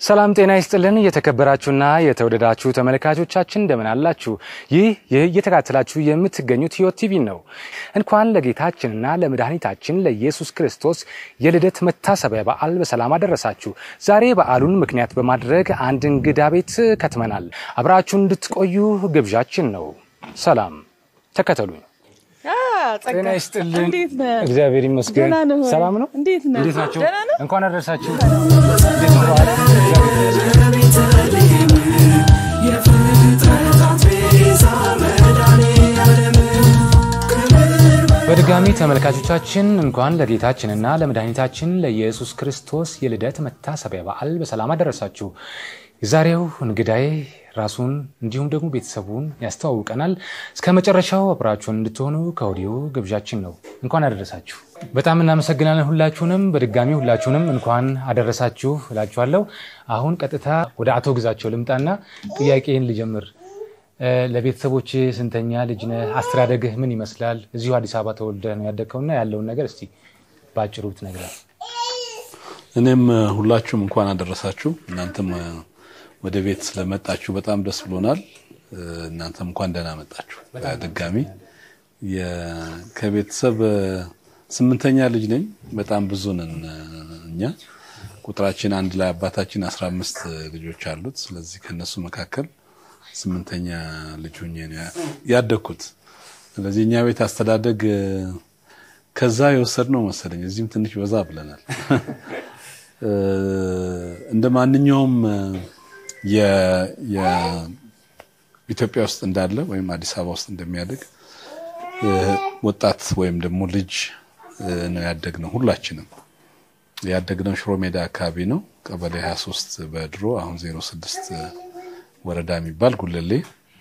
ሰላም ጤና ይስጥልን። የተከበራችሁና የተወደዳችሁ ተመልካቾቻችን እንደምን አላችሁ? ይህ ይህ እየተከታተላችሁ የምትገኙት ሕይወት ቲቪ ነው። እንኳን ለጌታችንና ለመድኃኒታችን ለኢየሱስ ክርስቶስ የልደት መታሰቢያ በዓል በሰላም አደረሳችሁ። ዛሬ በዓሉን ምክንያት በማድረግ አንድ እንግዳ ቤት ከትመናል። አብራችሁን እንድትቆዩ ግብዣችን ነው። ሰላም ተከተሉኝ። ጤና ይስጥልን። እንዴት ነህ? እግዚአብሔር ይመስገን። ደህና ነህ ወይ? ሰላም ነው። እንዴት ነህ? እንዴት ናቸው? ደህና ነህ? እንኳን አደረሳችሁ። እንዴት ነው በዓል? እግዚአብሔር ይመስገን። በድጋሚ ተመልካቾቻችን እንኳን ለጌታችንና ለመድኃኒታችን ለኢየሱስ ክርስቶስ የልደት መታሰቢያ በዓል በሰላም አደረሳችሁ። የዛሬው እንግዳዬ ራሱን እንዲሁም ደግሞ ቤተሰቡን ያስተዋውቀናል። እስከ መጨረሻው አብራችሁን እንድትሆኑ ከወዲሁ ግብዣችን ነው። እንኳን አደረሳችሁ። በጣም እናመሰግናለን ሁላችሁንም። በድጋሚ ሁላችሁንም እንኳን አደረሳችሁ እላችኋለሁ። አሁን ቀጥታ ወደ አቶ ግዛቸው ልምጣና ጥያቄን ልጀምር። እ፣ ለቤተሰቦች ስንተኛ ልጅ ነህ? አስተዳደግህ ምን ይመስላል? እዚሁ አዲስ አበባ ተወልደህ ነው ያደግከውና ያለውን ነገር እስቲ በአጭሩ ብትነግረን። እኔም እ፣ ሁላችሁም እንኳን አደረሳችሁ። እናንተም እ፣ ወደ ቤት ስለመጣችሁ በጣም ደስ ብሎናል። እ፣ እናንተም እንኳን ደህና መጣችሁ። ድጋሚ የ- ከቤተሰብ እ፣ ስምንተኛ ልጅ ነኝ። በጣም ብዙ ነን እ፣ እኛ ቁጥራችን አንድ ላይ አባታችን አስራ አምስት ልጆች አሉት። ስለዚህ ከነሱ መካከል ስምንተኛ ልጅ ሆኜ ነው ያ- ያደግኩት። ስለዚህ እኛ ቤት አስተዳደግ እ፣ ከዛ የወሰድነው መሰለኝ። እዚህም ትንሽ በዛ ብለናል። እ፣ እንደ ማንኛውም እ፣ የ- የ- ኢትዮጵያ ውስጥ እንዳለ ወይም አዲስ አበባ ውስጥ እንደሚያድግ እ፣ ወጣት ወይም ደግሞ ልጅ እ፣ ነው ያደግነው። ሁላችንም ያደግነው ሽሮ ሜዳ አካባቢ ነው። ቀበሌ 23 በድሮ አሁን 06 ወረዳ የሚባል ጉለሌ።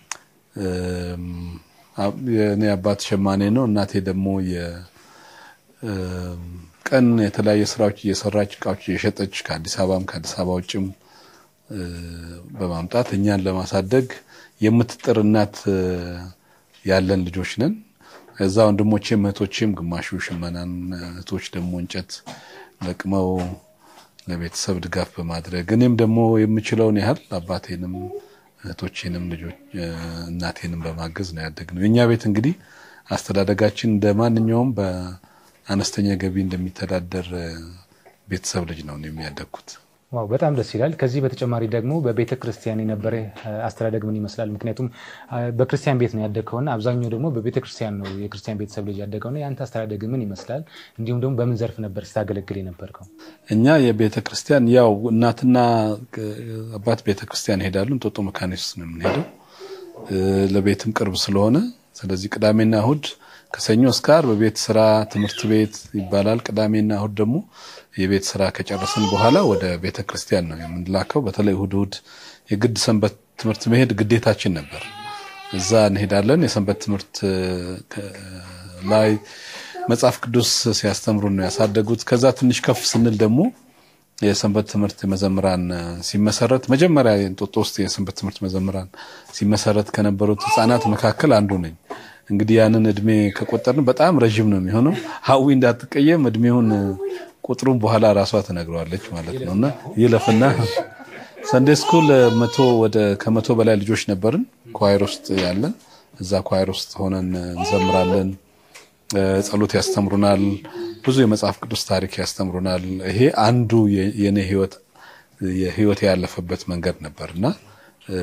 እም፣ አ- የእኔ አባት ሸማኔ ነው። እናቴ ደግሞ የ- እም፣ ቀን የተለያየ ስራዎች እየሰራች እቃዎች እየሸጠች ከአዲስ አበባም ከአዲስ አበባ ውጭም እ፣ በማምጣት እኛን ለማሳደግ የምትጥር እናት እ፣ ያለን ልጆች ነን። እዛ ወንድሞቼም እህቶቼም ግማሹ ሽመናን፣ እህቶች ደግሞ እንጨት ለቅመው ለቤተሰብ ድጋፍ በማድረግ እኔም ደግሞ የምችለውን ያህል አባቴንም እህቶቼንም ልጆች እ፣ እናቴንም በማገዝ ነው ያደግነው። የእኛ ቤት እንግዲህ አስተዳደጋችን እንደ ማንኛውም በአነስተኛ ገቢ እንደሚተዳደር እ፣ ቤተሰብ ልጅ ነው እኔም ያደግኩት። ዋው በጣም ደስ ይላል። ከዚህ በተጨማሪ ደግሞ በቤተ ክርስቲያን የነበረ እ፣ አስተዳደግ ምን ይመስላል? ምክንያቱም እ፣ በክርስቲያን ቤት ነው ያደግከውና አብዛኛው ደግሞ በቤተ ክርስቲያን ነው የክርስቲያን ቤተሰብ ልጅ ያደገውና የአንተ አስተዳደግ ምን ይመስላል? እንዲሁም ደግሞ በምን ዘርፍ ነበር ስታገለግል የነበርከው? እኛ የቤተ ክርስቲያን ያው እናትና እ፣ አባት ቤተ ክርስቲያን ይሄዳሉ። እንጦጦ መካነ ኢየሱስ ነው የምንሄደው እ፣ ለቤትም ቅርብ ስለሆነ ስለዚህ ቅዳሜና እሁድ ከሰኞ እስከ ዓርብ በቤት ስራ ትምህርት ቤት ይባላል። ቅዳሜና እሁድ ደግሞ የቤት ስራ ከጨረስን በኋላ ወደ ቤተ ክርስቲያን ነው የምንላከው። በተለይ እሁድ እሁድ የግድ ሰንበት ትምህርት መሄድ ግዴታችን ነበር። እዛ እንሄዳለን። የሰንበት ትምህርት እ፣ ከ- ላይ መጽሐፍ ቅዱስ ሲያስተምሩን ነው ያሳደጉት። ከዛ ትንሽ ከፍ ስንል ደግሞ የሰንበት ትምህርት መዘምራን እ፣ ሲመሰረት መጀመሪያ እንጦጦ ውስጥ የሰንበት ትምህርት መዘምራን ሲመሰረት ከነበሩት ሕፃናት መካከል አንዱ ነኝ። እንግዲህ ያንን እድሜ ከቆጠርን በጣም ረዥም ነው የሚሆነው። ሀዊ እንዳትቀየም እድሜውን እ፣ ቁጥሩን በኋላ ራሷ ትነግረዋለች ማለት ነው እና ይለፍና ሰንዴ ስኩል እ፣ መቶ ወደ ከመቶ በላይ ልጆች ነበርን ኳይር ውስጥ ያለን እዛ ኳይር ውስጥ ሆነን እ፣ እንዘምራለን እ፣ ጸሎት ያስተምሩናል። ብዙ የመጽሐፍ ቅዱስ ታሪክ ያስተምሩናል። ይሄ አንዱ የ- የኔ ህይወት የህይወት ያለፈበት መንገድ ነበር እና እ፣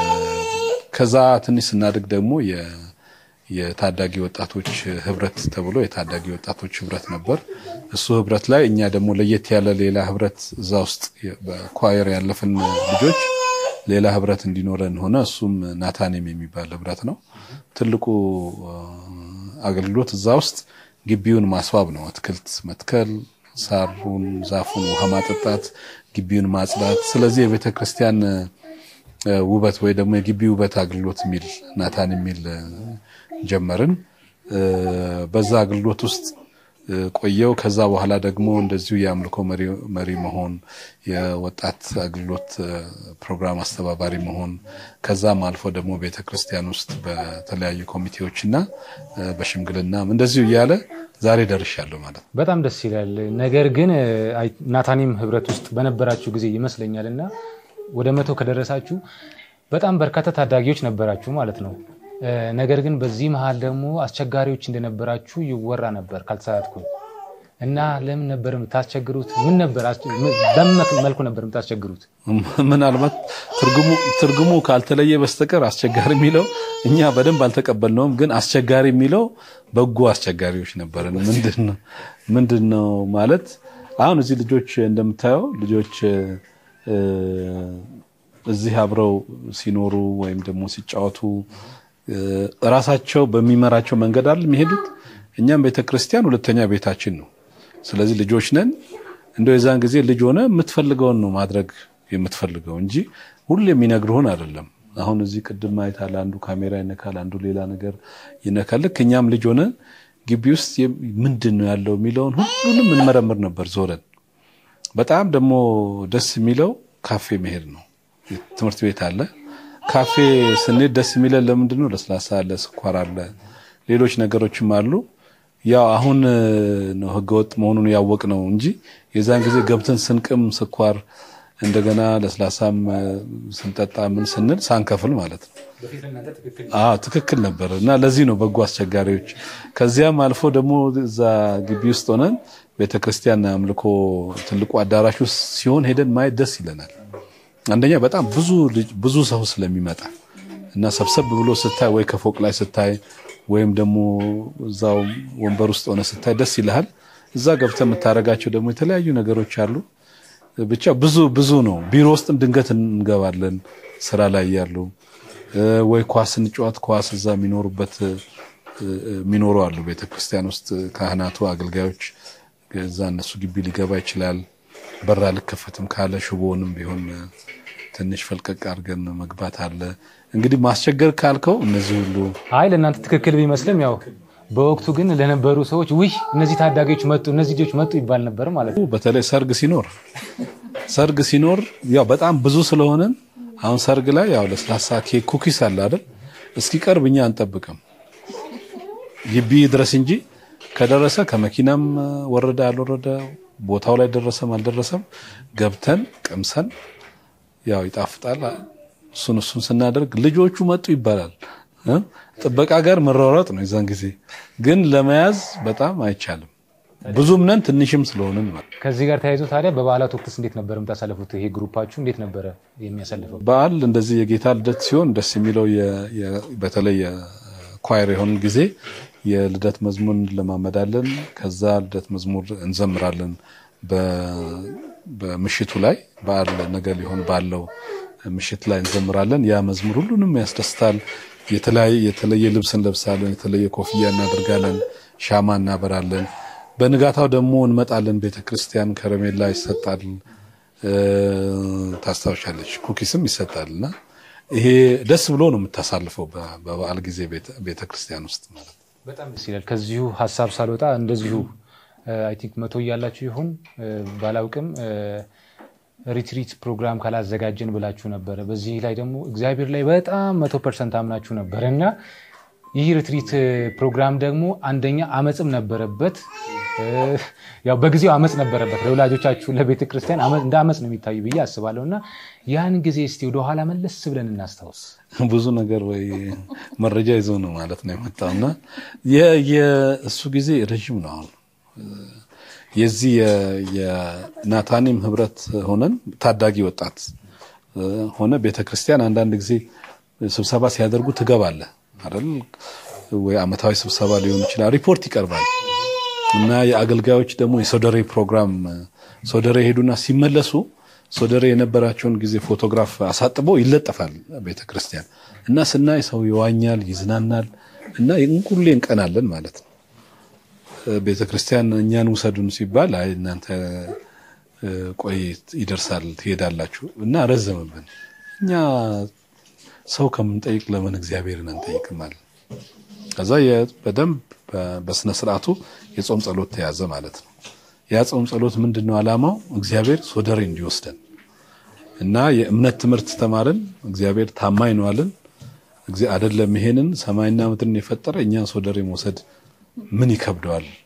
ከዛ ትንሽ ስናድግ ደግሞ የ- የታዳጊ ወጣቶች ህብረት ተብሎ የታዳጊ ወጣቶች ህብረት ነበር። እሱ ህብረት ላይ እኛ ደግሞ ለየት ያለ ሌላ ህብረት እዛ ውስጥ የ- በኳየር ያለፍን ልጆች ሌላ ህብረት እንዲኖረን ሆነ። እሱም ናታኔም የሚባል ህብረት ነው። ትልቁ እ፣ አገልግሎት እዛ ውስጥ ግቢውን ማስዋብ ነው። አትክልት መትከል፣ ሳሩን፣ ዛፉን ውሃ ማጠጣት፣ ግቢውን ማጽዳት። ስለዚህ የቤተ ክርስቲያን እ፣ ውበት ወይ ደግሞ የግቢ ውበት አገልግሎት የሚል ናታን የሚል እ፣ ጀመርን። እ፣ በዛ አገልግሎት ውስጥ እ፣ ቆየው። ከዛ በኋላ ደግሞ እንደዚሁ የአምልኮ መሪ- መሪ መሆን፣ የወጣት አገልግሎት እ፣ ፕሮግራም አስተባባሪ መሆን፣ ከዛም አልፎ ደግሞ ቤተ ክርስቲያን ውስጥ በተለያዩ ኮሚቴዎችና እ፣ በሽምግልናም እንደዚሁ እያለ ዛሬ ደርሻለሁ ማለት ነው። በጣም ደስ ይላል። ነገር ግን ናታኒም ህብረት ውስጥ በነበራችሁ ጊዜ ይመስለኛል እና ወደ መቶ ከደረሳችሁ በጣም በርካታ ታዳጊዎች ነበራችሁ ማለት ነው። ነገር ግን በዚህ መሀል ደግሞ አስቸጋሪዎች እንደነበራችሁ ይወራ ነበር ካልተሳሳትኩኝ። እና ለምን ነበር የምታስቸግሩት? ምን ነበር በምን መልኩ ነበር የምታስቸግሩት? ምናልባት ትርጉሙ ካልተለየ በስተቀር አስቸጋሪ የሚለው እኛ በደንብ አልተቀበልነውም። ግን አስቸጋሪ የሚለው በጎ አስቸጋሪዎች ነበርን። ምንድን ነው ማለት አሁን እዚህ ልጆች እንደምታየው ልጆች እዚህ አብረው ሲኖሩ ወይም ደግሞ ሲጫወቱ እራሳቸው በሚመራቸው መንገድ አይደል የሚሄዱት። እኛም ቤተክርስቲያን ሁለተኛ ቤታችን ነው። ስለዚህ ልጆች ነን። እንደው የዛን ጊዜ ልጅ ሆነ የምትፈልገውን ነው ማድረግ የምትፈልገው እንጂ ሁሉ የሚነግርሁን አይደለም። አሁን እዚህ ቅድም አይታል፣ አንዱ ካሜራ ይነካል፣ አንዱ ሌላ ነገር ይነካል። ልክ እኛም ልጅ ሆነ ግቢ ውስጥ ምንድን ነው ያለው የሚለውን ሁሉንም እንመረምር ነበር ዞረን። በጣም ደግሞ ደስ የሚለው ካፌ መሄድ ነው። ትምህርት ቤት አለ። ካፌ ስንሄድ ደስ የሚለን ለምንድን ነው? ለስላሳ አለ፣ ስኳር አለ፣ ሌሎች ነገሮችም አሉ። ያው አሁን ነው ህገወጥ መሆኑን ያወቅ ነው እንጂ የዛን ጊዜ ገብተን ስንቅም ስኳር እንደገና ለስላሳም ስንጠጣ ምን ስንል ሳንከፍል ማለት ነው። አዎ ትክክል ነበር። እና ለዚህ ነው በጎ አስቸጋሪዎች። ከዚያም አልፎ ደግሞ እዛ ግቢ ውስጥ ሆነን ቤተክርስቲያን አምልኮ ትልቁ አዳራሽ ውስጥ ሲሆን ሄደን ማየት ደስ ይለናል። አንደኛ በጣም ብዙ ብዙ ሰው ስለሚመጣ እና ሰብሰብ ብሎ ስታይ ወይ ከፎቅ ላይ ስታይ ወይም ደግሞ እዛው ወንበር ውስጥ ሆነ ስታይ ደስ ይልሃል። እዛ ገብተህ የምታደርጋቸው ደግሞ የተለያዩ ነገሮች አሉ። ብቻ ብዙ ብዙ ነው። ቢሮ ውስጥም ድንገት እንገባለን ስራ ላይ ያሉ ወይ ኳስ እንጫወት ኳስ እዛ የሚኖሩበት የሚኖሩ አሉ። ቤተክርስቲያን ውስጥ ካህናቱ፣ አገልጋዮች እዛ እነሱ ግቢ ሊገባ ይችላል። በራ ልከፈትም ካለ ሽቦንም ቢሆን ትንሽ ፈልቀቅ አድርገን መግባት አለ። እንግዲህ ማስቸገር ካልከው እነዚህ ሁሉ አይ ለእናንተ ትክክል ቢመስልም ያው በወቅቱ ግን ለነበሩ ሰዎች ውይ እነዚህ ታዳጊዎች መጡ፣ እነዚህ ልጆች መጡ ይባል ነበር ማለት ነው። በተለይ ሰርግ ሲኖር ሰርግ ሲኖር ያው በጣም ብዙ ስለሆነን አሁን ሰርግ ላይ ያው ለስላሳ ኬክ፣ ኩኪስ አለ አይደል? እስኪቀርብ እኛ አንጠብቅም ግቢ ድረስ እንጂ ከደረሰ ከመኪናም ወረደ አልወረደ ቦታው ላይ ደረሰም አልደረሰም ገብተን ቀምሰን ያው ይጣፍጣል። እሱን እሱን ስናደርግ ልጆቹ መጡ ይባላል። ጥበቃ ጋር መሯሯጥ ነው። የዛን ጊዜ ግን ለመያዝ በጣም አይቻልም። ብዙም ነን ትንሽም ስለሆንን ማለት ከዚህ ጋር ተያይዞ ታዲያ በበዓላት ወቅትስ እንዴት ነበር የምታሳልፉት? ይሄ ግሩፓችሁ እንዴት ነበረ የሚያሳልፈው? በዓል እንደዚህ የጌታ ልደት ሲሆን ደስ የሚለው በተለይ የኳየር የሆን ጊዜ የልደት መዝሙር እንለማመዳለን። ከዛ ልደት መዝሙር እንዘምራለን። በምሽቱ ላይ በዓል ነገ ሊሆን ባለው ምሽት ላይ እንዘምራለን። ያ መዝሙር ሁሉንም ያስደስታል። የተለየ ልብስ እንለብሳለን። የተለየ ኮፍያ እናደርጋለን። ሻማ እናበራለን። በንጋታው ደግሞ እንመጣለን። ቤተ ክርስቲያን ከረሜላ ይሰጣል። ታስታውሻለች፣ ኩኪስም ይሰጣል እና ይሄ ደስ ብሎ ነው የምታሳልፈው በበዓል ጊዜ ቤተ ክርስቲያን ውስጥ ማለት ነው። በጣም ደስ ይላል። ከዚሁ ሀሳብ ሳልወጣ እንደዚሁ አይ ቲንክ መቶ እያላችሁ ይሁን ባላውቅም ሪትሪት ፕሮግራም ካላዘጋጀን ብላችሁ ነበረ። በዚህ ላይ ደግሞ እግዚአብሔር ላይ በጣም መቶ ፐርሰንት አምናችሁ ነበረ እና ይህ ሪትሪት ፕሮግራም ደግሞ አንደኛ አመፅም ነበረበት። ያው በጊዜው አመፅ ነበረበት። ለወላጆቻችሁ ለቤተ ክርስቲያን እንደ አመፅ ነው የሚታዩ ብዬ አስባለሁ እና ያን ጊዜ እስቲ ወደኋላ መለስ ብለን እናስታውስ። ብዙ ነገር ወይ መረጃ ይዞ ነው ማለት ነው የመጣው እና የእሱ ጊዜ ረዥም ነው አሁን የዚህ የናታኒም ህብረት ሆነን ታዳጊ ወጣት ሆነ ቤተክርስቲያን አንዳንድ ጊዜ ስብሰባ ሲያደርጉ ትገባለህ አይደል? ወይ አመታዊ ስብሰባ ሊሆን ይችላል። ሪፖርት ይቀርባል እና የአገልጋዮች ደግሞ የሶደሬ ፕሮግራም ሶደሬ ሄዱና ሲመለሱ ሶደሬ የነበራቸውን ጊዜ ፎቶግራፍ አሳጥቦ ይለጠፋል ቤተክርስቲያን እና ስናይ ሰው ይዋኛል፣ ይዝናናል እና ሁሌ እንቀናለን ማለት ነው። ቤተ ክርስቲያን እኛን ውሰዱን ሲባል አይ እናንተ ቆይ ይደርሳል ትሄዳላችሁ እና ረዘምብን። እኛ ሰው ከምንጠይቅ ለምን እግዚአብሔርን አንጠይቅም አለ። ከዛ በደንብ በስነ ስርዓቱ የጾም ጸሎት ተያዘ ማለት ነው። ያ ጾም ጸሎት ምንድን ነው ዓላማው? እግዚአብሔር ሶደሬ እንዲወስደን እና የእምነት ትምህርት ተማርን። እግዚአብሔር ታማኝ ነው አለን። አይደለም ይሄንን ሰማይና ምድርን የፈጠረ እኛን ሶደሬ መውሰድ ምን ይከብደዋል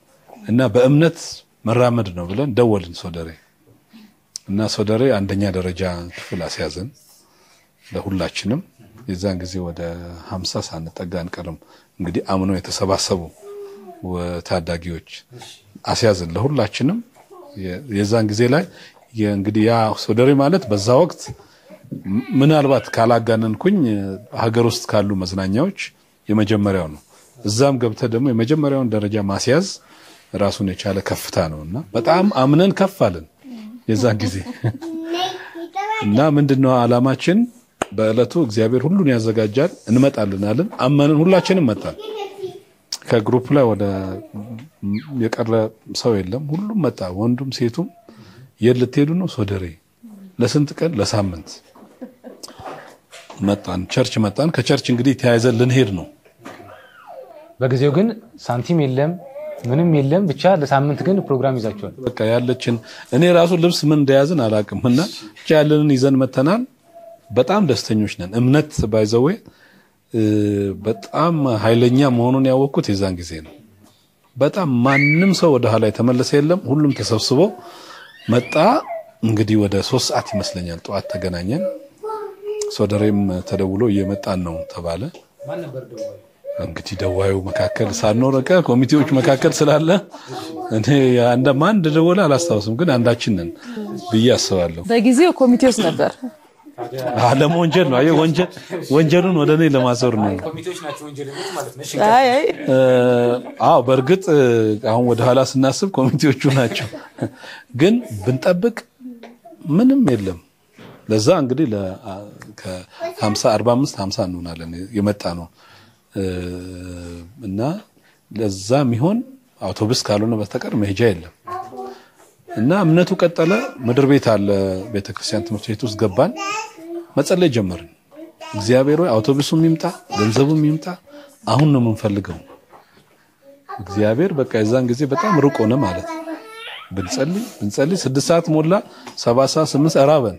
እና በእምነት መራመድ ነው ብለን ደወልን ሶደሬ እና ሶደሬ አንደኛ ደረጃ ክፍል አስያዘን ለሁላችንም። የዛን ጊዜ ወደ ሀምሳ ሳንጠጋ አንቀርም። እንግዲህ አምኖ የተሰባሰቡ ታዳጊዎች አስያዝን ለሁላችንም። የዛን ጊዜ ላይ እንግዲህ ያ ሶደሬ ማለት በዛ ወቅት ምናልባት ካላጋነንኩኝ ሀገር ውስጥ ካሉ መዝናኛዎች የመጀመሪያው ነው። እዛም ገብተህ ደግሞ የመጀመሪያውን ደረጃ ማስያዝ ራሱን የቻለ ከፍታ ነው እና በጣም አምነን ከፍ አለን የዛን ጊዜ እና ምንድነው ዓላማችን በዕለቱ እግዚአብሔር ሁሉን ያዘጋጃል እንመጣለን አለን። አመንን፣ ሁላችንም መጣን። ከግሩፕ ላይ ወደ የቀረ ሰው የለም። ሁሉም መጣ፣ ወንዱም ሴቱም። የት ልትሄዱ ነው? ሶደሬ። ለስንት ቀን? ለሳምንት መጣን። ቸርች መጣን። ከቸርች እንግዲህ ተያይዘን ልንሄድ ነው። በጊዜው ግን ሳንቲም የለም ምንም የለም። ብቻ ለሳምንት ግን ፕሮግራም ይዛችኋል። በቃ ያለችን እኔ ራሱ ልብስ ምን እንደያዝን አላውቅም እና ብቻ ያለንን ይዘን መተናል። በጣም ደስተኞች ነን። እምነት ባይዘዌ በጣም ኃይለኛ መሆኑን ያወቅኩት የዛን ጊዜ ነው። በጣም ማንም ሰው ወደ ኋላ የተመለሰ የለም። ሁሉም ተሰብስቦ መጣ። እንግዲህ ወደ ሶስት ሰዓት ይመስለኛል ጠዋት ተገናኘን። ሶደሬም ተደውሎ እየመጣን ነው ተባለ። እንግዲህ ደዋዩ መካከል ሳንኖረቀ ኮሚቴዎች መካከል ስላለ እኔ ማን እንደደወለ አላስታውስም፣ ግን አንዳችን ነን ብዬ አስባለሁ። በጊዜው ኮሚቴ ውስጥ ነበር። ለመወንጀል ነው። አየህ ወንጀል ወንጀሉን ወደ እኔ ለማዞር ነው። አይ አይ አዎ በእርግጥ አሁን ወደ ኋላ ስናስብ ኮሚቴዎቹ ናቸው፣ ግን ብንጠብቅ ምንም የለም። ለዛ እንግዲህ ከ50 45 50 እንሆናለን የመጣ ነው እና ለዛ የሚሆን አውቶቡስ ካልሆነ በስተቀር መሄጃ የለም። እና እምነቱ ቀጠለ። ምድር ቤት አለ ቤተክርስቲያን ትምህርት ቤት ውስጥ ገባን፣ መጸለይ ጀመርን። እግዚአብሔር ሆይ አውቶቡሱም ይምጣ ገንዘቡም ይምጣ፣ አሁን ነው የምንፈልገው። እግዚአብሔር በቃ የዛን ጊዜ በጣም ሩቅ ሆነ ማለት ነው። ብንጸልይ ብንጸልይ ስድስት ሰዓት ሞላ፣ ሰባት ሰዓት ስምንት ሰዓት ራበን።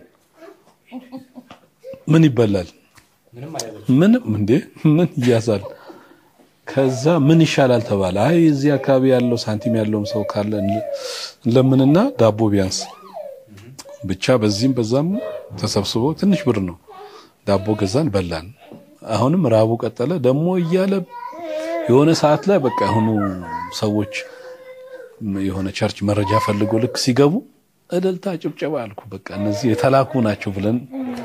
ምን ይበላል? ምንም እንዴ ምን ይያዛል? ከዛ ምን ይሻላል ተባለ። አይ እዚህ አካባቢ ያለው ሳንቲም ያለውም ሰው ካለ ለምንና ዳቦ ቢያንስ ብቻ በዚህም በዛም ተሰብስቦ ትንሽ ብር ነው ዳቦ ገዛን፣ በላን። አሁንም ራቡ ቀጠለ። ደግሞ እያለ የሆነ ሰዓት ላይ በቃ የሆኑ ሰዎች የሆነ ቸርች መረጃ ፈልጎ ልክ ሲገቡ እልልታ ጭብጨባ አልኩ። በቃ እነዚህ የተላኩ ናቸው ብለን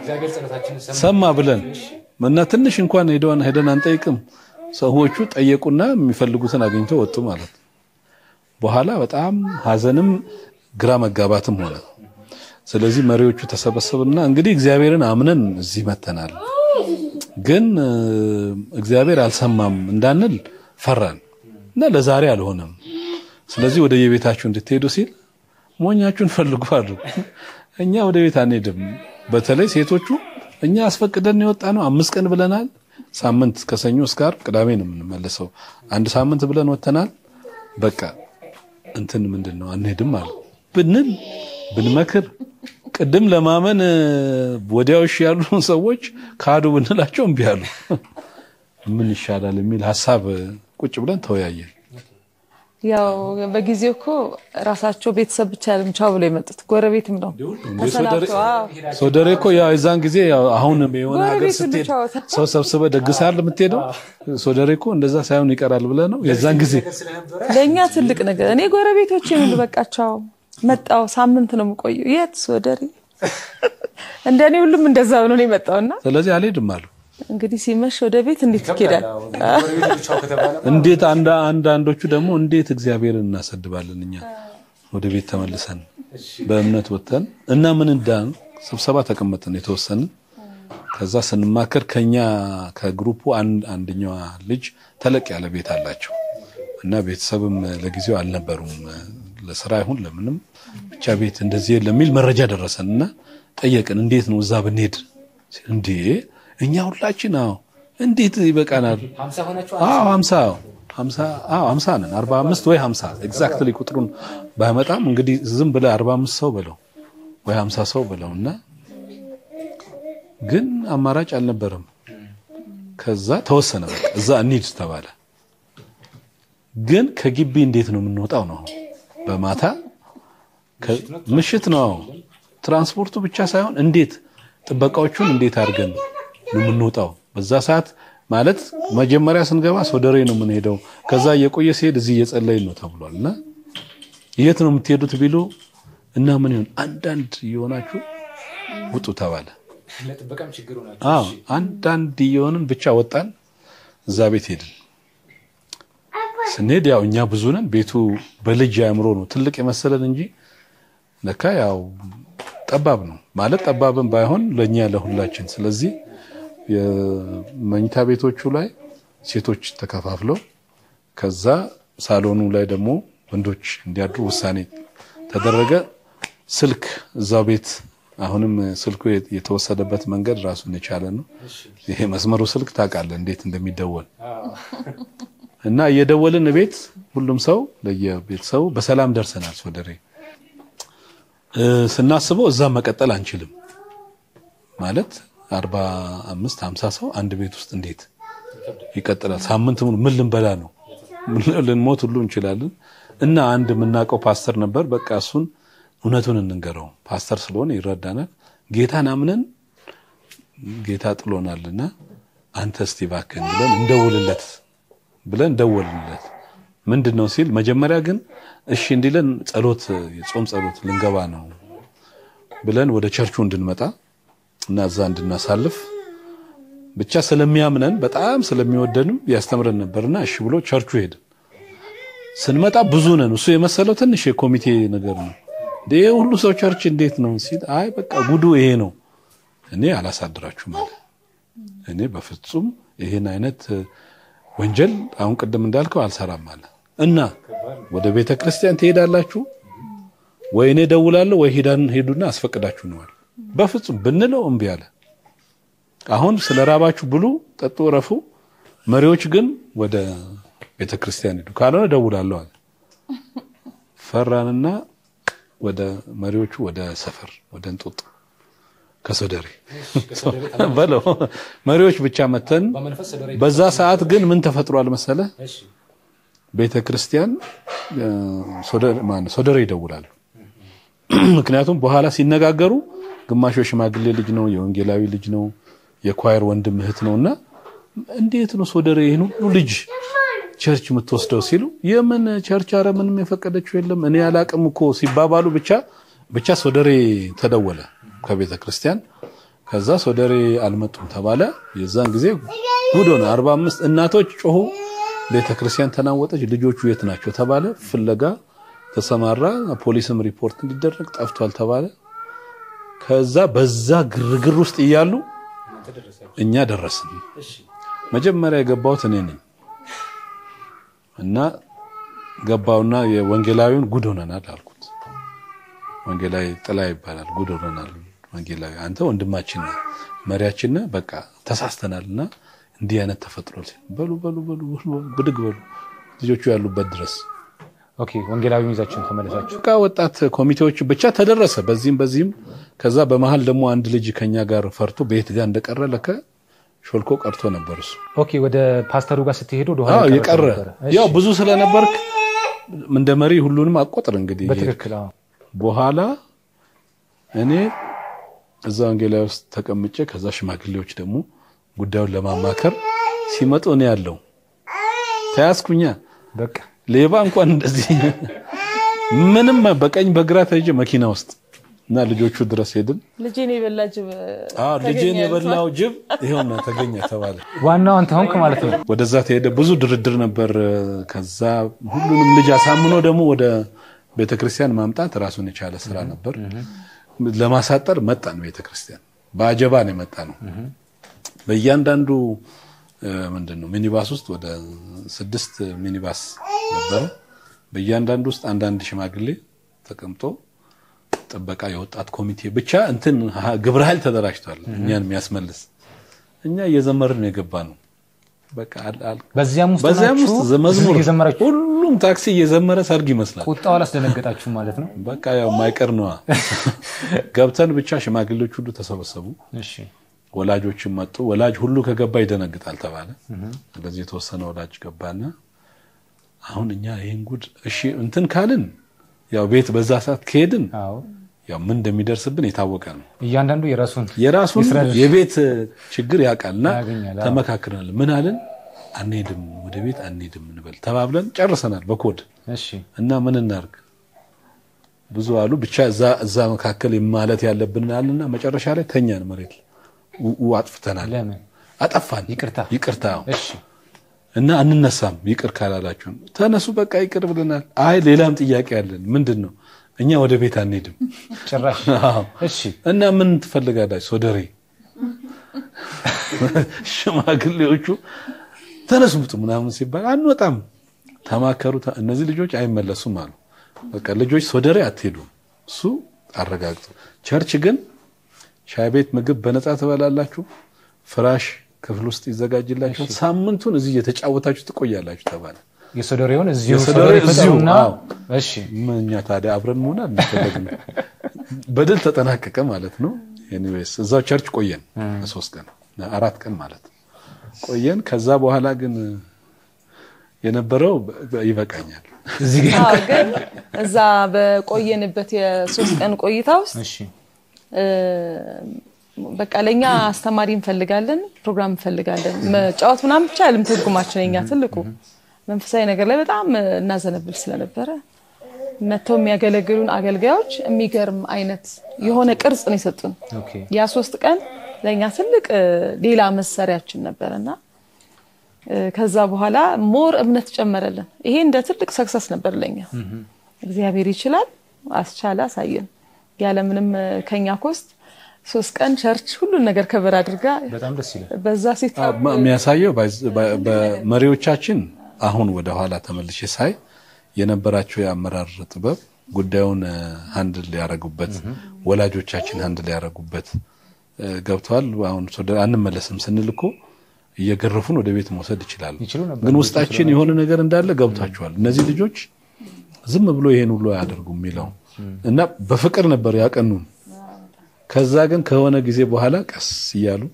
ሰማ ብለን እና ትንሽ እንኳን ሄደን ሄደን አንጠይቅም። ሰዎቹ ጠየቁና የሚፈልጉትን አግኝተው ወጡ ማለት ነው። በኋላ በጣም ሀዘንም ግራ መጋባትም ሆነ። ስለዚህ መሪዎቹ ተሰበሰቡና እንግዲህ እግዚአብሔርን አምነን እዚህ መተናል፣ ግን እግዚአብሔር አልሰማም እንዳንል ፈራን እና ለዛሬ አልሆነም። ስለዚህ ወደ የቤታችሁ እንድትሄዱ ሲል ሞኛችሁን ፈልጉ አሉ። እኛ ወደ ቤት አንሄድም። በተለይ ሴቶቹ እኛ አስፈቅደን የወጣ ነው። አምስት ቀን ብለናል። ሳምንት ከሰኞ እስከ ዓርብ ቅዳሜ ነው የምንመለሰው። አንድ ሳምንት ብለን ወጥተናል። በቃ እንትን ምንድን ነው አንሄድም አሉ ብንል ብንመክር ቅድም ለማመን ወዲያው እሺ ያሉ ሰዎች ካዱ ብንላቸው እምቢ አሉ። ምን ይሻላል የሚል ሀሳብ ቁጭ ብለን ተወያየን። ያው በጊዜው እኮ ራሳቸው ቤተሰብ ብቻ አይደለም ቻው ብሎ የመጡት ጎረቤትም ነው ተሰናብተው። አዎ ሶደሬ እኮ ያው የዛን ጊዜ ያው አሁን የሆነ ሀገር ጎረቤት ሁሉ ስትሄድ ቻው። ሰው ሰብስበ ደግሳል የምትሄደው ሶደሬ እኮ እንደዛ ሳይሆን ይቀራል ብለህ ነው የዛን ጊዜ ለእኛ ትልቅ ነገር። እኔ ጎረቤቶች የሚሉ በቃ ቻው መጣው ሳምንት ነው የምቆየው። የት ሶደሬ እንደኔ ሁሉም እንደዛ ብሎ ነው የመጣውና ስለዚህ አልሄድም አሉ። እንግዲህ ሲመሽ ወደ ቤት እንዴት ይኬዳል? እንዴት አንዳ አንዳንዶቹ ደግሞ እንዴት እግዚአብሔርን እናሰድባለን እኛ ወደ ቤት ተመልሰን በእምነት ወጥተን እና ምን እንዳን ስብሰባ ተቀመጥን የተወሰንን ከዛ ስንማከር ከኛ ከግሩፑ አንድ አንደኛዋ ልጅ ተለቅ ያለ ቤት አላቸው እና ቤተሰብም ለጊዜው አልነበሩም ለስራ ይሁን ለምንም ብቻ ቤት እንደዚህ የለም የሚል መረጃ ደረሰን እና ጠየቅን እንዴት ነው እዛ ብንሄድ እንዴ እኛ ሁላችን አዎ እንዴት ይበቃናል አዎ ሀምሳ ሀምሳ አዎ ሀምሳ ነን አርባ አምስት ወይ ሀምሳ ኤግዛክትሊ ቁጥሩን ባይመጣም እንግዲህ ዝም ብለህ አርባ አምስት ሰው በለው ወይ ሀምሳ ሰው በለው እና ግን አማራጭ አልነበረም። ከዛ ተወሰነ በቃ እዛ እንሂድ ተባለ። ግን ከግቢ እንዴት ነው የምንወጣው ነው በማታ ምሽት ነው ትራንስፖርቱ ብቻ ሳይሆን እንዴት ጥበቃዎቹን እንዴት አድርገን ነው የምንወጣው በዛ ሰዓት ማለት መጀመሪያ ስንገባ ሶደሬ ነው የምንሄደው ከዛ እየቆየ ሲሄድ እዚህ እየጸለይን ነው ተብሏል እና የት ነው የምትሄዱት ቢሉ እና ምን ይሆን አንዳንድ እየሆናችሁ ውጡ ተባለ ለጥበቃም ችግር አዎ አንዳንድ እየሆንን ብቻ ወጣን እዛ ቤት ሄድን ስንሄድ ያው እኛ ብዙ ነን ቤቱ በልጅ አእምሮ ነው ትልቅ የመሰለን እንጂ ለካ ያው ጠባብ ነው ማለት ጠባብን ባይሆን ለእኛ ለሁላችን ስለዚህ የመኝታ ቤቶቹ ላይ ሴቶች ተከፋፍለው ከዛ ሳሎኑ ላይ ደግሞ ወንዶች እንዲያድሩ ውሳኔ ተደረገ ስልክ እዛው ቤት አሁንም ስልኩ የተወሰደበት መንገድ ራሱን የቻለ ነው ይሄ መስመሩ ስልክ ታውቃለህ እንዴት እንደሚደወል እና እየደወልን ቤት ሁሉም ሰው ለየቤተሰቡ በሰላም ደርሰናል ሶደሬ ስናስበው እዛ መቀጠል አንችልም ማለት አርባ አምስት ሀምሳ ሰው አንድ ቤት ውስጥ እንዴት ይቀጥላል ሳምንት ሙሉ ምን ልንበላ ነው ልንሞት ሁሉ እንችላለን እና አንድ የምናውቀው ፓስተር ነበር በቃ እሱን እውነቱን እንንገረው ፓስተር ስለሆነ ይረዳናል ጌታን አምነን ጌታ ጥሎናልና አንተ እስቲ እባክህን ብለን እንደውልለት ብለን ደወልንለት ምንድን ነው ሲል መጀመሪያ ግን እሺ እንዲለን ጸሎት የጾም ጸሎት ልንገባ ነው ብለን ወደ ቸርቹ እንድንመጣ እና እዛ እንድናሳልፍ ብቻ ስለሚያምነን በጣም ስለሚወደንም ያስተምረን ነበርና እሺ ብሎ ቸርቹ ሄድን ስንመጣ ብዙ ነን እሱ የመሰለው ትንሽ የኮሚቴ ነገር ነው ይሄ ሁሉ ሰው ቸርች እንዴት ነው ሲል አይ በቃ ጉዱ ይሄ ነው እኔ አላሳድራችሁም አለ እኔ በፍጹም ይሄን አይነት ወንጀል አሁን ቅድም እንዳልከው አልሰራም አለ እና ወደ ቤተ ክርስቲያን ትሄዳላችሁ ወይ እኔ ደውላለሁ ወይ ሄዳን ሄዱና አስፈቅዳችሁ ነዋል በፍጹም ብንለው እምቢ አለ አሁን ስለ ራባችሁ ብሉ ጠጡ ረፉ መሪዎች ግን ወደ ቤተ ክርስቲያን ሄዱ ካልሆነ ደውላለሁ አለ ፈራንና ወደ መሪዎቹ ወደ ሰፈር ወደ እንጦጦ ከሶደሬ በለው መሪዎች ብቻ መተን በዛ ሰዓት ግን ምን ተፈጥሯል መሰለ ቤተ ክርስቲያን ሶደሬ ይደውላሉ ምክንያቱም በኋላ ሲነጋገሩ ግማሹ የሽማግሌ ልጅ ነው የወንጌላዊ ልጅ ነው የኳየር ወንድም እህት ነውና እንዴት ነው ሶደሬ ይህን ሁሉ ልጅ ቸርች የምትወስደው ሲሉ የምን ቸርች አረ ምንም የፈቀደችው የለም እኔ አላቅም እኮ ሲባባሉ ብቻ ብቻ ሶደሬ ተደወለ ከቤተ ክርስቲያን ከዛ ሶደሬ አልመጡም ተባለ የዛን ጊዜ ጉድ ሆነ አርባ አምስት እናቶች ጮሁ ቤተ ክርስቲያን ተናወጠች ልጆቹ የት ናቸው ተባለ ፍለጋ ተሰማራ ፖሊስም ሪፖርት እንዲደረግ ጠፍቷል ተባለ ከዛ በዛ ግርግር ውስጥ እያሉ እኛ ደረስን መጀመሪያ የገባሁት እኔ ነኝ እና ገባውና የወንጌላዊውን ጉድ ሆነናል አልኩት ወንጌላዊ ጥላ ይባላል ጉድ ሆነናል ወንጌላዊ አንተ ወንድማችን ነህ መሪያችን ነህ በቃ ተሳስተናልና እንዲህ አይነት ተፈጥሯል በሉ በሉ በሉ ብድግ በሉ ልጆቹ ያሉበት ድረስ ኦኬ ወንጌላዊ ይዛችሁን ተመለሳችሁ በቃ ወጣት ኮሚቴዎች ብቻ ተደረሰ በዚህም በዚህም ከዛ በመሀል ደግሞ አንድ ልጅ ከኛ ጋር ፈርቶ ቤት ጋር እንደቀረ ለከ ሾልኮ ቀርቶ ነበር እሱ ኦኬ ወደ ፓስተሩ ጋር ስትሄዱ ወደ ኋላ አዎ የቀረ የቀረ ነበረ። እሺ፣ ያው ብዙ ስለነበርክ እንደ መሪ ሁሉንም አቆጥር እንግዲህ በትክክል አዎ። በኋላ እኔ እዛ ወንጌላዊ ውስጥ ተቀምጬ ከዛ ሽማግሌዎች ደግሞ ጉዳዩን ለማማከር ሲመጡ እኔ ያለው ተያዝኩኛ በቃ ሌባ እንኳን እንደዚህ ምንም በቀኝ በግራ ተይዤ መኪና ውስጥ እና ልጆቹ ድረስ ሄድን። ልጄን የበላ ጅብ አዎ ልጄን ተገኘ የበላው ጅብ ይኸውና ተገኘ ተባለ። ዋናው አንተ ሆንክ ማለት ነው። ወደዛ ተሄደ። ብዙ ድርድር ነበር። ከዛ ሁሉንም ልጅ አሳምኖ ደግሞ ወደ ቤተክርስቲያን ማምጣት ራሱን የቻለ ስራ ነበር። ለማሳጠር መጣን። ቤተክርስቲያን በአጀባ ነው የመጣ ነው። በእያንዳንዱ ምንድን ነው ሚኒባስ ውስጥ ወደ ስድስት ሚኒባስ ነበረ። በእያንዳንዱ ውስጥ አንዳንድ ሽማግሌ ተቀምጦ ጥበቃ፣ የወጣት ኮሚቴ ብቻ እንትን ግብረ ኃይል ተደራጅቷል እኛን የሚያስመልስ እኛ እየዘመርን ነው የገባ ነው። በቃ አል- አል- በዚያም ውስጥ በዚያም ናችሁ? ውስጥ መዝሙር እየዘመራችሁ ሁሉም ታክሲ እየዘመረ ሰርግ ይመስላል። ቁጣው አላስደነገጣችሁም ማለት ነው። በቃ ያው ማይቀር ነዋ። ገብተን ብቻ ሽማግሌዎች ሁሉ ተሰበሰቡ። እሺ ወላጆችም መጡ። ወላጅ ሁሉ ከገባ ይደነግጣል ተባለ። ስለዚህ የተወሰነ ወላጅ ገባና አሁን እኛ ይህን ጉድ እሺ እንትን ካልን ያው ቤት በዛ ሰዓት ከሄድን አዎ ያው ምን እንደሚደርስብን የታወቀ ነው። እያንዳንዱ የራሱን የራሱን የስራ ድርሻ የቤት ችግር ያውቃልና ያገኛል። አዎ። ተመካክረናል። ምን አልን? አንሄድም፣ ወደ ቤት አንሄድም እንበል ተባብለን ጨርሰናል በኮድ እሺ እና ምን እናርግ ብዙ አሉ። ብቻ እዛ እዛ መካከል ማለት ያለብን አልና መጨረሻ ላይ ተኛን መሬት ው- ው- አጥፍተናል። ለምን አጠፋን። ይቅርታ ይቅርታ እሺ እና አንነሳም ይቅር ካላላችሁን ተነሱ፣ በቃ ይቅር ብለናል። አይ ሌላም ጥያቄ አለን። ምንድን ነው? እኛ ወደ ቤት አንሄድም። ጭራሽ አዎ። እሺ እና ምን ትፈልጋላችሁ? ሶደሬ ሽማግሌዎቹ ተነሱ ውጡ ምናምን ሲባል አንወጣም። ተማከሩ። ተ- እነዚህ ልጆች አይመለሱም አሉ። በቃ ልጆች ሶደሬ አትሄዱም፣ እሱ አረጋግጡ። ቸርች ግን ሻይ ቤት ምግብ በነፃ ትበላላችሁ፣ ፍራሽ ክፍል ውስጥ ይዘጋጅላችሁ፣ ሳምንቱን እዚህ እየተጫወታችሁ ትቆያላችሁ ተባለ። የሶዶሬውን እዚሁ የሶዶሬ ሶዶሬ እዚሁ፣ ፈጠሩና አዎ። እሺ ምን እኛ ታዲያ አብረን መሆን አልፈለግም። በድል ተጠናቀቀ ማለት ነው። ኤኒዌይስ እዛው ቸርች ቆየን ለሶስት ቀን አራት ቀን ማለት ቆየን። ከዛ በኋላ ግን የነበረው በ- ይበቃኛል። እዚህ ጋር አዎ፣ ግን እዛ በቆየንበት የሶስት ቀን ቆይታ ውስጥ እሺ እ፣ በቃ ለእኛ አስተማሪ እንፈልጋለን፣ ፕሮግራም እንፈልጋለን። መጫወት ምናምን ብቻ አይደለም ትርጉማችን። የኛ ትልቁ መንፈሳዊ ነገር ላይ በጣም እናዘነብል ስለነበረ መጥተው የሚያገለግሉን አገልጋዮች የሚገርም አይነት የሆነ ቅርጽ ነው የሰጡን። ኦኬ ያ ሶስት ቀን ለእኛ ትልቅ እ፣ ሌላ መሳሪያችን ነበረና እ፣ ከዛ በኋላ ሞር እምነት ጨመረልን። ይሄ እንደ ትልቅ ሰክሰስ ነበር ለኛ። እግዚአብሔር ይችላል፣ አስቻለ፣ አሳየን። ያለምንም እ፣ ከኛ ኮስት ሶስት ቀን ቸርች ሁሉን ነገር ከበር አድርጋ በጣም ደስ ይላል። በዛ ሴት አዎ፣ ማ- የሚያሳየው ባይዝ- በ- በመሪዎቻችን አሁን ወደ ኋላ ተመልሼ ሳይ የነበራቸው የአመራር ጥበብ ጉዳዩን ሀንድል ሊያረጉበት ወላጆቻችን ሀንድል ሊያረጉበት እ፣ ገብተዋል። አሁን ሶደ- አንመለስም ስንል እኮ እየገረፉን ወደ ቤት መውሰድ ይችላሉ። ይችሉ ነበር። ግን ውስጣችን የሆነ ነገር እንዳለ ገብቷቸዋል። እነዚህ ልጆች ዝም ብሎ ይሄን ሁሉ አያደርጉም የሚለው እና በፍቅር ነበር ያቀኑን። ከዛ ግን ከሆነ ጊዜ በኋላ ቀስ እያሉ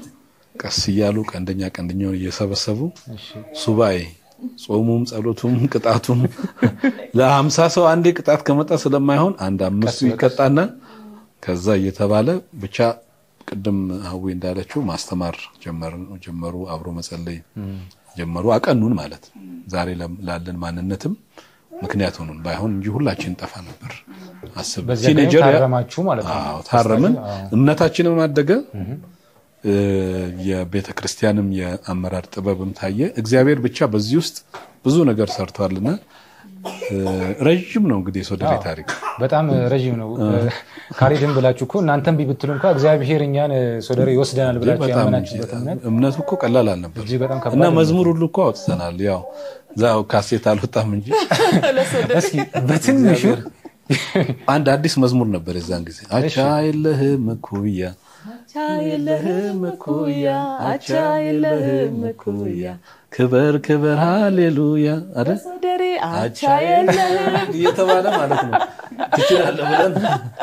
ቀስ እያሉ ቀንደኛ ቀንደኛውን እየሰበሰቡ ሱባኤ ጾሙም ጸሎቱም ቅጣቱም ለሀምሳ ሰው አንዴ ቅጣት ከመጣ ስለማይሆን አንድ አምስቱ ይቀጣና ከዛ እየተባለ ብቻ ቅድም ሀዊ እንዳለችው ማስተማር ጀመር- ጀመሩ፣ አብሮ መጸለይ ጀመሩ። አቀኑን ማለት ነው። ዛሬ ለም- ላለን ማንነትም ምክንያት ሆኑን። ባይሆን እንጂ ሁላችን ጠፋ ነበር። አስብ በዚያ ቀን ቲኔጀር ያ- ታረማችሁ ማለት ነው። አዎ ታረምን። እምነታችንም አደገ። እ፣ የቤተ ክርስቲያንም የአመራር ጥበብም ታየ። እግዚአብሔር ብቻ በዚህ ውስጥ ብዙ ነገር ሰርቷልና እ፣ ረዥም ነው እንግዲህ የሶደሬ ታሪክ። በጣም ረዥም ነው። ካሬድን ብላችሁ እኮ እናንተም ቢብትሉ እንኳ እግዚአብሔር እኛን ሶዶሬ ይወስደናል ብላችሁ በጣም ያመናችሁበት እምነት እምነቱ እኮ ቀላል አልነበር እጅግ በጣም ከባድ እና ነው። መዝሙር ሁሉ እኮ አውጥተናል። ያው ዛው ካሴት አልወጣም እንጂ እስኪ በትንሹ አንድ አዲስ መዝሙር ነበር የዛን ጊዜ አቻ የለህም እኩያ አቻ የለህም እኩያ፣ አቻ የለህም እኩያ፣ ክበር ክበር ሃሌሉያ አይደል ሶደሬ አቻ የለህም እየተባለ ማለት ነው። ትችላለህ ብለን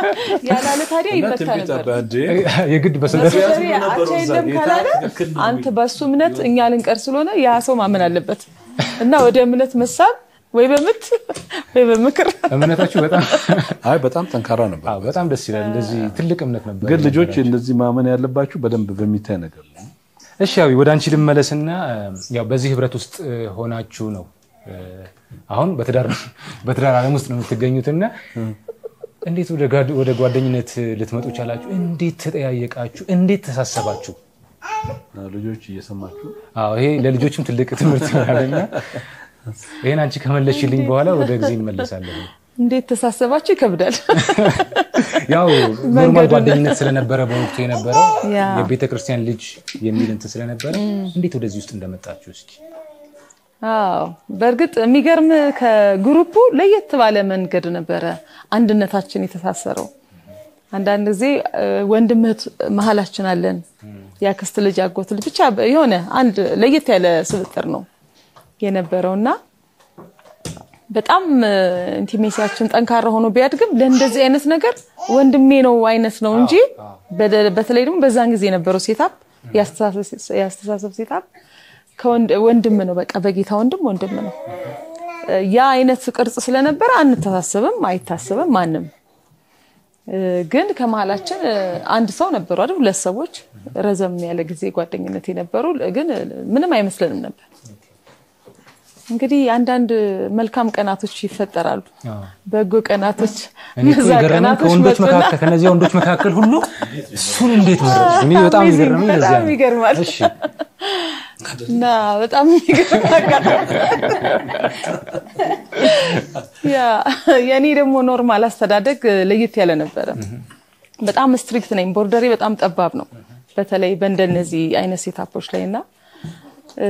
ያላለ ታዲያ እና ይመታ ትንቢት ነበር። አባንዴ የግድ በሶዶሬ በሶደሬ ነበሩ አቻ እዛ የለም ጌታ ካላለ ትክክል ነው አንተ በሱ እምነት እኛ ልንቀር ስለሆነ ያ ሰው ማመን አለበት እና ወደ እምነት መሳብ ወይ በምት ወይ በምክር እምነታችሁ በጣም አይ በጣም ጠንካራ ነበር። አዎ፣ በጣም ደስ ይላል። እንደዚህ ትልቅ እምነት ነበር። ግን ልጆች እንደዚህ ማመን ያለባችሁ በደንብ በሚታይ ነገር ነው። እሺ ያው ወደ አንቺ ልመለስና ያው በዚህ ህብረት ውስጥ እ, ሆናችሁ ነው እ, አሁን በትዳር በትዳር ዓለም ውስጥ ነው የምትገኙትና እንዴት ወደ ጓድ- ወደ ጓደኝነት ልትመጡ ቻላችሁ? እንዴት ተጠያየቃችሁ? እንዴት ተሳሰባችሁ? ልጆች እየሰማችሁ አዎ ይሄ ለልጆችም ትልቅ ትምህርት ይሆናልና ይሄን አንቺ ከመለሽልኝ በኋላ ወደ ጊዜ እንመለሳለን። እንዴት ተሳሰባችሁ ይከብዳል። ያው ኖርማል ጓደኝነት ስለነበረ በወቅቱ የነበረው ያ። የቤተ ክርስቲያን ልጅ የሚል እንትን ስለነበረ እንዴት ወደዚህ ውስጥ እንደመጣችሁ እስኪ አዎ በእርግጥ የሚገርም ከግሩፑ ለየት ባለ መንገድ ነበረ አንድነታችን የተሳሰረው። አንዳንድ ጊዜ እ፣ ወንድም እህት መሀላችን አለን፣ የአክስት ልጅ አጎት ልጅ ብቻ የሆነ አንድ ለየት ያለ ስብጥር ነው የነበረውና በጣም እ፣ ኢንቲሜሲያችን ጠንካራ ሆኖ ቢያድግም ለእንደዚህ አይነት ነገር ወንድሜ ነው አይነት ነው እንጂ በደ- በተለይ ደግሞ በዛን ጊዜ የነበረው ሴታፕ የአስተሳሰብ ሴታፕ ከወንድም ነው። በቃ በጌታ ወንድም ወንድም ነው። ያ አይነት ቅርጽ ስለነበረ አንተሳሰብም፣ አይታሰብም ማንም እ፣ ግን ከመሀላችን እ፣ አንድ ሰው ነበሩ አይደል? ሁለት ሰዎች ረዘም ያለ ጊዜ ጓደኝነት የነበሩ ግን እ፣ ምንም አይመስለንም ነበር። እንግዲህ አንዳንድ መልካም ቀናቶች ይፈጠራሉ፣ አዎ። በጎ ቀናቶች። እኔ እኮ እነዛ የገረመኝ ቀናቶች ከወንዶች መጡና መካከል ከነዚህ ወንዶች መካከል ሁሉ እሱን እንዴት መረጥሽ? እኔ በጣም Amazing፣ የገረመኝ ለዚያ በጣም ነው። ይገርማል። እሺ እና በጣም የሚገርም አጋጣሚ። ያ የእኔ ደግሞ ኖርማል አስተዳደግ ለየት ያለ ነበረ። በጣም ስትሪክት ነኝ። ቦርደሬ በጣም ጠባብ ነው፣ በተለይ በእንደነዚህ አይነት ሴታፖች ላይ እና እ፣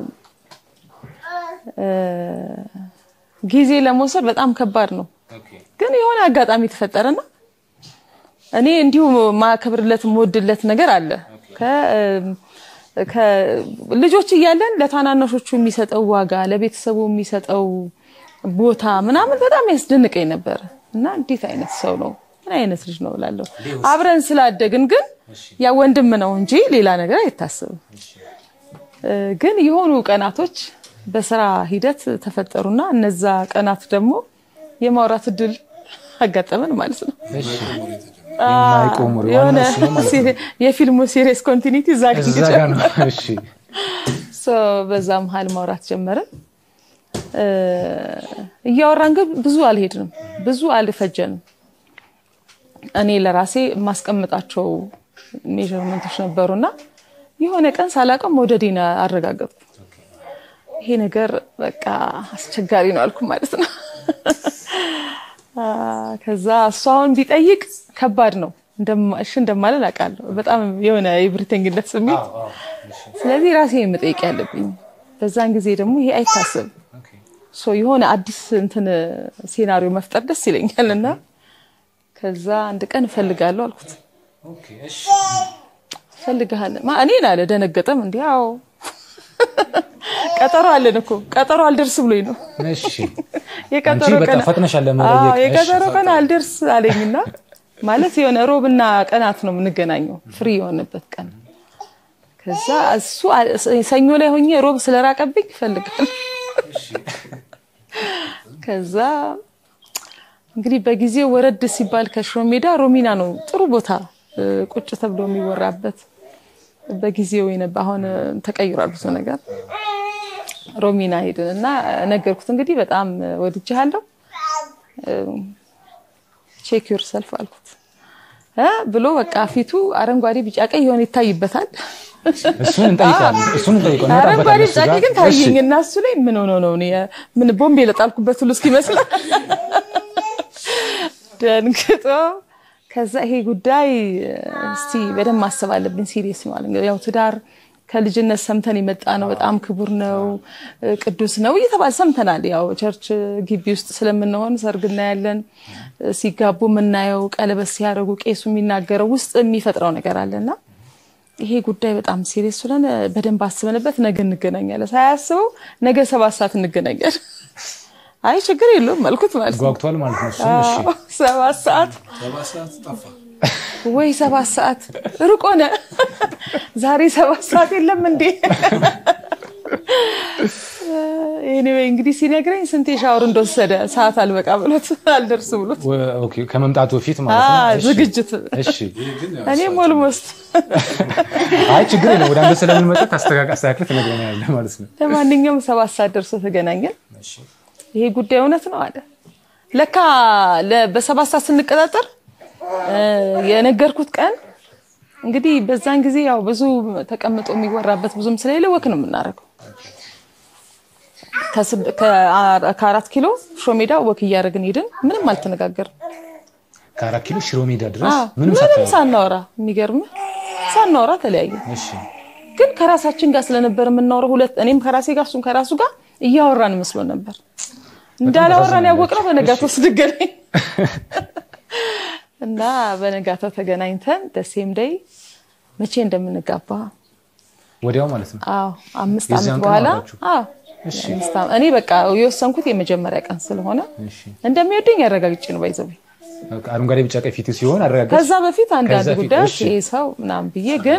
እ፣ ጊዜ ለመውሰድ በጣም ከባድ ነው። ግን የሆነ አጋጣሚ ተፈጠረና እኔ እንዲሁ ማከብርለት የምወድለት ነገር አለ ከ- ከ- ልጆች እያለን ለታናናሾቹ የሚሰጠው ዋጋ ለቤተሰቡ የሚሰጠው ቦታ ምናምን በጣም ያስደንቀኝ ነበር እና እንዴት አይነት ሰው ነው ምን አይነት ልጅ ነው እላለሁ። አብረን ስላደግን ግን ያ ወንድም ነው እንጂ ሌላ ነገር አይታሰብም። እ፣ ግን የሆኑ ቀናቶች በስራ ሂደት ተፈጠሩና እነዛ ቀናት ደግሞ የማውራት እድል አጋጠመን ማለት ነው። እሺ የማይቆም ወሬ ዋና የሆነ እሱ ነው ማለት ነው። የፊልሙ ሲሪየስ ኮንቲኒቲ እዛ ጋር እዛ ጋር ነው። እሺ ሶ በዛ መሀል ማውራት ጀመርን። እ፣ እያወራን ግን ብዙ አልሄድንም፣ ብዙ አልፈጀንም። እኔ ለራሴ የማስቀምጣቸው ሜዥርመንቶች ነበሩና የሆነ ቀን ሳላውቀው መውደዴን አረጋገጥኩ። ይሄ ነገር በቃ አስቸጋሪ ነው አልኩ ማለት ነው። አ፣ ከዛ እሱ አሁን ቢጠይቅ ከባድ ነው እንደማ- እሺ እንደማለን አውቃለሁ። በጣም የሆነ የብሪተኝነት ስሜት ስለዚህ ራሴ መጠየቅ ያለብኝ በዛን ጊዜ ደግሞ ይሄ አይታሰብም። ሶ የሆነ አዲስ እንትን ሴናሪዮ መፍጠር ደስ ይለኛል እና ከዛ አንድ ቀን እፈልጋለሁ አልኩት። እፈልግሃለሁ ማ እኔን አለ ደነገጠም። እንዲ አዎ ቀጠሮ አለን እኮ ቀጠሮ አልደርስ ብሎኝ ነው እሺ የቀጠሮ አንቺ በቃ ቀን ፈጥነሻል ለመጠየቅ። አዎ፣ የቀጠሮ እሺ፣ ቀን አልደርስ አለኝና ማለት የሆነ ሮብና ቀናት ነው የምንገናኘው ፍሪ የሆነበት ቀን። ከዛ እሱ አ- ሰኞ ላይ ሆኜ ሮብ ስለራቀብኝ ይፈልጋል። ከዛ እንግዲህ በጊዜው ወረድ ሲባል ከሽሮ ሜዳ ሮሚና ነው ጥሩ ቦታ እ፣ ቁጭ ተብሎ የሚወራበት በጊዜው የነበ አሁን እ፣ ተቀይሯል ብዙ ነገር። ሮሚና ሄድን እና ነገርኩት እንግዲህ በጣም ወድጄሃለሁ ቼክ ዩር ሰልፍ አልኩት እ ብሎ በቃ ፊቱ አረንጓዴ ቢጫ ቀይ የሆነ ይታይበታል። እሱን እንጠይቃለን። እሱን እንጠይቀው አረንጓዴ እንመጣበታለን ቢጫ እሱ ቀይ ጋር። ግን ታየኝ እና እሱ ላይ ምን ሆኖ ነው እኔ ምን ቦምብ የለጣልኩበት ሁሉ እስኪመስል ደንግጦ ከዛ ይሄ ጉዳይ እስቲ በደንብ ማሰብ አለብን፣ ሲሪየስ ነው አለ። ያው ትዳር ከልጅነት ሰምተን የመጣ ነው፣ በጣም ክቡር ነው፣ ቅዱስ ነው እየተባለ ሰምተናል። ያው ቸርች ግቢ ውስጥ ስለምንሆን ሰርግ እናያለን፣ ሲጋቡ የምናየው ቀለበት ሲያደርጉ ቄሱ የሚናገረው ውስጥ የሚፈጥረው ነገር አለና ይሄ ጉዳይ በጣም ሲሪየስ ስለሆነ በደንብ አስበንበት ነገ እንገናኛለን። ሳያስበው ነገ ሰባት ሰዓት እንገናኛለን። አይ ችግር የለውም አልኩት ማለት ነው። ጓጉቷል ማለት ነው። እሱን እሺ አዎ፣ ሰባት ሰዓት ሰባት ሰዓት ጠፋ። ወይ ሰባት ሰዓት ሩቅ ሆነ። ዛሬ ሰባት ሰዓት የለም እንዴ? ኤኒዌይ እንግዲህ ሲነግረኝ ስንቴ ሻወር እንደወሰደ ሰዓት አልበቃ ብሎት አልደርስ ብሎት ወ- ኦኬ፣ ከመምጣቱ በፊት ማለት አ፣ ነው። እሺ፣ ዝግጅት እሺ። እኔም ኦልሞስት አይ ችግር የለም። ወደ አንተ ስለምንመጣ ታስተካክ አስተካክል ትነግረኛለህ ማለት ነው። ለማንኛውም ሰባት ሰዓት ደርሶ ተገናኘን። ይሄ ጉዳይ እውነት ነው አለ። ለካ ለ- በሰባት ሰዓት ስንቀጣጠር እ፣ የነገርኩት ቀን እንግዲህ በዛን ጊዜ ያው ብዙ ተቀምጦ የሚወራበት ብዙም ስለሌለ ወክ ነው የምናደርገው። ከስብ- ከአ- ከአራት ኪሎ ሾሜዳ ወክ እያደረግን ሄድን። ምንም አልተነጋገርም። ከአራት ኪሎ ሽሮ ሜዳ ድረስ አዎ፣ ምንም ምንም ሳታዩ ሳናወራ የሚገርምህ ሳናወራ ተለያየ። እሺ ግን ከራሳችን ጋር ስለነበር የምናወራው ሁለት እኔም ከራሴ ጋር እሱም ከራሱ ጋር እያወራን መስሎ ነበር። እንዳላወራን ያወቅነው በነጋታው ስንገናኝ እና በነጋታው ተገናኝተን ደሴም ደይ መቼ እንደምንጋባ ወዲያው ማለት ነው። አዎ አምስት የዚያን ዓመት ቀን በኋላ አወራችሁ? አዎ እሺ አምስት ዓመት- እኔ በቃ የወሰንኩት የመጀመሪያ ቀን ስለሆነ እሺ። እንደሚወደኝ ያረጋግጬ ነው ባይዘው በቃ አረንጓዴ ቢጫ ቀይ ፊቱ ሲሆን አረጋገጥ ከዛ በፊት አንዳንድ ከዛ ፊት፣ ጉዳዮች እሺ። ይሄ ሰው ምናምን ብዬ ግን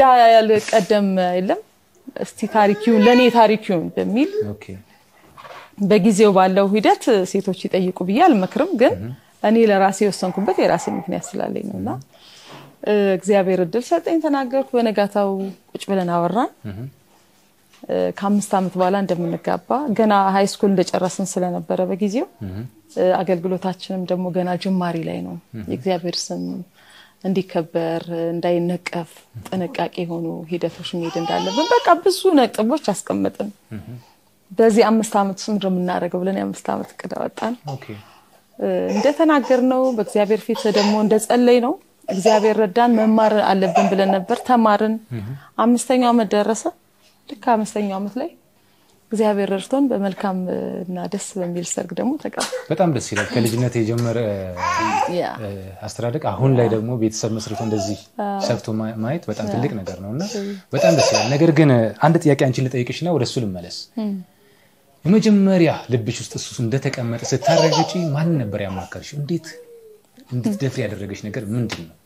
እንዳልቀደም የለም እስቲ ታሪኪውን ለእኔ ታሪኪውን በሚል ኦኬ በጊዜው ባለው ሂደት ሴቶች ይጠይቁ ብዬ አልመክርም። ግን እኔ ለራሴ የወሰንኩበት የራሴ ምክንያት ስላለኝ ነው እና እግዚአብሔር እድል ሰጠኝ፣ ተናገርኩ። በነጋታው ቁጭ ብለን አወራን። ከአምስት ዓመት በኋላ እንደምንጋባ ገና ሀይ ስኩል እንደጨረስን ስለነበረ በጊዜው አገልግሎታችንም ደግሞ ገና ጅማሪ ላይ ነው። የእግዚአብሔር ስም እንዲከበር እንዳይነቀፍ ጥንቃቄ የሆኑ ሂደቶች መሄድ እንዳለብን በቃ ብዙ ነጥቦች አስቀምጥን። በዚህ አምስት ዓመት ውስጥ ምንድን ነው የምናደርገው ብለን የአምስት ዓመት እቅድ አወጣን። እንደተናገር ነው በእግዚአብሔር ፊት ደግሞ እንደጸለይ ነው እግዚአብሔር ረዳን። መማር አለብን ብለን ነበር፣ ተማርን። አምስተኛው ዓመት ደረሰ። ልክ አምስተኛው ዓመት ላይ እግዚአብሔር ረድቶን በመልካም እና ደስ በሚል ሰርግ ደግሞ ተጋባ። በጣም ደስ ይላል። ከልጅነት የጀመረ አስተዳደግ አሁን ላይ ደግሞ ቤተሰብ መስርቶ እንደዚህ ሰፍቶ ማየት በጣም ትልቅ ነገር ነው እና በጣም ደስ ይላል። ነገር ግን አንድ ጥያቄ አንቺን ልጠይቅሽና ወደ እሱ ልመለስ። የመጀመሪያ ልብሽ ውስጥ እሱ እንደተቀመጠ ስታረጋግጪ ማን ነበር ያማከርሽው? እንዴት እንድትደፍሪ ያደረገች ነገር ምንድን ነው?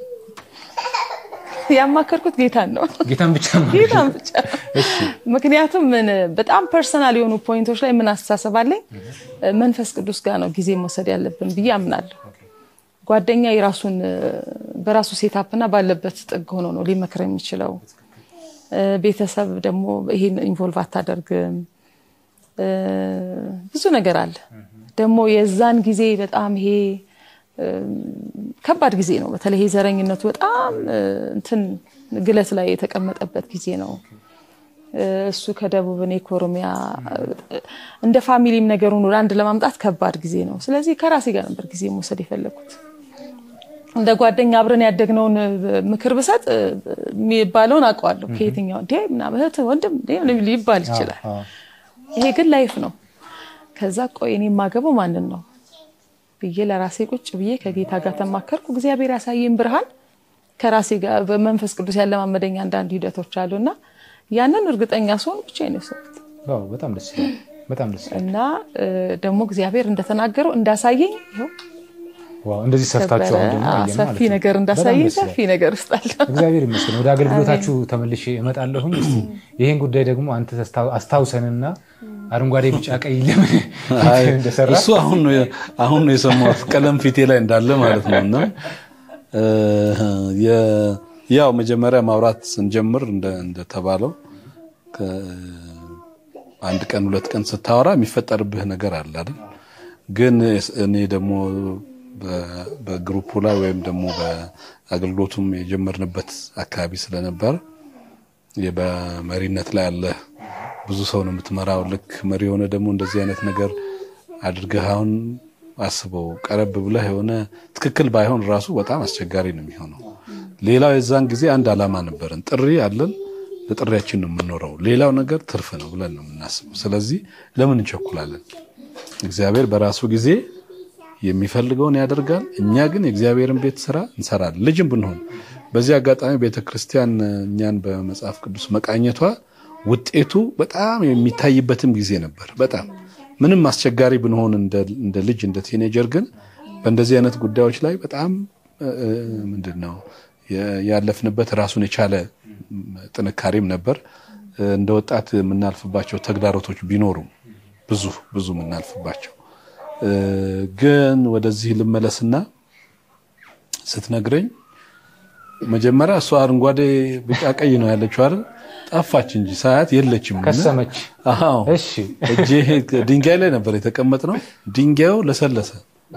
ያማከርኩት ጌታን ነው። ጌታን ብቻ ጌታን ብቻ። ምክንያቱም ምን በጣም ፐርሰናል የሆኑ ፖይንቶች ላይ ምን አስተሳሰብ አለኝ፣ መንፈስ ቅዱስ ጋር ነው ጊዜ መውሰድ ያለብን ብዬ አምናለሁ። ጓደኛ የራሱን በራሱ ሴታፕ እና ባለበት ጥግ ሆኖ ነው ሊመክር የሚችለው። ቤተሰብ ደግሞ ይሄን ኢንቮልቭ አታደርግም። ብዙ ነገር አለ። ደግሞ የዛን ጊዜ በጣም ይሄ ከባድ ጊዜ ነው። በተለይ ዘረኝነቱ በጣም እንትን ግለት ላይ የተቀመጠበት ጊዜ ነው። እሱ ከደቡብ እኔ ከኦሮሚያ እንደ ፋሚሊም ነገሩን ወደ አንድ ለማምጣት ከባድ ጊዜ ነው። ስለዚህ ከራሴ ጋር ነበር ጊዜ መውሰድ የፈለግኩት። እንደ ጓደኛ አብረን ያደግነውን ምክር ብሰጥ የሚባለውን አውቀዋለሁ። ከየትኛው እንዴ ምናምን እህት ወንድም ሊባል ይችላል። ይሄ ግን ላይፍ ነው። ከዛ ቆይ እኔ የማገባው ማንን ነው ብዬ ለራሴ ቁጭ ብዬ ከጌታ ጋር ተማከርኩ። እግዚአብሔር ያሳየኝ ብርሃን ከራሴ ጋር በመንፈስ ቅዱስ ያለማመደኝ አንዳንድ ሂደቶች አሉና ያንን እርግጠኛ ስሆን ብቻ ነው የወሰንኩት። በጣም ደስ ይላል። በጣም ደስ ይላል። እና ደግሞ እግዚአብሔር እንደተናገረው እንዳሳየኝ ይኸው እንደዚህ ሰፍታችሁ አሁን ደግሞ አየን ማለት ሰፊ ነው። ነገር እንዳሳየኝ ሰፊ ነገር ውስጥ አለ። እግዚአብሔር ይመስገን። ወደ አገልግሎታችሁ ተመልሼ እመጣለሁኝ። እስኪ ይሄን ጉዳይ ደግሞ አንተ አስታውሰንና አረንጓዴ፣ ቢጫ፣ ቀይ ለምን እንደሰራ እሱ አሁን ነው አሁን ነው የሰማሁት ቀለም ፊቴ ላይ እንዳለ ማለት ነው። እና ያው መጀመሪያ ማውራት ስንጀምር እንደተባለው አንድ ቀን ሁለት ቀን ስታወራ የሚፈጠርብህ ነገር አለ አይደል? ግን እኔ ደግሞ በግሩፑ ላይ ወይም ደግሞ በአገልግሎቱም የጀመርንበት አካባቢ ስለነበር በመሪነት ላይ ያለ ብዙ ሰው ነው የምትመራው። ልክ መሪ የሆነ ደግሞ እንደዚህ አይነት ነገር አድርገህ አሁን አስበው ቀረብ ብለህ የሆነ ትክክል ባይሆን ራሱ በጣም አስቸጋሪ ነው የሚሆነው። ሌላው የዛን ጊዜ አንድ ዓላማ ነበረን፣ ጥሪ አለን፣ ለጥሪያችን ነው የምንኖረው። ሌላው ነገር ትርፍ ነው ብለን ነው የምናስበው። ስለዚህ ለምን እንቸኩላለን? እግዚአብሔር በራሱ ጊዜ የሚፈልገውን ያደርጋል። እኛ ግን የእግዚአብሔርን ቤት ስራ እንሰራለን። ልጅም ብንሆን በዚህ አጋጣሚ ቤተክርስቲያን እኛን በመጽሐፍ ቅዱስ መቃኘቷ ውጤቱ በጣም የሚታይበትም ጊዜ ነበር። በጣም ምንም አስቸጋሪ ብንሆን እንደ ልጅ እንደ ቲኔጀር ግን በእንደዚህ አይነት ጉዳዮች ላይ በጣም ምንድን ነው ያለፍንበት ራሱን የቻለ ጥንካሬም ነበር። እንደ ወጣት የምናልፍባቸው ተግዳሮቶች ቢኖሩም ብዙ ብዙ የምናልፍባቸው ግን ወደዚህ ልመለስና ስትነግረኝ መጀመሪያ እሷ አረንጓዴ፣ ቢጫ፣ ቀይ ነው ያለችው አይደል? ጠፋች እንጂ ሳያት የለችም። ከሰመች። አዎ እሺ እጄ ድንጋይ ላይ ነበር የተቀመጥነው። ድንጋዩ ለሰለሰ።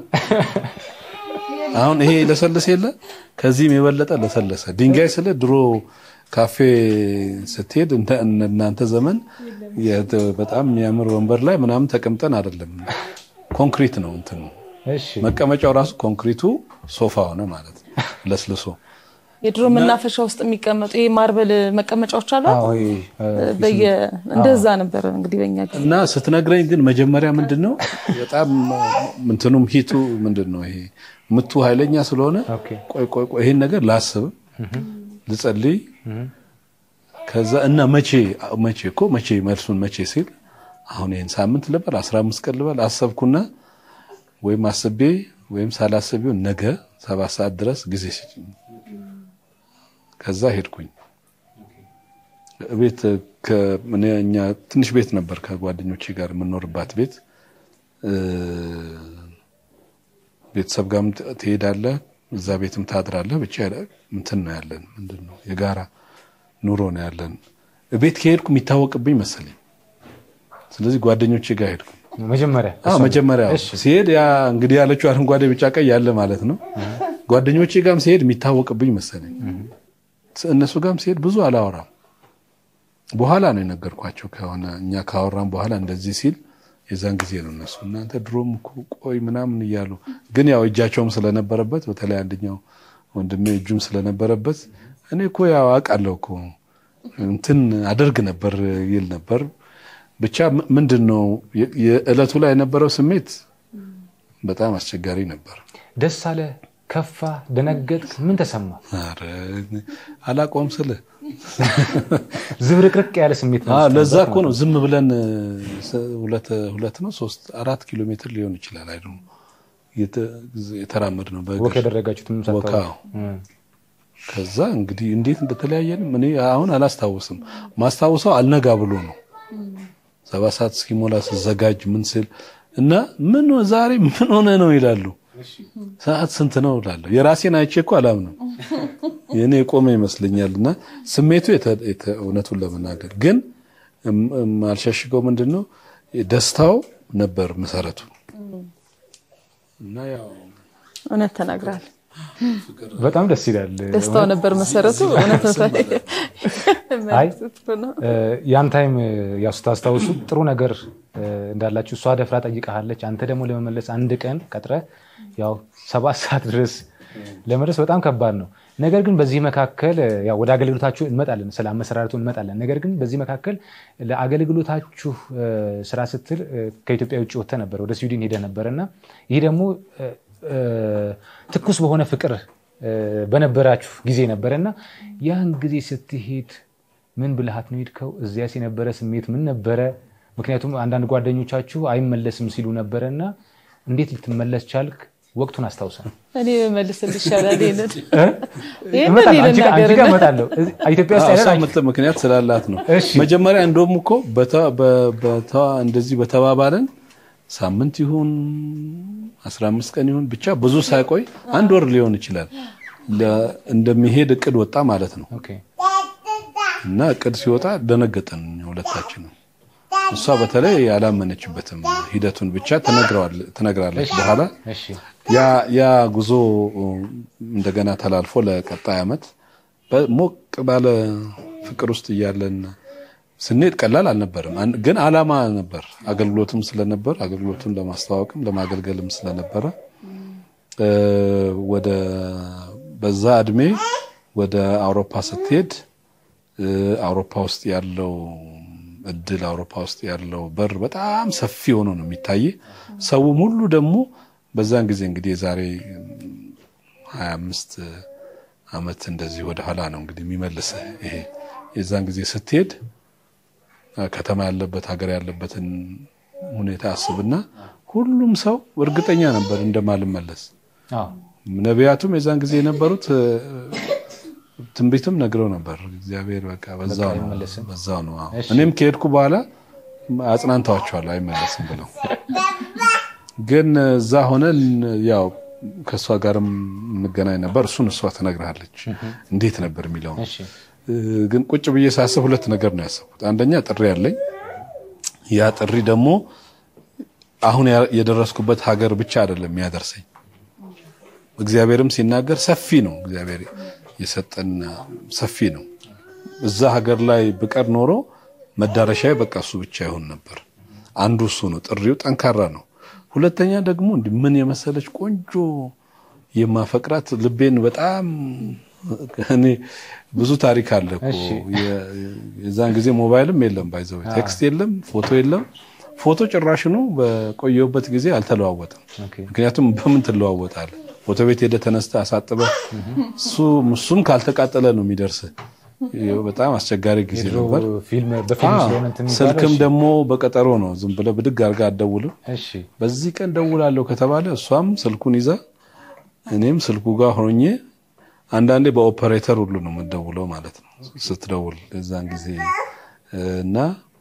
አሁን ይሄ ለሰለሰ የለ ከዚህም የበለጠ ለሰለሰ። ድንጋይ ስለ ድሮ ካፌ ስትሄድ እናንተ ዘመን በጣም የሚያምር ወንበር ላይ ምናምን ተቀምጠን አይደለም፣ ኮንክሪት ነው እንትኑ እሺ መቀመጫው ራሱ ኮንክሪቱ ሶፋ ሆነ ማለት ነው፣ ለስልሶ የድሮ መናፈሻ ውስጥ የሚቀመጡ ይሄ ማርበል መቀመጫዎች አሉ። አዎ ይሄ በየ እንደዛ ነበር እንግዲህ በእኛ ጊዜ። እና ስትነግረኝ ግን መጀመሪያ ምንድን ነው በጣም ምንትኑም ሂቱ ምንድን ነው ይሄ ምቱ ኃይለኛ ስለሆነ ኦኬ ቆይ ቆይ ቆይ ይሄን ነገር ላስብ ልጸልይ ከዛ እና መቼ መቼ እኮ መቼ መልሱን መቼ ሲል አሁን ይሄን ሳምንት ልበል አስራ አምስት ቀን ልበል አሰብኩና ወይም አስቤ ወይም ሳላስቤው ነገ ሰባት ሰዓት ድረስ ጊዜ ስጭኝ ከዛ ሄድኩኝ ቤት እኔ እኛ ትንሽ ቤት ነበር ከጓደኞቼ ጋር የምንኖርባት ቤት ቤተሰብ ጋርም ትሄዳለህ፣ እዛ ቤትም ታድራለህ። ብቻ እንትን ነው ያለን፣ ምንድን ነው የጋራ ኑሮ ነው ያለን። ቤት ከሄድኩ የሚታወቅብኝ መሰለኝ። ስለዚህ ጓደኞቼ ጋር ሄድኩ። መጀመሪያ መጀመሪያ ሲሄድ ያ እንግዲህ ያለችው አረንጓዴ ቢጫ ቀይ ያለ ማለት ነው። ጓደኞቼ ጋርም ሲሄድ የሚታወቅብኝ መሰለኝ። እነሱ ጋርም ሲሄድ ብዙ አላወራም። በኋላ ነው የነገርኳቸው። ከሆነ እኛ ካወራም በኋላ እንደዚህ ሲል የዛን ጊዜ ነው እነሱ እናንተ ድሮም እኮ ቆይ ምናምን እያሉ ግን ያው እጃቸውም ስለነበረበት በተለይ አንደኛው ወንድሜ እጁም ስለነበረበት እኔ እኮ ያው አውቃለሁ እኮ እንትን አደርግ ነበር ይል ነበር። ብቻ ምንድን ነው የዕለቱ ላይ የነበረው ስሜት በጣም አስቸጋሪ ነበር። ደስ አለ፣ ከፋ፣ ደነገጥክ? ምን ተሰማ? ኧረ አላቆም ስለ ዝብርቅርቅ ያለ ስሜት ነው። ለዛ እኮ ነው ዝም ብለን ሁለት ነው ሶስት አራት ኪሎ ሜትር ሊሆን ይችላል አይ የተራመድ ነው ወክ ያደረጋችሁትም ወካ ከዛ እንግዲህ እንዴት እንደተለያየንም እኔ አሁን አላስታውስም። ማስታውሰው አልነጋ ብሎ ነው ሰባት ሰዓት እስኪሞላ ስዘጋጅ ምን ስል እና ምን ዛሬ ምን ሆነ ነው ይላሉ። ሰዓት ስንት ነው እላለሁ። የራሴን አይቼ እኮ አላምንም። የእኔ የቆመ ይመስለኛል። እና ስሜቱ እውነቱን ለመናገር ግን አልሸሽገው ምንድን ነው ደስታው ነበር መሰረቱ እና ያው እውነት ተናግራል። በጣም ደስ ይላል። ደስታው ነበር መሰረቱ። እውነት አይ ያን ታይም ያው ስታስታውሱ ጥሩ ነገር እንዳላችሁ እሷ ደፍራ ጠይቃለች። አንተ ደግሞ ለመመለስ አንድ ቀን ቀጥረ ያው ሰባት ሰዓት ድረስ ለመድረስ በጣም ከባድ ነው። ነገር ግን በዚህ መካከል ያው ወደ አገልግሎታችሁ እንመጣለን፣ ስለ አመሰራረቱ እንመጣለን። ነገር ግን በዚህ መካከል ለአገልግሎታችሁ ስራ ስትል ከኢትዮጵያ ውጭ ወጥተህ ነበር፣ ወደ ስዊድን ሄደህ ነበር እና ይህ ደግሞ ትኩስ በሆነ ፍቅር በነበራችሁ ጊዜ ነበረ እና ያን ጊዜ ስትሄድ ምን ብልሃት ነው ሄድከው? እዚያስ የነበረ ስሜት ምን ነበረ? ምክንያቱም አንዳንድ ጓደኞቻችሁ አይመለስም ሲሉ ነበረ እና እንዴት ልትመለስ ቻልክ? ወቅቱን አስታውሰን። እኔ መልስልህ ይሻላል። ይሄንን እመጣለሁ፣ አንቺ ጋር እመጣለሁ። ኢትዮጵያ ውስጥ እሷ የምት- ምክንያት ስላላት ነው። እሺ። መጀመሪያ እንደውም እኮ በተ- በ- በተ- እንደዚህ በተባባለን ሳምንት ይሁን አስራ አምስት ቀን ይሁን ብቻ ብዙ ሳይቆይ አንድ ወር ሊሆን ይችላል ለ- እንደሚሄድ እቅድ ወጣ ማለት ነው። ኦኬ፣ እና እቅድ ሲወጣ ደነገጠን ሁለታችንም። እሷ በተለይ ያላመነችበትም ሂደቱን ብቻ ትነግረዋል- ትነግራለች በኋላ እሺ፣ ያ ያ ጉዞ እንደገና ተላልፎ ለቀጣይ ዓመት ሞቅ ባለ ፍቅር ውስጥ እያለን ስንሄድ ቀላል አልነበርም። አን- ግን ዓላማ ነበር። አገልግሎትም ስለነበር አገልግሎቱን ለማስተዋወቅም ለማገልገልም ስለነበረ እ ወደ በዛ እድሜ ወደ አውሮፓ ስትሄድ እ አውሮፓ ውስጥ ያለው እድል አውሮፓ ውስጥ ያለው በር በጣም ሰፊ ሆኖ ነው የሚታይ። ሰውም ሁሉ ደግሞ በዛን ጊዜ እንግዲህ የዛሬ ሀያ አምስት ዓመት እንደዚህ ወደ ኋላ ነው እንግዲህ የሚመልስህ ይሄ የዛን ጊዜ ስትሄድ ከተማ ያለበት ሀገር ያለበትን ሁኔታ አስብና ሁሉም ሰው እርግጠኛ ነበር እንደማልመለስ። አዎ፣ ነቢያቱም የዛን ጊዜ የነበሩት እ፣ ትንቢትም ነግረው ነበር። እግዚአብሔር በቃ በዛው ነው አይመለስም። በዛው ነው። አዎ። እሺ። እኔም ከሄድኩ በኋላ አጽናንተዋቸዋለሁ አይመለስም ብለው። ግን እዛ ሆነን ያው ከእሷ ጋርም እንገናኝ ነበር። እሱን እሷ ትነግርሃለች እንዴት ነበር የሚለው እሺ፣ እ፣ ግን ቁጭ ብዬ ሳስብ ሁለት ነገር ነው ያሰብኩት። አንደኛ ጥሪ ያለኝ ያ ጥሪ ደግሞ አሁን ያ- የደረስኩበት ሀገር ብቻ አይደለም የሚያደርሰኝ እግዚአብሔርም ሲናገር ሰፊ ነው። እግዚአብሔር የሰጠን ሰፊ ነው። እዛ ሀገር ላይ ብቀር ኖሮ መዳረሻዬ በቃ እሱ ብቻ ይሆን ነበር። አንዱ እሱ ነው። ጥሪው ጠንካራ ነው። ሁለተኛ ደግሞ እንዲህ ምን የመሰለች ቆንጆ የማፈቅራት ልቤን በጣም እኔ ብዙ ታሪክ አለ እኮ እሺ። የ- የዛን ጊዜ ሞባይልም የለም ባይዘው ቴክስት የለም ፎቶ የለም ፎቶ ጭራሽኑ በቆየሁበት ጊዜ አልተለዋወጠም ኦኬ። ምክንያቱም በምን ትለዋወጣለህ ፎቶ ቤት ሄደ ተነስተ አሳጥበ እሱ እሱም ካልተቃጠለ ነው የሚደርስ በጣም አስቸጋሪ ጊዜ የድሮ ነበር ፊልም በፊልም ስለሆነ እንትን የሚባለው፣ ስልክም እሺ፣ ደግሞ በቀጠሮ ነው ዝም ብለህ ብድግ አድርጋ አትደውልም እሺ፣ በዚህ ቀን ደውላለሁ ከተባለ እሷም ስልኩን ይዛ እኔም ስልኩ ጋር ሆኜ አንዳንዴ በኦፐሬተር ሁሉ ነው የምትደውለው ማለት ነው ስትደውል የዛን ጊዜ እና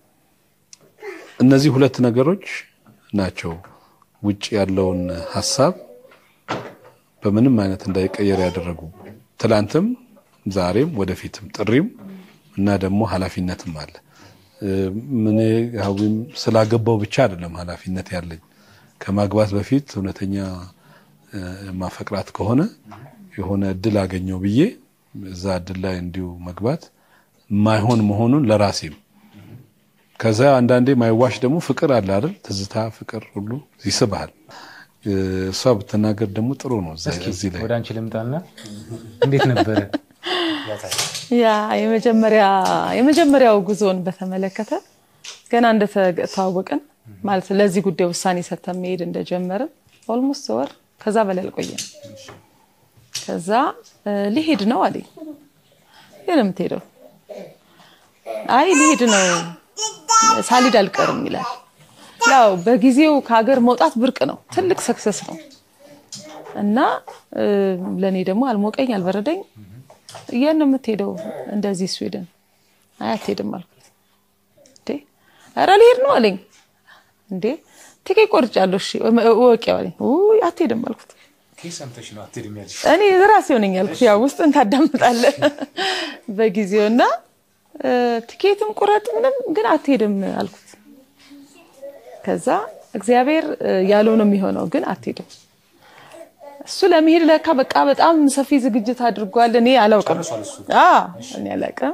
እነዚህ ሁለት ነገሮች ናቸው ውጭ ያለውን ሀሳብ በምንም አይነት እንዳይቀየር ያደረጉ ትላንትም ዛሬም ወደፊትም ጥሪም እና ደግሞ ኃላፊነትም አለ። ምን ሀዊም ስላገባው ብቻ አይደለም ኃላፊነት ያለኝ ከማግባት በፊት እውነተኛ ማፈቅራት ከሆነ የሆነ እድል አገኘው ብዬ እዛ እድል ላይ እንዲሁ መግባት ማይሆን መሆኑን ለራሴም ከዛ አንዳንዴ ማይዋሽ ደግሞ ፍቅር አለ አይደል? ትዝታ ፍቅር ሁሉ ይስብሃል። እሷ ብትናገር ደግሞ ጥሩ ነው። እዚህ ላይ ወደ አንቺ ልምጣና እንዴት ነበረ? ያ የመጀመሪያ የመጀመሪያው ጉዞን በተመለከተ ገና እንደተዋወቅን ማለት ለዚህ ጉዳይ ውሳኔ ሰጥተን መሄድ እንደጀመርን ኦልሞስት ወር ከዛ በላይ አልቆየም። ከዛ ሊሄድ ነው አለኝ። የት ነው የምትሄደው? አይ ሊሄድ ነው ሳሊድ አልቀርም ይላል። ያው በጊዜው ከሀገር መውጣት ብርቅ ነው፣ ትልቅ ሰክሰስ ነው እና ለእኔ ደግሞ አልሞቀኝ አልበረደኝ። የት ነው የምትሄደው? እንደዚህ ስዊድን። አይ አትሄድም አልኩት። እንዴ ኧረ ልሄድ ነው አለኝ። እንዴ ትኬት ቆርጫለሁ፣ እሺ እወቂው አለኝ። ውይ አትሄድም አልኩት። እኔ ራሴው ነኝ ያልኩት። ያው ውስጥን ታዳምጣለህ በጊዜው እና ትኬትም ቁረጥ ምንም ግን አትሄድም አልኩት። ከዛ እግዚአብሔር ያለው ነው የሚሆነው፣ ግን አትሄድም። እሱ ለመሄድ ለካ በቃ በጣም ሰፊ ዝግጅት አድርጓል። እኔ አላውቅም፣ እኔ አላውቅም።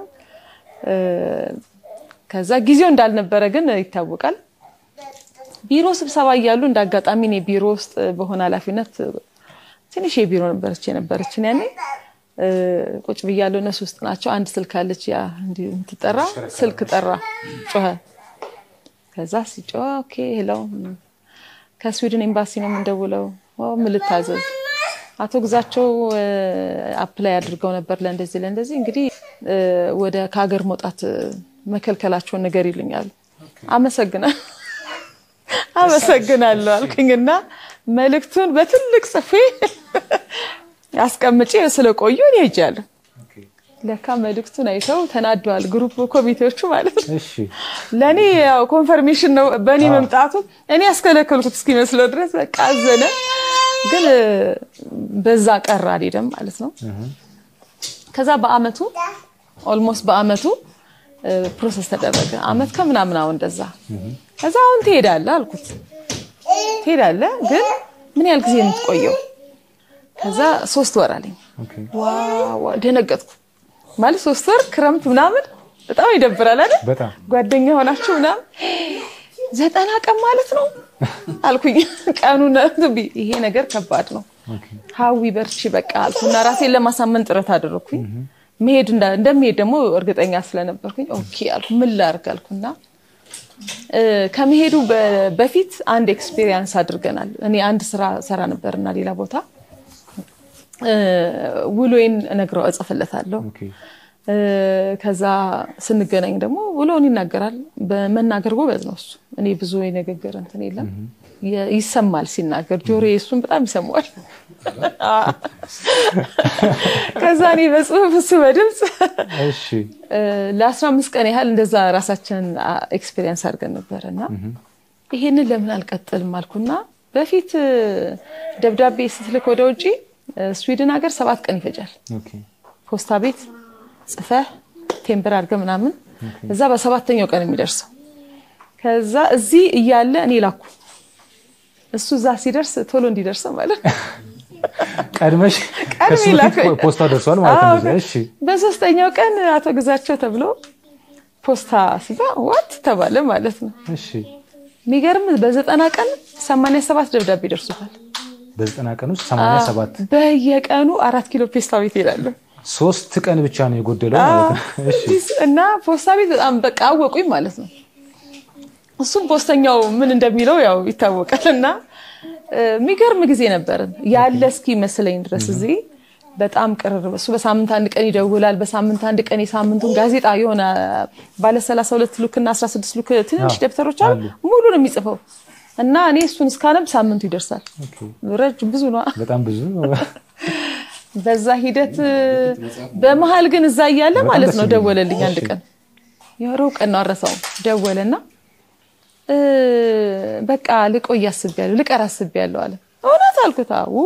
ከዛ ጊዜው እንዳልነበረ ግን ይታወቃል። ቢሮ ስብሰባ እያሉ እንደ አጋጣሚ እኔ ቢሮ ውስጥ በሆነ ኃላፊነት ትንሽ የቢሮ ነበረች የነበረችን ያኔ ቁጭ ብያለሁ። እነሱ ውስጥ ናቸው። አንድ ስልክ አለች ያ እንዲህ የምትጠራ ስልክ ጠራ፣ ጮኸ። ከዛ ሲጮህ ኦኬ ሄሎ፣ ከስዊድን ኤምባሲ ነው የምንደውለው። ምን ልታዘዝ? አቶ ግዛቸው አፕላይ አድርገው ነበር ለእንደዚህ ለእንደዚህ እንግዲህ ወደ ከሀገር መውጣት መከልከላቸውን ነገር ይልኛሉ። አመሰግናለሁ አመሰግናለሁ አልኩኝና መልእክቱን በትልቅ ጽፌ አስቀምጬ ስለቆዩ እኔ ሄጃለሁ። ለካ መልእክቱን አይተው ተናደዋል፣ ግሩፕ ኮሚቴዎቹ ማለት ነው። ለእኔ ያው ኮንፈርሜሽን ነው በእኔ መምጣቱ እኔ ያስከለከልኩት እስኪመስለው ድረስ በቃ አዘነ። ግን በዛ ቀር አልሄደም ማለት ነው። ከዛ በአመቱ ኦልሞስት በአመቱ ፕሮሰስ ተደረገ። አመት ከምናምን አሁን እንደዛ። ከዛ አሁን ትሄዳለህ አልኩት። ትሄዳለህ ግን ምን ያህል ጊዜ የምትቆየው? ከዛ ሶስት ወር አለኝ። ዋው ደነገጥኩ። ማለት ሶስት ወር ክረምት ምናምን በጣም ይደብራል አይደል? ጓደኛ ሆናችሁ ምናምን ዘጠና ቀን ማለት ነው አልኩኝ። ቀኑን ይሄ ነገር ከባድ ነው። ሀዊ በርቺ በቃ አልኩና ራሴን ለማሳመን ጥረት አደረግኩኝ። መሄድ እንደሚሄድ ደግሞ እርግጠኛ ስለነበርኩኝ ኦኬ አልኩ። ምን ላድርግ አልኩና ከመሄዱ በፊት አንድ ኤክስፔሪየንስ አድርገናል። እኔ አንድ ስራ ሰራ ነበርና ሌላ ቦታ ውሎዬን እነግረው እጽፍለታለሁ። ከዛ ስንገናኝ ደግሞ ውሎውን ይናገራል። በመናገር ጎበዝ ነው እሱ። እኔ ብዙ የንግግር እንትን የለም ይሰማል ሲናገር፣ ጆሮ እሱን በጣም ይሰማዋል። ከዛ እኔ በጽሁፍ እሱ በድምፅ ለአስራ አምስት ቀን ያህል እንደዛ ራሳችንን ኤክስፔሪየንስ አድርገን ነበረ እና ይሄንን ለምን አልቀጥልም አልኩና በፊት ደብዳቤ ስትልክ ወደ ውጭ ስዊድን ሀገር ሰባት ቀን ይፈጃል። ፖስታ ቤት ጽፈህ ቴምብር አድርገህ ምናምን እዛ በሰባተኛው ቀን የሚደርሰው ከዛ እዚህ እያለ እኔ ላኩ እሱ እዛ ሲደርስ ቶሎ እንዲደርሰው ማለት ነው። ቀድመሽ ከሱ በፊት ፖስታው ደርሷል ማለት ነው። እሺ በሶስተኛው ቀን አቶ ግዛቸው ተብሎ ፖስታ ሲባ ዋት ተባለ ማለት ነው። እሺ የሚገርም በዘጠና ቀን ሰማንያ ሰባት ደብዳቤ ደርሶታል። በዘጠና ቀን ውስጥ ሰማንያ ሰባት በየቀኑ አራት ኪሎ ፖስታ ቤት ይሄዳሉ። ሶስት ቀን ብቻ ነው የጎደለው ማለት ነው። እሺ እና ፖስታ ቤት በጣም በቃ አወቁኝ ማለት ነው። እሱም ፖስተኛው ምን እንደሚለው ያው ይታወቃል። እና የሚገርም ጊዜ ነበርን ያለ እስኪ መስለኝ ድረስ እዚህ በጣም ቅርርብ። እሱ በሳምንት አንድ ቀን ይደውላል። በሳምንት አንድ ቀን የሳምንቱን ጋዜጣ የሆነ ባለ ሰላሳ ሁለት ሉክ እና አስራ ስድስት ሉክ ትንንሽ ደብተሮች አሉ ሙሉ ነው የሚጽፈው እና እኔ እሱን እስካነብ ሳምንቱ ይደርሳል። ረጅም ብዙ ነው። በጣም ብዙ በዛ ሂደት በመሀል ግን እዛ እያለ ማለት ነው ደወለልኝ አንድ ቀን የሮብ ቀን ነው አረሳውም ደወለና በቃ ልቆይ አስቤያለሁ ልቀር አስቤያለሁ አለ እውነት አልኩት አዎ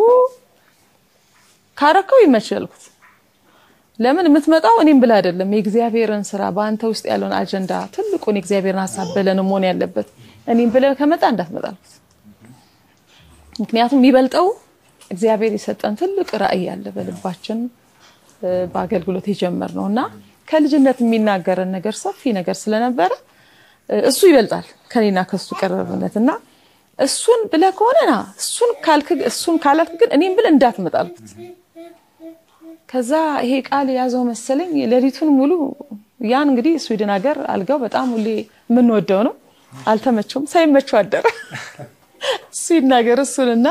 ካረከው ይመችል አልኩት ለምን የምትመጣው እኔም ብለህ አይደለም የእግዚአብሔርን ስራ በአንተ ውስጥ ያለውን አጀንዳ ትልቁን የእግዚአብሔርን ሀሳብ ብለህ ነው መሆን ያለበት እኔም ብለህ ከመጣ እንዳትመጣ አልኩት ምክንያቱም የሚበልጠው እግዚአብሔር የሰጠን ትልቅ ራዕይ አለ በልባችን በአገልግሎት የጀመር ነው እና ከልጅነት የሚናገረን ነገር ሰፊ ነገር ስለነበረ እሱ ይበልጣል ከኔና ከሱ ቀረብነት እና እሱን ብለህ ከሆነ ና እሱን ካልክ እሱን ካላልክ ግን እኔም ብለህ እንዳትመጣ አልኩት። ከዛ ይሄ ቃል የያዘው መሰለኝ ሌሊቱን ሙሉ ያን እንግዲህ ስዊድን ሀገር አልጋው በጣም ሁሌ የምንወደው ነው። አልተመቸውም፣ ሳይመቸው አደረ። እሱ ይናገር እሱንና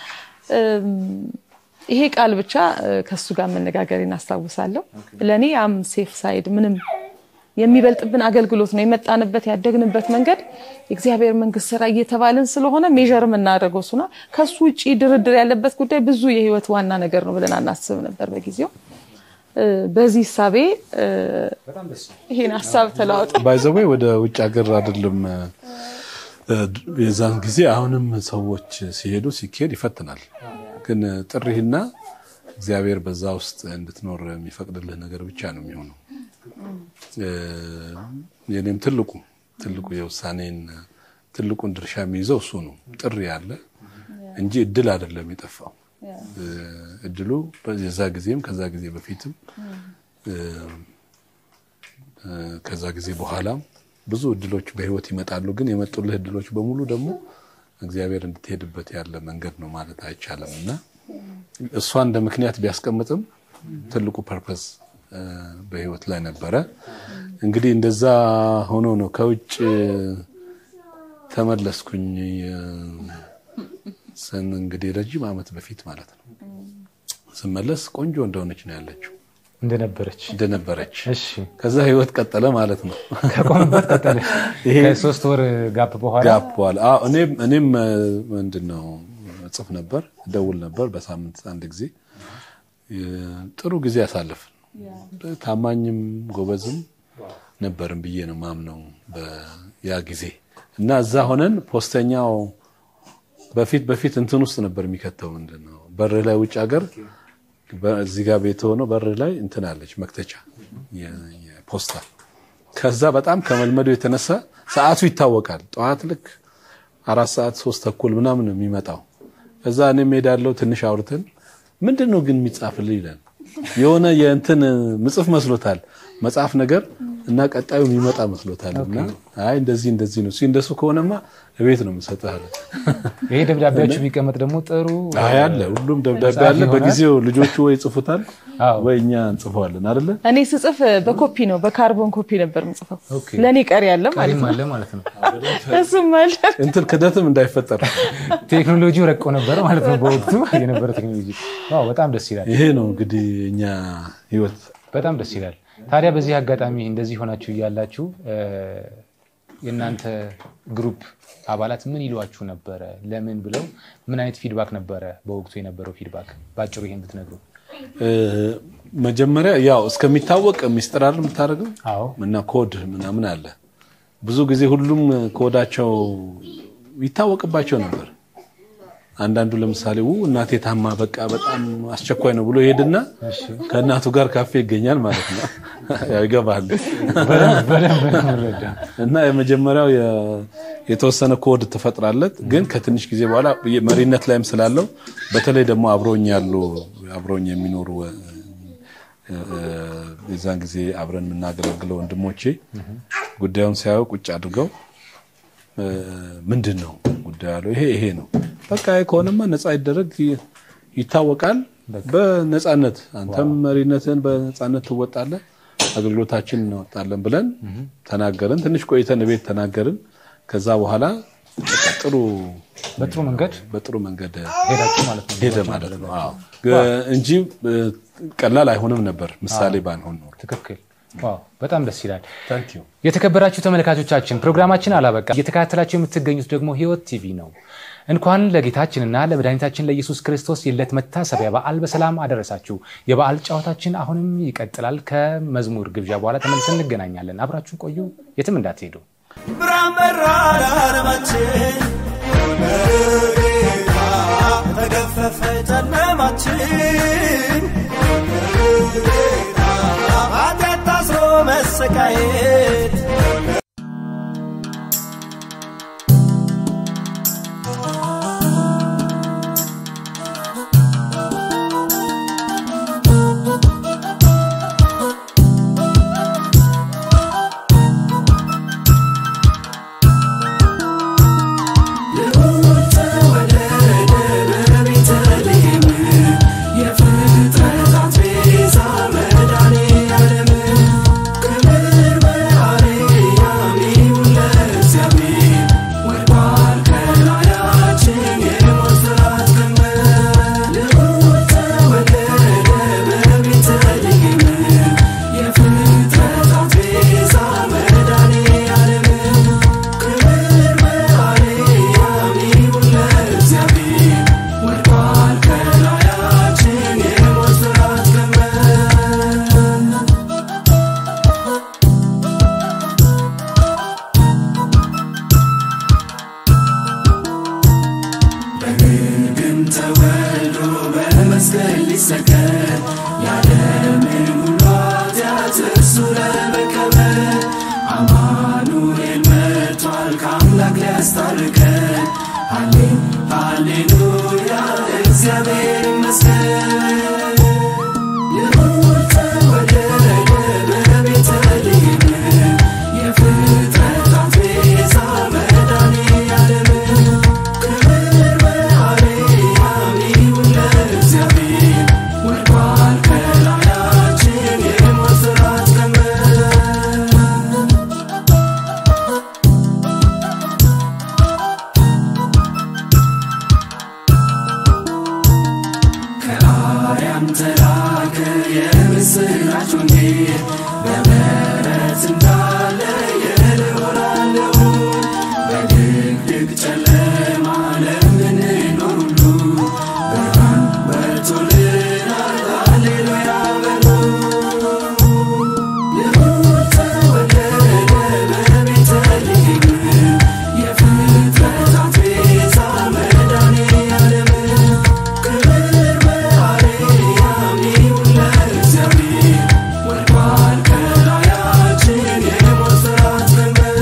ይሄ ቃል ብቻ ከሱ ጋር መነጋገር እናስታውሳለሁ። ለእኔ አም ሴፍ ሳይድ ምንም የሚበልጥብን አገልግሎት ነው የመጣንበት ያደግንበት መንገድ የእግዚአብሔር መንግስት ስራ እየተባልን ስለሆነ ሜዥር የምናደርገው እሱና ከሱ ውጭ ድርድር ያለበት ጉዳይ ብዙ የህይወት ዋና ነገር ነው ብለን አናስብ ነበር በጊዜው። በዚህ ሳቤ ይሄን ሀሳብ ተለዋወጠ። ባይዘዌ ወደ ውጭ ሀገር አይደለም የዛን ጊዜ አሁንም ሰዎች ሲሄዱ ሲካሄድ ይፈትናል። ግን ጥሪህና እግዚአብሔር በዛ ውስጥ እንድትኖር የሚፈቅድልህ ነገር ብቻ ነው የሚሆነው። የኔም ትልቁ ትልቁ የውሳኔን ትልቁን ድርሻ የሚይዘው እሱ ነው። ጥሪ ያለ እንጂ እድል አይደለም የጠፋው። እድሉ የዛ ጊዜም ከዛ ጊዜ በፊትም ከዛ ጊዜ በኋላም ብዙ እድሎች በህይወት ይመጣሉ። ግን የመጡልህ እድሎች በሙሉ ደግሞ እግዚአብሔር እንድትሄድበት ያለ መንገድ ነው ማለት አይቻልም እና እሷ እንደ ምክንያት ቢያስቀምጥም ትልቁ ፐርፐስ በህይወት ላይ ነበረ። እንግዲህ እንደዛ ሆኖ ነው ከውጭ ተመለስኩኝ። ስን እንግዲህ ረጅም ዓመት በፊት ማለት ነው። ስመለስ ቆንጆ እንደሆነች ነው ያለችው እንደነበረች እንደነበረች። እሺ ከዛ ህይወት ቀጠለ ማለት ነው። ከቆምበት ቀጠለች። ከሶስት ወር ጋፕ በኋላ ጋፕ በኋላ አዎ፣ እኔም እኔም ምንድን ነው እጽፍ ነበር፣ እደውል ነበር በሳምንት አንድ ጊዜ። ጥሩ ጊዜ አሳለፍን። ታማኝም ጎበዝም ነበርን ብዬ ነው ማምነው ያ ጊዜ እና እዛ ሆነን ፖስተኛው በፊት በፊት እንትን ውስጥ ነበር የሚከተው ምንድን ነው በር ላይ ውጭ ሀገር እዚህ ጋር ቤት ሆኖ በር ላይ እንትን አለች መክተቻ የፖስታ ከዛ በጣም ከመልመዱ የተነሳ ሰዓቱ ይታወቃል። ጠዋት ልክ አራት ሰዓት ሶስት ተኩል ምናምን ነው የሚመጣው። እዛ እኔም ሄዳለሁ ትንሽ አውርተን ምንድን ነው ግን የሚጻፍልህ ይላል። የሆነ የእንትን ምጽፍ መስሎታል መጽሐፍ ነገር እና ቀጣዩ የሚመጣ መስሎታል። እና አይ እንደዚህ እንደዚህ ነው እንደሱ ከሆነማ እቤት ነው የምሰጥህ አለ። ይሄ ደብዳቤያችሁ ቢቀመጥ ደግሞ ጥሩ አይ አለ ሁሉም ደብዳቤ አለ። በጊዜው ልጆቹ ወይ ይጽፉታል ወይ እኛ እንጽፈዋለን አይደለ? እኔ ስጽፍ በኮፒ ነው በካርቦን ኮፒ ነበር የምጽፈው። ኦኬ። ለእኔ ቀሪ አለ ማለት ቀሪም ነው። አለ ማለት ነው። እሱም አለ። እንትን ክደትም እንዳይፈጠር ቴክኖሎጂው ረቆ ነበረ ማለት ነው። በወቅቱ የነበረ ቴክኖሎጂ ዋው፣ በጣም ደስ ይላል። ይሄ ነው እንግዲህ እኛ ህይወት በጣም ደስ ይላል። ታዲያ በዚህ አጋጣሚ እንደዚህ ሆናችሁ እያላችሁ የእናንተ ግሩፕ አባላት ምን ይሏችሁ ነበረ? ለምን ብለው ምን አይነት ፊድባክ ነበረ በወቅቱ የነበረው ፊድባክ? በአጭሩ ይሄን ብትነግሩ። መጀመሪያ ያው እስከሚታወቅ ሚስጥር አይደል የምታደርገው አዎ እና ኮድ ምናምን አለ። ብዙ ጊዜ ሁሉም ኮዳቸው ይታወቅባቸው ነበር። አንዳንዱ ለምሳሌ ው እናቴ ታማ በቃ በጣም አስቸኳይ ነው ብሎ ይሄድና ከእናቱ ጋር ካፌ ይገኛል ማለት ነው። ያው ይገባል። በደንብ በደንብ ረዳ። እና የመጀመሪያው የ- የተወሰነ ኮድ ትፈጥራለት፣ ግን ከትንሽ ጊዜ በኋላ መሪነት ላይም ስላለው በተለይ ደግሞ አብሮኝ ያሉ አብሮኝ የሚኖሩ እ- እ- የዛን ጊዜ አብረን የምናገለግለው ወንድሞቼ ጉዳዩን ሲያዩ ቁጭ አድርገው እ፣ ምንድን ነው ጉዳዩ ያለው ይሄ ይሄ ነው በቃ ይሄ ከሆነማ ነፃ ይደረግ ይ- ይታወቃል። በነፃነት አንተም መሪነትን በነፃነት ትወጣለህ፣ አገልግሎታችን እንወጣለን ብለን ተናገርን። ትንሽ ቆይተን ቤት ተናገርን። ከዛ በኋላ በቃ ጥሩ በጥሩ መንገድ በጥሩ መንገድ ሄዳችሁ ማለት ነው። ሄደ ማለት ነው። አዎ እንጂ እ፣ ቀላል አይሆንም ነበር ምሳሌ ባንሆን ኖሮ። ትክክል። ዋው በጣም ደስ ይላል። ታንክ ዩ። የተከበራችሁ ተመልካቾቻችን ፕሮግራማችን አላበቃ። እየተከታተላችሁ የምትገኙት ደግሞ ህይወት ቲቪ ነው። እንኳን ለጌታችንና ለመድኃኒታችን ለኢየሱስ ክርስቶስ የልደት መታሰቢያ በዓል በሰላም አደረሳችሁ። የበዓል ጨዋታችን አሁንም ይቀጥላል። ከመዝሙር ግብዣ በኋላ ተመልሰን እንገናኛለን። አብራችሁን ቆዩ፣ የትም እንዳትሄዱ። ብርሃን በራ ለዓለማችን በጌታ ተገፈፈ ጨለማችን በጌታ ኃጢአት ታስሮ መሰቃየት የፍጥረታት ቤዛ መድኃኔዓለም ክብር በአርያም ይሁን ለእግዚአብሔር። ወድቋል ከላያችን የሞት ፍርሃት ቀንበር። ልዑል ተወለደ በቤተልሔም የፍጥረታት ቤዛ መድኃኔዓለም ክብር በአርያም ይሁን ለእግዚአብሔር። ወድቋል ከላያችን የሞት ፍርሃት ቀንበር። በግርግም ተወልዶ በመስቀል ሊሰቀል ያለምን ሁሉ ኃጢአት እርሱ ለመቀበል አማኑኤል መጥቷል ከአምላክ ሊያስታርቀን። ሃሌ ሃሌሉያ እግዚአብሔር ይመስገን። ልዑል ተወለደ በቤተልሔም የፍጥረታት ቤዛ መድኃኔዓለም ክብር በአርያም ይሁን ለእግዚአብሔር። ወድቋል ከላያችን የሞት ፍርሃት ቀንበር። ከአርያም ተላከ የምስራች ወንጌል በበረት እንዳለ የልዑል አለውን በድቅድቅ ጨለማ ለምንኖር ሁሉ ብርሃን በርቶልናል። ሃሌሉያ በሉ። ልዑል ተወለደ በቤተልሔም የፍጥረታት ቤዛ መድኃኔዓለም ክብር በአርያም ይሁን ለእግዚአብሔር። ወድቋል ከላያችን የሞት ፍርሃት ቀንበር።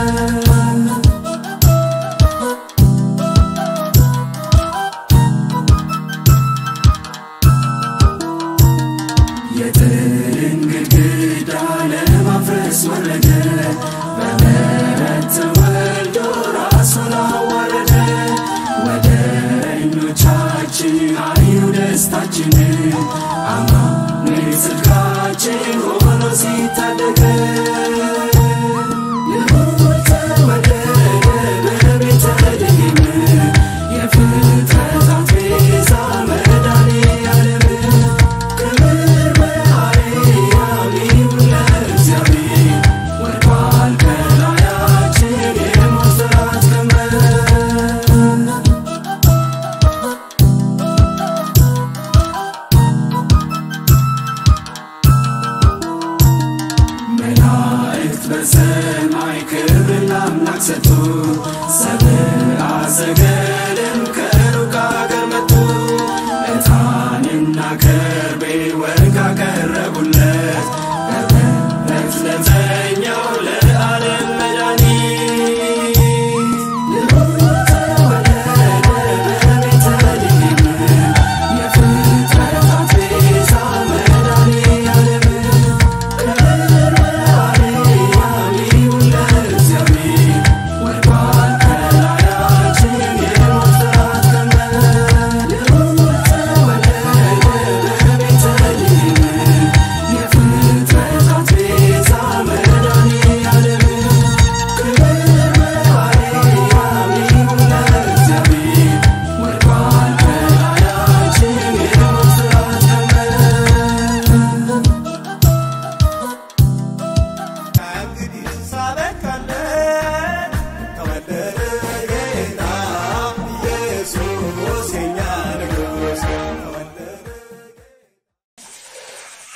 የጥልን ግድግዳ ለማፍረስ ወረደ በበረት ተወልዶ ራሱን አዋረደ ወደ እኞቻችን አዩ ደስታችን አማኑኤል ጽድቃችን ሆኖ ሲታደገን ልዑል ተወለደ በቤተልሔም የፍጥረታት ቤዛ መድኃኔዓለም ክብር በአርያም ይሁን ለእግዚአብሔር። ወድቋል ከላያችን የሞት ፍርሃት ቀንበር። መላእክት በሰማይ ክብር ለአምላክ ሰጡ። ሰብአ ሰገልም ከሩቅ አገር መጡ። ዕጣንና ከርቤ ወርቅ አቀረቡለት። በበረት ለተኛው ለዓለም መድኃኒት ልዑል ተወለደ በቤተልሔም የፍጥረታት ቤዛ መድኃኔዓለም ክብር በአርያም ይሁን ለእግዚአብሔር። ወድቋል ከላያችን የሞት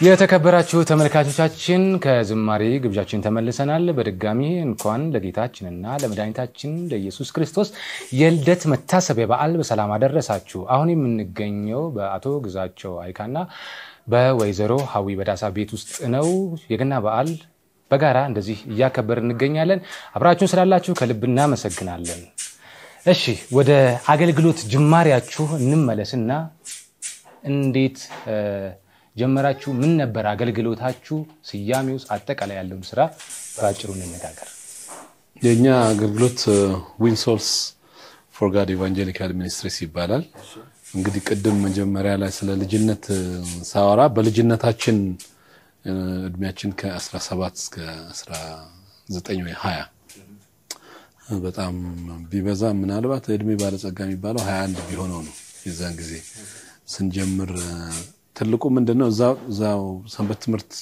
የተከበራችሁ ተመልካቾቻችን ከዝማሬ ግብዣችን ተመልሰናል። በድጋሚ እንኳን ለጌታችንና ለመድኃኒታችን ለኢየሱስ ክርስቶስ የልደት መታሰቢያ በዓል በሰላም አደረሳችሁ። አሁን የምንገኘው በአቶ ግዛቸው አይካና በወይዘሮ ሀዊ በዳሳ ቤት ውስጥ ነው። የገና በዓል በጋራ እንደዚህ እያከበር እንገኛለን። አብራችሁን ስላላችሁ ከልብ እናመሰግናለን። እሺ ወደ አገልግሎት ጅማሬያችሁ እንመለስና እንዴት ጀመራችሁ? ምን ነበር አገልግሎታችሁ? ስያሜ ውስጥ አጠቃላይ ያለውን ስራ በአጭሩ እንነጋገር። የእኛ አገልግሎት ዊን ሶልስ ፎር ጋድ ኢቫንጀሊካል ሚኒስትሪስ ይባላል። እንግዲህ ቅድም መጀመሪያ ላይ ስለ ልጅነት ሳወራ በልጅነታችን እድሜያችን ከ17 እስከ 19 ወይ 20 በጣም ቢበዛ ምናልባት እድሜ ባለጸጋ የሚባለው 21 ቢሆነው ነው። የዛን ጊዜ ስንጀምር ትልቁ ምንድን ነው እዛው ሰንበት ትምህርት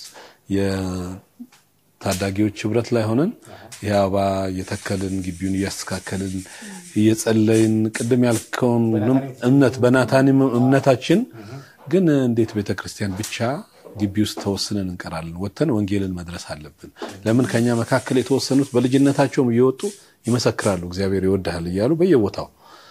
የታዳጊዎች ህብረት ላይ ሆነን ይህ አበባ እየተከልን ግቢውን እያስተካከልን እየጸለይን ቅድም ያልከውን እምነት በናታኒም እምነታችን ግን እንዴት ቤተ ክርስቲያን ብቻ ግቢ ውስጥ ተወስነን እንቀራለን? ወጥተን ወንጌልን መድረስ አለብን። ለምን ከኛ መካከል የተወሰኑት በልጅነታቸውም እየወጡ ይመሰክራሉ፣ እግዚአብሔር ይወድሃል እያሉ በየቦታው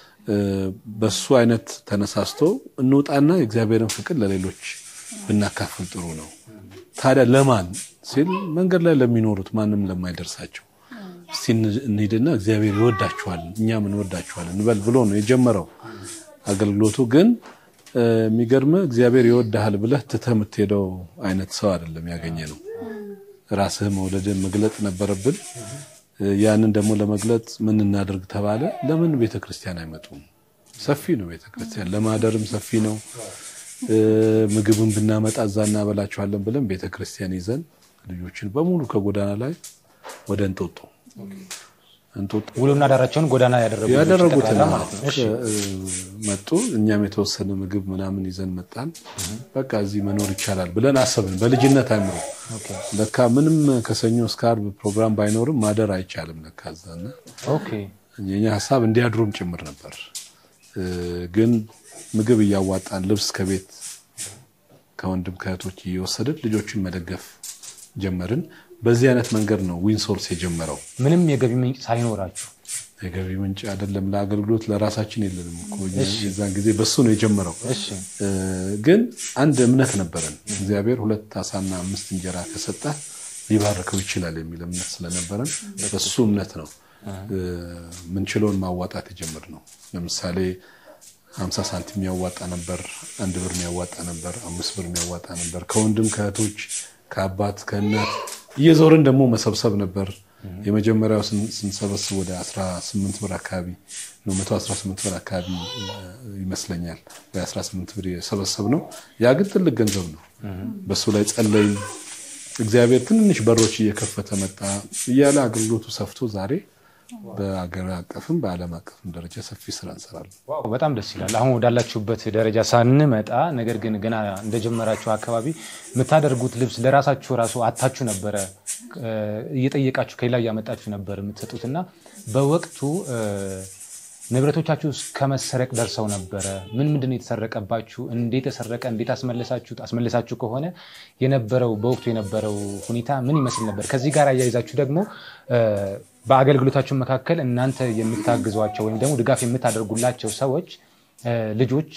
በሱ አይነት ተነሳስቶ እንውጣና የእግዚአብሔርን ፍቅር ለሌሎች ብናካፍል ጥሩ ነው። ታዲያ ለማን ሲል መንገድ ላይ ለሚኖሩት ማንም ለማይደርሳቸው እስቲ እንሂድና እግዚአብሔር ይወዳችኋል እኛም እንወዳችኋል እንበል ብሎ ነው የጀመረው። አገልግሎቱ ግን የሚገርም እግዚአብሔር ይወድሃል ብለህ ትተህ የምትሄደው አይነት ሰው አይደለም ያገኘ ነው። ራስህ መውደድን መግለጥ ነበረብን። ያንን ደግሞ ለመግለጥ ምን እናደርግ ተባለ። ለምን ቤተ ክርስቲያን አይመጡም? ሰፊ ነው ቤተ ክርስቲያን፣ ለማደርም ሰፊ ነው። ምግብን ብናመጣ እዛ እናበላችኋለን ብለን ቤተ ክርስቲያን ይዘን ልጆችን በሙሉ ከጎዳና ላይ ወደ እንጦጦ እንጦጦ ውሎና ዳራቸውን ጎዳና ያደረጉትን መጡ። እኛም የተወሰነ ምግብ ምናምን ይዘን መጣን። በቃ እዚህ መኖር ይቻላል ብለን አሰብን። በልጅነት አይምሮ ለካ ምንም ከሰኞ እስከ ዓርብ ፕሮግራም ባይኖርም ማደር አይቻልም ለካ እዛና የኛ ሀሳብ እንዲያድሩም ጭምር ነበር። ግን ምግብ እያዋጣን ልብስ ከቤት ከወንድም ከእህቶች እየወሰድን ልጆችን መደገፍ ጀመርን። በዚህ አይነት መንገድ ነው ዊንሶርስ የጀመረው። ምንም የገቢ ምንጭ ሳይኖራችሁ የገቢ ምንጭ አይደለም፣ ለአገልግሎት ለራሳችን የለንም እኮ የዛን ጊዜ በሱ ነው የጀመረው። ግን አንድ እምነት ነበረን። እግዚአብሔር ሁለት አሳና አምስት እንጀራ ከሰጠ ሊባርከው ይችላል የሚል እምነት ስለነበረን በሱ እምነት ነው ምንችለውን ማዋጣት የጀመርነው። ለምሳሌ ሀምሳ ሳንቲም የሚያዋጣ ነበር፣ አንድ ብር የሚያዋጣ ነበር፣ አምስት ብር የሚያዋጣ ነበር። ከወንድም ከእህቶች ከአባት ከእናት እየዞርን ደግሞ መሰብሰብ ነበር። የመጀመሪያው ስንሰበስብ ወደ 18 ብር አካባቢ ነው፣ 118 ብር አካባቢ ይመስለኛል ወይ 18 ብር የሰበሰብ ነው። ያ ግን ትልቅ ገንዘብ ነው። በሱ ላይ ጸለይ፣ እግዚአብሔር ትንንሽ በሮች እየከፈተ መጣ እያለ አገልግሎቱ ሰፍቶ ዛሬ በአገር አቀፍም በዓለም አቀፍም ደረጃ ሰፊ ስራ እንሰራለን። በጣም ደስ ይላል። አሁን ወዳላችሁበት ደረጃ ሳንመጣ፣ ነገር ግን ገና እንደጀመራችሁ አካባቢ የምታደርጉት ልብስ ለራሳችሁ ራሱ አታችሁ ነበረ እየጠየቃችሁ ከሌላ እያመጣችሁ ነበር የምትሰጡት እና በወቅቱ ንብረቶቻችሁ እስከ መሰረቅ ደርሰው ነበረ። ምን ምንድን ነው የተሰረቀባችሁ? እንዴት ተሰረቀ? እንዴት አስመለሳችሁት? አስመለሳችሁ ከሆነ የነበረው በወቅቱ የነበረው ሁኔታ ምን ይመስል ነበር? ከዚህ ጋር አያይዛችሁ ደግሞ በአገልግሎታችሁ መካከል እናንተ የምታግዟቸው ወይም ደግሞ ድጋፍ የምታደርጉላቸው ሰዎች ልጆች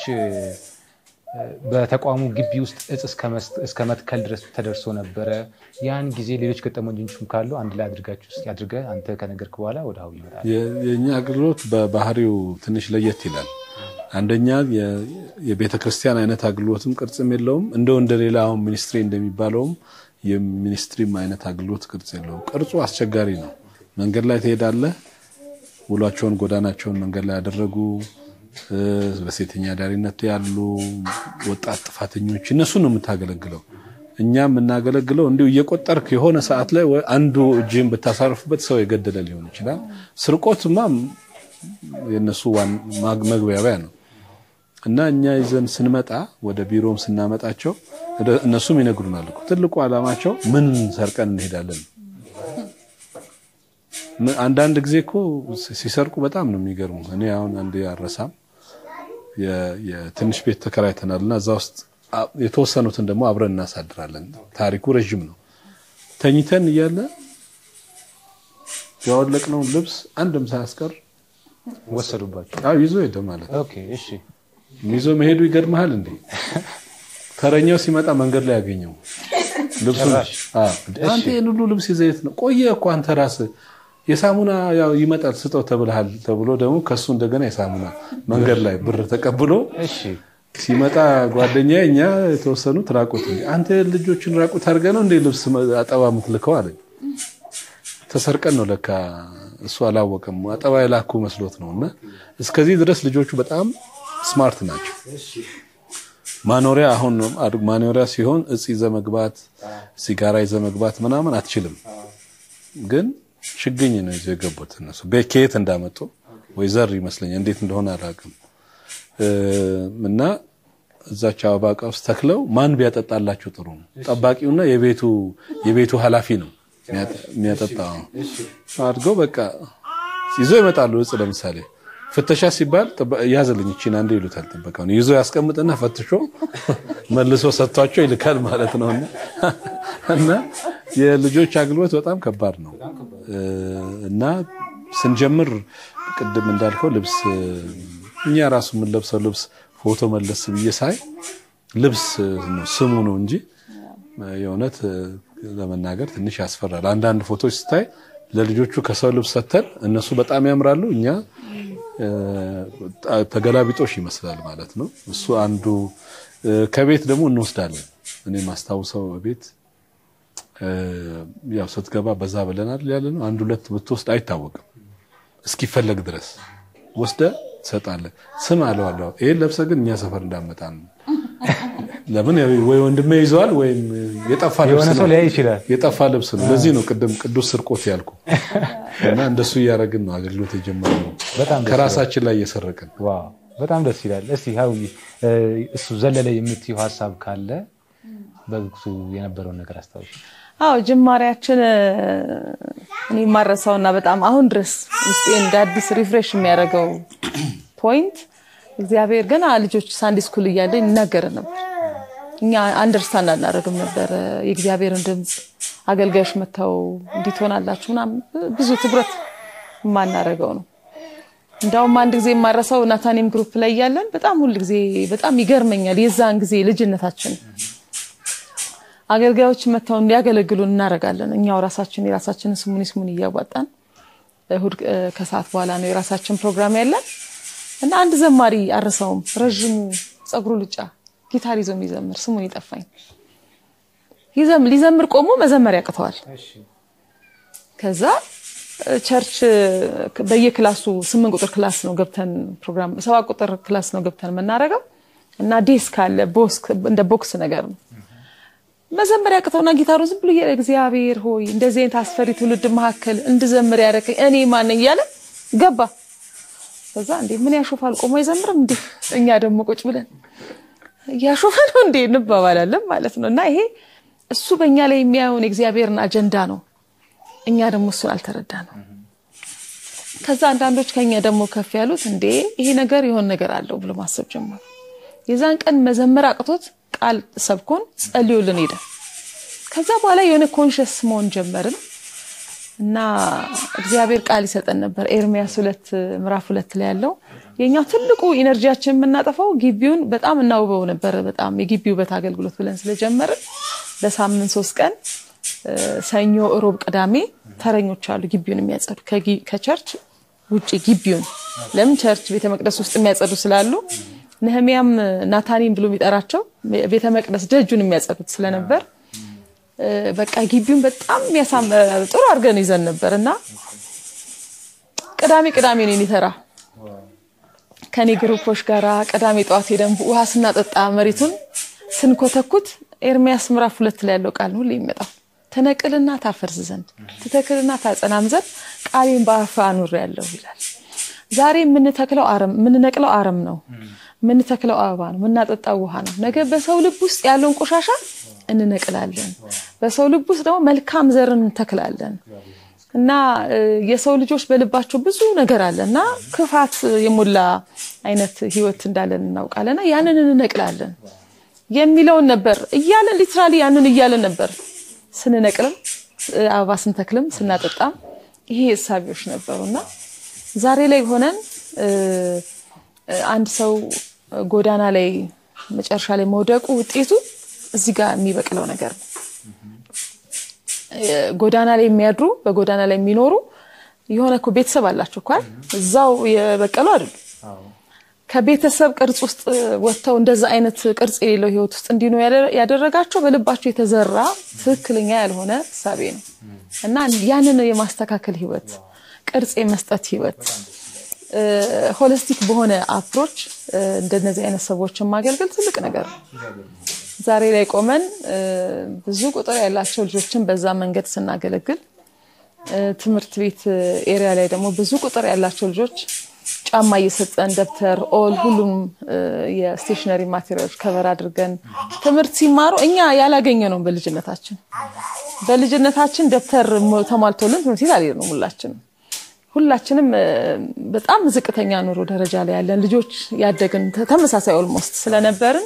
በተቋሙ ግቢ ውስጥ እጽ እስከ መትከል ድረስ ተደርሶ ነበረ። ያን ጊዜ ሌሎች ገጠመኞችም ካሉ አንድ ላይ አድርጋችሁ እስኪ አድርገህ አንተ ከነገርክ በኋላ ወደ ሀዊ ይመጣል። የእኛ አገልግሎት በባህሪው ትንሽ ለየት ይላል። አንደኛ የቤተ ክርስቲያን አይነት አገልግሎትም ቅርጽም የለውም። እንደው እንደሌላ አሁን ሚኒስትሪ እንደሚባለውም የሚኒስትሪም አይነት አገልግሎት ቅርጽ የለውም። ቅርጹ አስቸጋሪ ነው። መንገድ ላይ ትሄዳለህ። ውሏቸውን ጎዳናቸውን መንገድ ላይ ያደረጉ በሴተኛ ዳሪነት ያሉ ወጣት ጥፋተኞች እነሱን ነው የምታገለግለው። እኛ የምናገለግለው እንዲሁ እየቆጠርክ የሆነ ሰዓት ላይ አንዱ እጅህን ብታሳርፍበት ሰው የገደለ ሊሆን ይችላል። ስርቆትማ የእነሱ መግቢያቢያ ነው እና እኛ ይዘን ስንመጣ ወደ ቢሮም ስናመጣቸው እነሱም ይነግሩናል እኮ ትልቁ ዓላማቸው ምን ሰርቀን እንሄዳለን። አንዳንድ ጊዜ እኮ ሲሰርቁ በጣም ነው የሚገርሙ። እኔ አሁን አንድ አረሳም የትንሽ ቤት ተከራይተናል እና እዛ ውስጥ አ- የተወሰኑትን ደግሞ አብረን እናሳድራለን። ታሪኩ ረዥም ነው። ተኝተን እያለ ያወለቅነውን ልብስ አንድም ሳያስቀር ወሰዱባቸው። አዎ ይዞ ሄደ ማለት ነው። ኦኬ እሺ ይዞ መሄዱ ይገርምሃል እንዴ! ተረኛው ሲመጣ መንገድ ላይ ያገኘው ልብሱን ጭራሽ። አዎ፣ አንተ ይሄን ሁሉ ልብስ ይዘህ የት ነው? ቆየ እኮ አንተ ራስህ የሳሙና ያው ይመጣል ስጠው ተብልሃል ተብሎ ደግሞ ከሱ እንደገና የሳሙና መንገድ ላይ ብር ተቀብሎ እሺ ሲመጣ ጓደኛ እኛ የተወሰኑት ራቁት እንዴ አንተ ልጆችን ራቁት አድርገህ ነው እንዴ ልብስ አጠባ የምትልከው አለኝ። ተሰርቀን ነው ለካ እሱ አላወቀም። አጠባ የላኩ መስሎት ነው። እና እስከዚህ ድረስ ልጆቹ በጣም ስማርት ናቸው። ማኖሪያ አሁን አድ- ማኖሪያ ሲሆን እጽ ይዘህ መግባት፣ ሲጋራ ይዘህ መግባት ምናምን አትችልም። ግን ችግኝ ነው ይዘው የገቡት እነሱ ቤ- ከየት እንዳመጡ ወይ ዘር ይመስለኛል እንዴት እንደሆነ አላውቅም። እ፣ እና እዛች አበባ ዕቃ ውስጥ ተክለው ማን ቢያጠጣላቸው ጥሩ ነው? ጠባቂውና የቤቱ የቤቱ ኃላፊ ነው የሚያጠ- የሚያጠጣው አድርገው በቃ ይዞ ይመጣሉ። እጽ ለምሳሌ ፍተሻ ሲባል ጥበ- ያዝልኝ እቺን አንዴ ይሉታል። ጥበቃውን ይዞ ያስቀምጥና ፈትሾ መልሶ ሰጥቷቸው ይልካል ማለት ነው። እና እና የልጆች አገልግሎት በጣም ከባድ ነው እ፣ እና ስንጀምር ቅድም እንዳልከው ልብስ እኛ ራሱ የምንለብሰው ልብስ ፎቶ መለስ ብዬ ሳይ ልብስ ነው ስሙ ነው እንጂ የእውነት ለመናገር ትንሽ ያስፈራል። አንዳንድ ፎቶች ስታይ ለልጆቹ ከሰው ልብስ ሰተን እነሱ በጣም ያምራሉ፣ እኛ እ፣ ተገላቢጦሽ ይመስላል ማለት ነው። እሱ አንዱ እ፣ ከቤት ደግሞ እንወስዳለን። እኔ ማስታውሰው ቤት እ፣ ያው ስትገባ በዛ ብለናል ያለ ነው። አንድ ሁለት ብትወስድ አይታወቅም እስኪፈለግ ድረስ ወስደ ትሰጣለህ። ስም አለዋለሁ ይሄን ለብሰ ግን እኛ ሰፈር እንዳመጣ ነው። ለምን ያው ወይ ወንድሜ ይዘዋል ወይም የጠፋ ልብስ የሆነ ሰው ነው ሊያይ ይችላል። የጠፋ ልብስ ነው። ለዚህ ነው ቅድም ቅዱስ ስርቆት ያልኩ እና እንደሱ እያደረግን ነው አገልግሎት የጀመርነው በጣም ደስ ከራሳችን ላይ እየሰረቅን ዋው በጣም ደስ ይላል። እስቲ ሀዊ እሱ ዘለለ የምትይው ሀሳብ ካለ በወቅቱ የነበረውን ነገር አስታውሽ። አዎ ጅማሬያችን እ፣ እኔ የማረሳውና በጣም አሁን ድረስ ውስጤ እንደ አዲስ ሪፍሬሽ የሚያደርገው ፖይንት እግዚአብሔር ገና ልጆች ሳንዲ ስኩል እያለ ይናገር ነበር። እኛ አንደርስታንድ አናደርግም ነበር የእግዚአብሔርን ድምፅ። አገልጋዮች መጥተው እንዲህ ትሆናላችሁ ምናምን ብዙ ትኩረት የማናደርገው ነው። እንዳውም አንድ ጊዜ የማረሳው ናታኒም ግሩፕ ላይ እያለን በጣም ሁል ጊዜ በጣም ይገርመኛል። የዛን ጊዜ ልጅነታችን አገልጋዮች መጥተው እንዲያገለግሉን እናደርጋለን። እኛው ራሳችን የራሳችንን ስሙኒ ስሙኒ እያዋጣን እሁድ እ፣ ከሰዓት በኋላ ነው የራሳችን ፕሮግራም ያለን እና አንድ ዘማሪ አርሰውም ረዥሙ ጸጉሩ ልጫ ጊታር ይዞ የሚዘምር ስሙን ይጠፋኝ ይዘም ሊዘምር ቆሞ መዘመር ያቅተዋል። ከዛ እ፣ ቸርች እ፣ በየክላሱ ስምንት ቁጥር ክላስ ነው ገብተን ፕሮግራም ሰባት ቁጥር ክላስ ነው ገብተን የምናደርገው እና ዴስክ አለ ቦክስ እንደ ቦክስ ነገር ነው መዘመር ያቅተውና ጊታሩን ዝም ብሎ እያለ እግዚአብሔር ሆይ እንደዚህ አይነት አስፈሪ ትውልድ መካከል እንድዘምር ያደረከኝ እኔ ማን ነኝ እያለ ገባ። ከዛ እንዴ ምን ያሾፋል ቆሞ አይዘምርም እንዴ? እኛ ደግሞ ቁጭ ብለን እያሾፈ ነው እንዴ እንባባላለን ማለት ነው። እና ይሄ እሱ በእኛ ላይ የሚያየውን የእግዚአብሔርን አጀንዳ ነው። እኛ ደግሞ እሱን አልተረዳ ነው። ከዛ አንዳንዶች ከኛ ደግሞ ከፍ ያሉት እንዴ ይሄ ነገር የሆነ ነገር አለው ብሎ ማሰብ ጀመሩ። የዛን ቀን መዘመር አቅቶት ቃል ሰብኮን ጸልዮልን ሄደ። ከዛ በኋላ የሆነ ኮንሽስ መሆን ጀመርን እና እግዚአብሔር ቃል ይሰጠን ነበር። ኤርሚያስ ሁለት ምዕራፍ ሁለት ላይ ያለው የኛው ትልቁ ኢነርጂያችን የምናጠፋው ግቢውን በጣም እናውበው ነበር። በጣም የግቢ ውበት አገልግሎት ብለን ስለጀመርን በሳምንት ሶስት ቀን እ፣ ሰኞ፣ እሮብ፣ ቅዳሜ ተረኞች አሉ ግቢውን የሚያጸዱ ከጊ- ከቸርች ውጭ ግቢውን ለምን ቸርች ቤተ መቅደስ ውስጥ የሚያጸዱ ስላሉ ነህሚያም ናታኒም ብሎ የሚጠራቸው ቤተ መቅደስ ደጁን የሚያጸዱት ስለነበር እ፣ በቃ ግቢውን በጣም የሚያሳም ጥሩ አድርገን ይዘን ነበር እና ቅዳሜ ቅዳሜ ነው የኔ ተራ ከኔ ግሩፖች ጋራ ቅዳሜ ጠዋት ሄደን ውሃ ስናጠጣ መሬቱን ስንኮተኩት ኤርሚያስ ምዕራፍ ሁለት ላይ ያለው ቃል ነው ሁሌ የሚመጣው ትነቅልና ታፈርስ ዘንድ ትተክልና ታጸናም ዘንድ ቃሌን በአፍ አኑር ያለው ይላል። ዛሬ የምንተክለው አረም የምንነቅለው አረም ነው። የምንተክለው አበባ ነው። የምናጠጣው ውሃ ነው። ነገ በሰው ልብ ውስጥ ያለውን ቆሻሻ እንነቅላለን። በሰው ልብ ውስጥ ደግሞ መልካም ዘርን እንተክላለን። እና እ፣ የሰው ልጆች በልባቸው ብዙ ነገር አለ እና ክፋት የሞላ አይነት ህይወት እንዳለን እናውቃለን። እና ያንን እንነቅላለን። የሚለውን ነበር እያለን ሊትራሊ ያንን እያለን ነበር ስንነቅልም እ፣ አበባ ስንተክልም ስናጠጣም ይሄ እሳቢዎች ነበሩና ዛሬ ላይ ሆነን እ፣ እ፣ አንድ ሰው ጎዳና ላይ መጨረሻ ላይ መውደቁ ውጤቱ እዚህ ጋር የሚበቅለው ነገር ነው። ጎዳና ላይ የሚያድሩ በጎዳና ላይ የሚኖሩ የሆነ እኮ ቤተሰብ አላቸው እኮ አይደል? እዛው የበቀሉ አይደሉም። ከቤተሰብ ቅርጽ ውስጥ ወጥተው እንደዛ አይነት ቅርጽ የሌለው ህይወት ውስጥ እንዲኖ ያደረጋቸው በልባቸው የተዘራ ትክክለኛ ያልሆነ እሳቤ ነው እና ያንን የማስተካከል ህይወት፣ ቅርጽ የመስጠት ህይወት፣ ሆሊስቲክ በሆነ አፕሮች እንደነዚህ አይነት ሰዎችን ማገልገል ትልቅ ነገር ነው። ዛሬ ላይ ቆመን እ፣ ብዙ ቁጥር ያላቸው ልጆችን በዛ መንገድ ስናገለግል እ፣ ትምህርት ቤት ኤሪያ ላይ ደግሞ ብዙ ቁጥር ያላቸው ልጆች ጫማ እየሰጠን ደብተር፣ ኦል ሁሉም እ፣ የስቴሽነሪ ማቴሪያሎች ከበር አድርገን ትምህርት ሲማሩ እኛ ያላገኘ ነው በልጅነታችን በልጅነታችን ደብተር ሞ- ተሟልቶልን ትምህርት ቤት አልሄድንም ሁላችንም ሁላችንም እ፣ በጣም ዝቅተኛ ኑሮ ደረጃ ላይ ያለን ልጆች ያደግን ተ- ተመሳሳይ ኦልሞስት ስለነበርን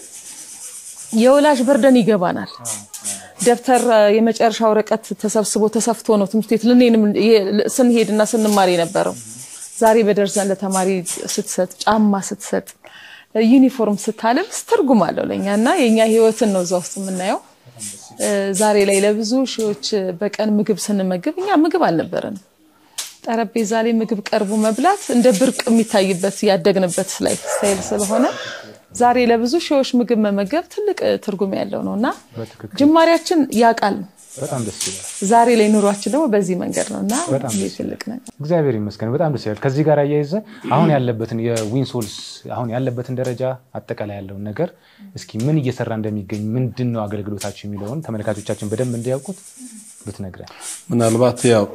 የወላጅ በርደን ይገባናል። ደብተር እ፣ የመጨረሻ ወረቀት ተሰብስቦ ተሰፍቶ ነው ትምህርት ቤት ልንሄድም የ- ስንሄድና ስንማር የነበረው። ዛሬ በደርዘን ለተማሪ ስትሰጥ፣ ጫማ ስትሰጥ፣ እ፣ ዩኒፎርም ስታለብስ ትርጉም አለው ለእኛ እና የእኛ ህይወትን ነው እዛ ውስጥ የምናየው። እ፣ ዛሬ ላይ ለብዙ ሺዎች በቀን ምግብ ስንመግብ እኛ ምግብ አልነበረንም። ጠረጴዛ ላይ ምግብ ቀርቦ መብላት እንደ ብርቅ የሚታይበት ያደግንበት ላይፍ ስታይል ስለሆነ ዛሬ ለብዙ ሺዎች ምግብ መመገብ ትልቅ እ፣ ትርጉም ያለው ነው እና በትክክል ጅማሬያችን ያቃል ነው። በጣም ደስ ይላል። ዛሬ ላይ ኑሯችን ደግሞ በዚህ መንገድ ነው እና በጣም ይሄ ደስ ትልቅ ነገር እግዚአብሔር ይመስገን በጣም ደስ ይላል። ከዚህ ጋር አያይዘ አሁን ያለበትን የዊንሶልስ አሁን ያለበትን ደረጃ አጠቃላይ ያለውን ነገር እስኪ ምን እየሰራ እንደሚገኝ ምንድን ነው አገልግሎታቸው የሚለውን ተመልካቾቻችን በደንብ እንዲያውቁት ብትነግረን። ምናልባት ያው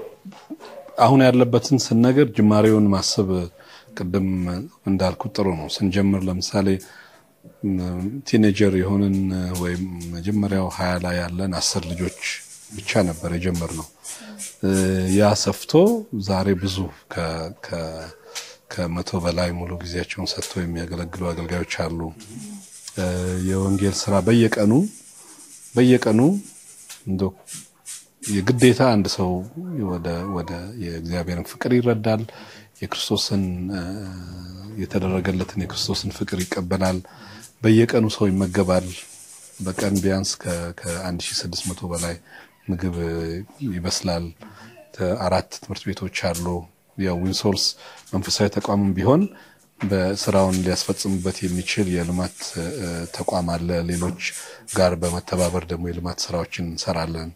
አሁን ያለበትን ስንነገር ጅማሬውን ማሰብ ቅድም እንዳልኩት ጥሩ ነው። ስንጀምር ለምሳሌ ም፣ ቲኔጀር የሆንን ወይም መጀመሪያው ሀያ ላይ ያለን አስር ልጆች ብቻ ነበር የጀመርነው። እ፣ ያ ሰፍቶ ዛሬ ብዙ ከ- ከ- ከመቶ በላይ ሙሉ ጊዜያቸውን ሰጥተው የሚያገለግሉ አገልጋዮች አሉ። እ፣ የወንጌል ስራ በየቀኑ በየቀኑ እንደ የግዴታ አንድ ሰው ወደ ወደ የእግዚአብሔርን ፍቅር ይረዳል። የክርስቶስን እ፣ የተደረገለትን የክርስቶስን ፍቅር ይቀበላል። በየቀኑ ሰው ይመገባል። በቀን ቢያንስ ከ1600 በላይ ምግብ እ፣ ይበስላል። ተ- አራት ትምህርት ቤቶች አሉ። ያው ዊንሶርስ መንፈሳዊ ተቋምም ቢሆን በስራውን ሊያስፈጽምበት የሚችል የልማት እ፣ ተቋም አለ። ሌሎች ጋር በመተባበር ደግሞ የልማት ስራዎችን እንሰራለን።